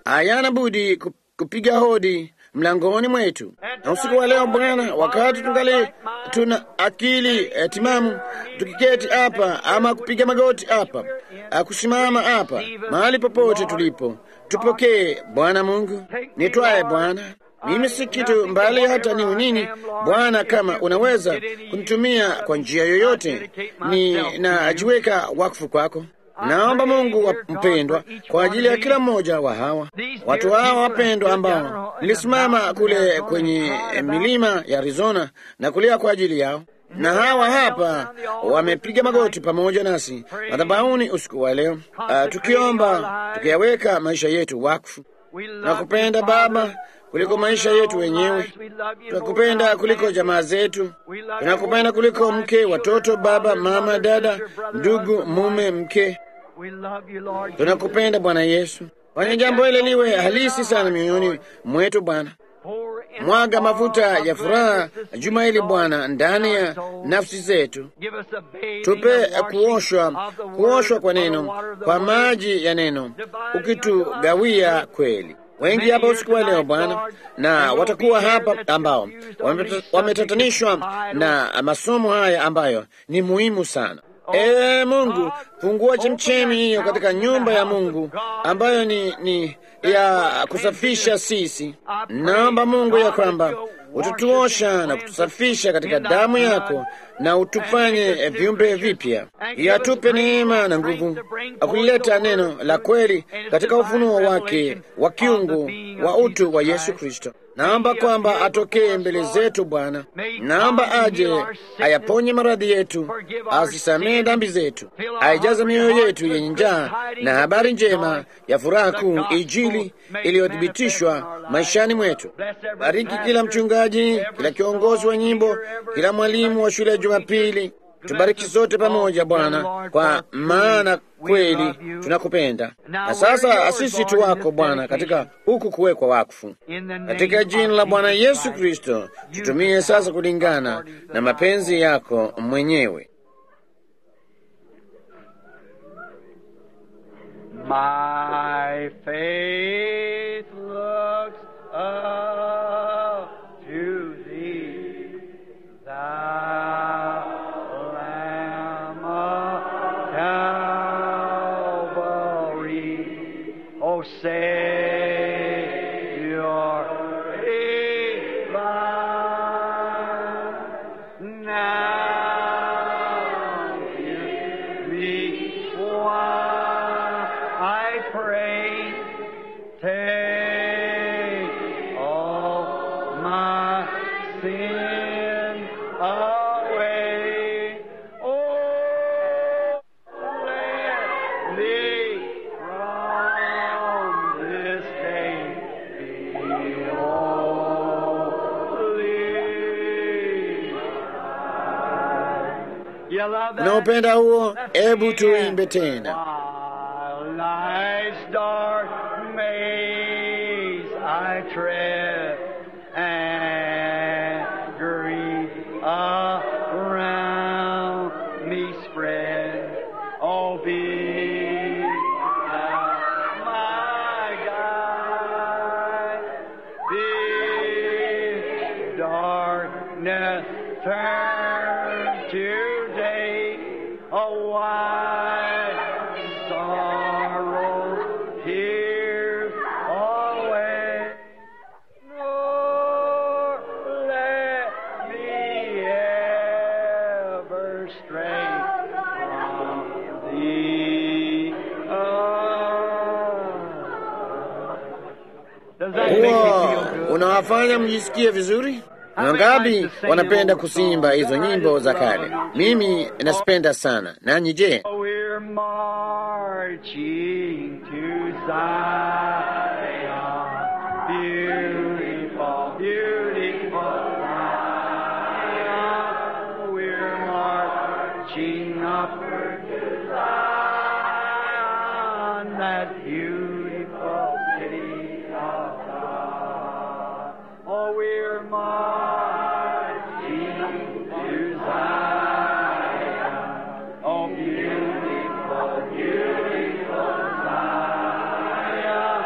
hayana budi ku- kupiga hodi mlangoni mwetu. Na usiku wa leo Bwana, wakati tungali tuna akili eh, timamu, tukiketi hapa ama kupiga magoti hapa, ah, kusimama hapa, mahali popote tulipo, tupokee Bwana Mungu. Nitwaye Bwana, mimi si kitu mbali hata niwe nini Bwana, kama unaweza kunitumia kwa njia yoyote, ni najiweka wakfu kwako. Naomba Mungu wa mpendwa kwa ajili ya kila mmoja wa hawa watu hawa wapendwa ambao nilisimama kule kwenye milima ya Arizona na kulia kwa ajili yao, na hawa hapa wamepiga magoti pamoja nasi madhabahuni usiku wa leo, uh, tukiomba tukiyaweka maisha yetu wakfu. Tunakupenda Baba kuliko maisha yetu wenyewe, tunakupenda kuliko jamaa zetu, tunakupenda kuliko mke, watoto, baba, mama, dada, ndugu, mume, mke. Tunakupenda Bwana Yesu. Fanya jambo hili liwe halisi sana mioyoni mwetu Bwana. Mwaga mafuta ya furaha juma hili Bwana ndani ya nafsi zetu, tupe kuoshwa, kuoshwa kwa neno, kwa maji ya neno, ukitugawia kweli. Wengi hapa usiku wa leo Bwana, na watakuwa hapa ambao wameta- wametatanishwa na masomo haya ambayo ni muhimu sana. Ee Mungu, fungua chemchemi hiyo katika nyumba ya Mungu ambayo ni, ni ya kusafisha sisi. Naomba Mungu ya kwamba utatuosha na kutusafisha katika damu yako na utufanye viumbe vipya, yatupe neema na nguvu akulileta neno la kweli katika ufunuo wake wa kiungu wa utu wa Yesu Kristo. Naomba kwamba atokee mbele zetu Bwana, naomba aje ayaponye maradhi yetu, azisamehe dhambi zetu, aijaze mioyo yetu yenye njaa na habari njema ya furaha kuu, Injili iliyothibitishwa maishani mwetu. Bariki kila mchungaji, kila kiongozi wa nyimbo, kila mwalimu wa shule ya Jumapili. Tubariki sote pamoja Bwana, kwa maana kweli tunakupenda. Na sasa sisi tu wako Bwana, katika huku kuwekwa wakfu, katika jina la Bwana Yesu Kristo, tutumie sasa kulingana na mapenzi yako mwenyewe. My faith looks up to thee, thou Lamb of Calvary. O Savior divine, now give me one, I pray, take all my sin away. Oh, let me from this day be holy. You love that? Unaupenda huo? Ebu tuimbe tena. While life's dark maze I tread and grief around me spread. Oh, be thou my guide. This darkness turn to day. Oh, why sorrow, tears away. Nor let me ever stray from thee. Oh. Does that make me Huo feel good? unawafanya mjisikie vizuri? Na Wangapi wanapenda kusimba hizo nyimbo za kale? Mimi nasipenda sana. Nanyi je? We're marching to Zion, beautiful, beautiful Zion. We're marching upward to Zion, that beautiful city of God. Oh, we're marching to Zion. Oh, beautiful, beautiful Zion.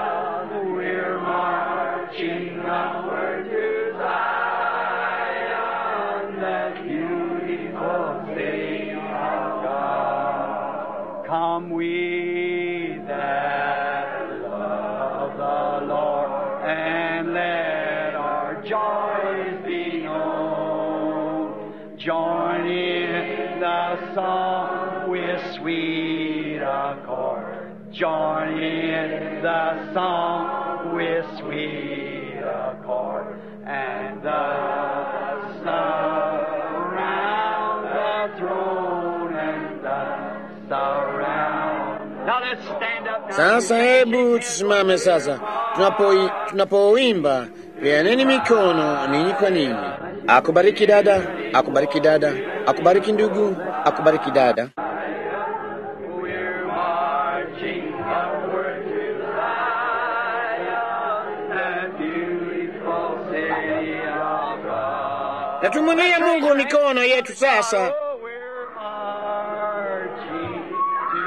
song with sweet accord. Join in the song with sweet accord. And thus surround the throne and thus surround. Now let's stand up now. Sasa hebu tusimame sasa, tunapoi tunapoimba peaneni mikono ninyi kwa ninyi. Akubariki dada, akubariki dada, akubariki ndugu, akubariki dada. We're marching upward to Zion, that beautiful city of God. Na tumwinie Mungu mikono yetu sasa. Oh, we're marching to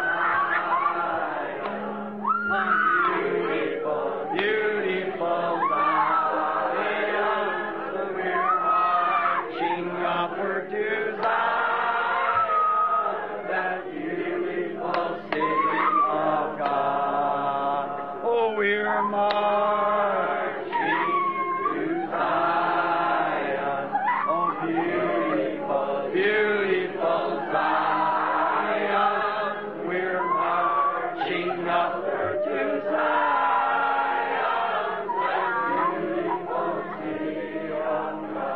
Zion, beautiful, beautiful Zion. We're marching upward to Zion, that beautiful city of God. Oh, we're marching to Zion. Oh, beautiful, beautiful Zion. We're marching upward to Zion, that beautiful city of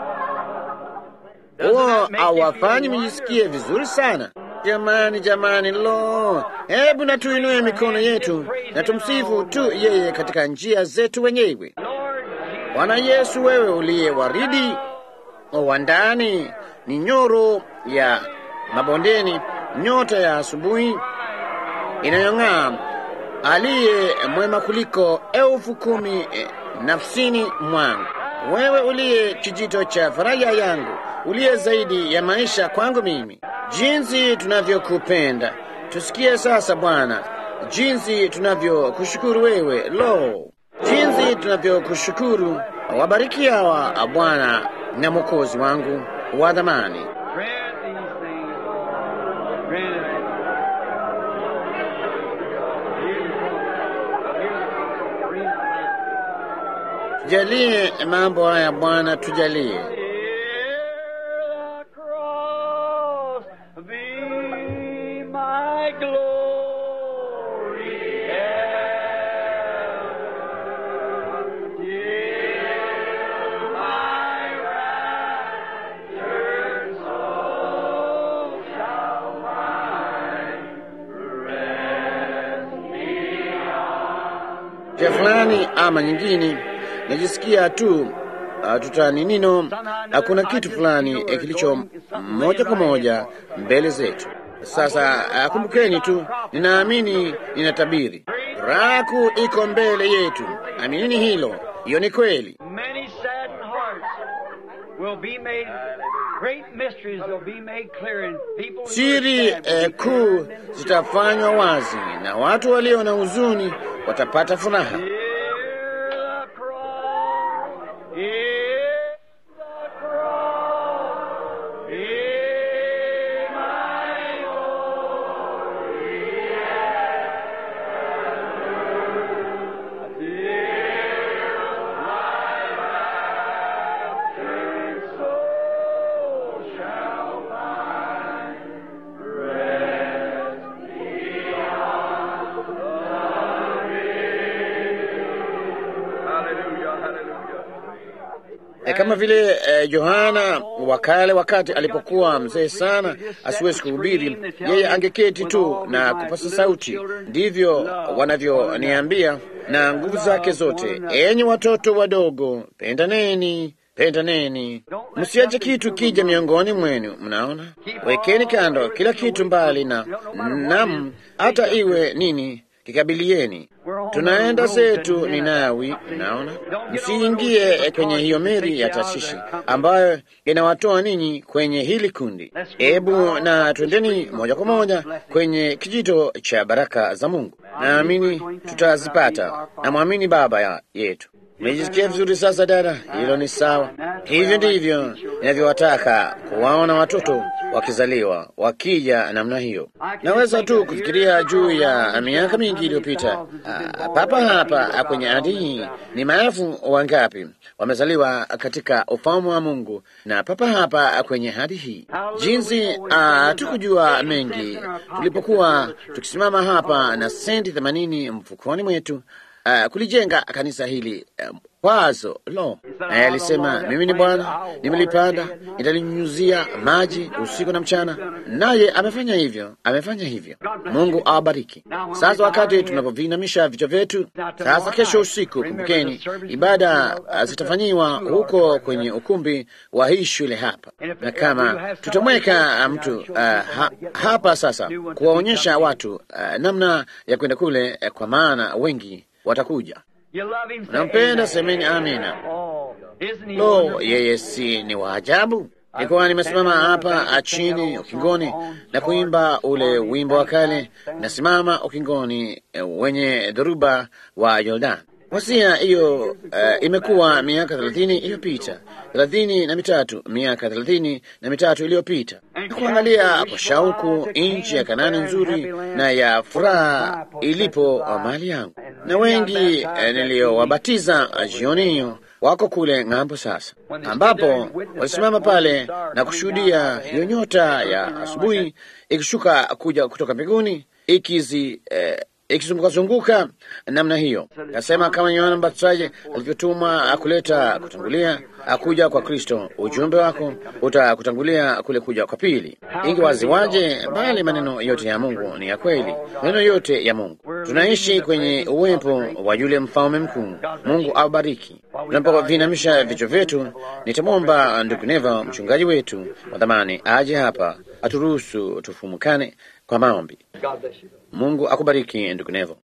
God. Huo hawafanyi mjisikie vizuri sana. Jamani, jamani, lo, hebu na tuinue mikono yetu na tumsifu tu yeye katika njia zetu wenyewe. Lord Jesus, Bwana Yesu, wewe uliye waridi wa ndani, ni nyoro ya mabondeni, nyota ya asubuhi inayong'aa, aliye mwema kuliko elfu kumi eh, nafsini mwangu. Wewe uliye kijito cha faraja yangu, uliye zaidi ya maisha kwangu mimi. Jinsi tunavyokupenda! Tusikie sasa Bwana, jinsi tunavyokushukuru wewe. Lo, jinsi tunavyokushukuru! Wabariki hawa Bwana na Mwokozi wangu wa dhamani. grant these things, Lord. Grant it. Beautiful, beautiful. Tujalie mambo haya Bwana, tujalie. Hear the cross be my glory ever. Till my raptured soul shall find rest beyond. njia fulani ama nyingine, najisikia tu uh, tutaninino na kuna kitu fulani eh, kilicho moja kwa moja mbele zetu. Sasa uh, kumbukeni tu, ninaamini ninatabiri, raku iko mbele yetu. Aminini hilo, hiyo ni kweli. Many saddened hearts will be made, great mysteries will be made clear, and people Siri eh, kuu zitafanywa wazi na watu walio na huzuni watapata furaha. Hear the cross, hear the cross, hear my glory, till my raptured soul shall find rest beyond the Hallelujah, hallelujah. E, kama vile e, Yohana wa kale wakati alipokuwa mzee sana asiwezi kuhubiri, yeye angeketi tu na kupasa sauti. Ndivyo wanavyoniambia na nguvu zake zote, enyi watoto wadogo, pendaneni, pendaneni, msiache kitu kija miongoni mwenu. Mnaona, wekeni kando kila kitu mbali na nam, hata iwe nini kikabilieni. Tunaenda zetu Ninawi, naona msiingie kwenye hiyo meli ya Tashishi ambayo inawatoa ninyi kwenye hili kundi. Hebu na twendeni moja kwa moja kwenye kijito cha baraka za Mungu. Naamini tutazipata. Namwamini Baba ya yetu. Umejisikia vizuri sasa, dada? Hilo ni sawa. Hivyo ndivyo ninavyowataka kuwaona watoto wakizaliwa wakija namna hiyo. Naweza tu kufikiria juu ya miaka mingi iliyopita, ah, papa hapa kwenye ardhi hii ni maelfu wangapi wamezaliwa katika ufalme wa Mungu, na papa hapa kwenye ardhi hii, jinsi ah, tukujua mengi tulipokuwa tukisimama hapa na senti themanini mfukoni mwetu uh, kulijenga kanisa hili uh, wazo lo, naye alisema mimi ni Bwana, nimelipanda nitalinyunyuzia maji usiku na mchana, naye amefanya hivyo, amefanya hivyo. Mungu awabariki. Sasa wakati tunapovinamisha vichwa vyetu, sasa kesho usiku, kumbukeni, ibada uh, zitafanyiwa huko kwenye ukumbi wa hii shule hapa, na kama tutamweka mtu uh, ha, hapa sasa kuwaonyesha watu uh, namna ya kwenda kule uh, kwa maana wengi watakuja. Nampenda, semeni amina. Lo, yeye si ni wa ajabu! Nilikuwa nimesimama hapa chini ukingoni na kuimba ule wimbo wa kale, nasimama ukingoni wenye dhoruba wa Yordan. Wasia hiyo uh, imekuwa miaka thelathini iliyopita, thelathini na mitatu, miaka thelathini na mitatu iliyopita, na kuangalia kwa shauku nchi ya Kanani nzuri na ya furaha ilipo mali yangu, na wengi uh, niliyowabatiza jioni hiyo wako kule ng'ambo sasa, ambapo walisimama pale na kushuhudia hiyo nyota ya asubuhi ikishuka kuja kutoka mbinguni ikizi eh, ikizungukazunguka namna hiyo. Kasema kama Yohana Mbatizaji alivyotumwa kuleta kutangulia akuja kwa Kristo, ujumbe wako utakutangulia kule kuja kwa pili. Ingi waziwaje, bali maneno yote ya Mungu ni ya kweli, maneno yote ya Mungu. Tunaishi kwenye uwepo wa yule mfalme mkuu. Mungu awabariki. Tunapovinamisha vichwa vyetu, nitamwomba ndugu Neva, mchungaji wetu wa dhamani, aje hapa aturuhusu tufumukane kwa maombi. Mungu akubariki ndugu Nevo.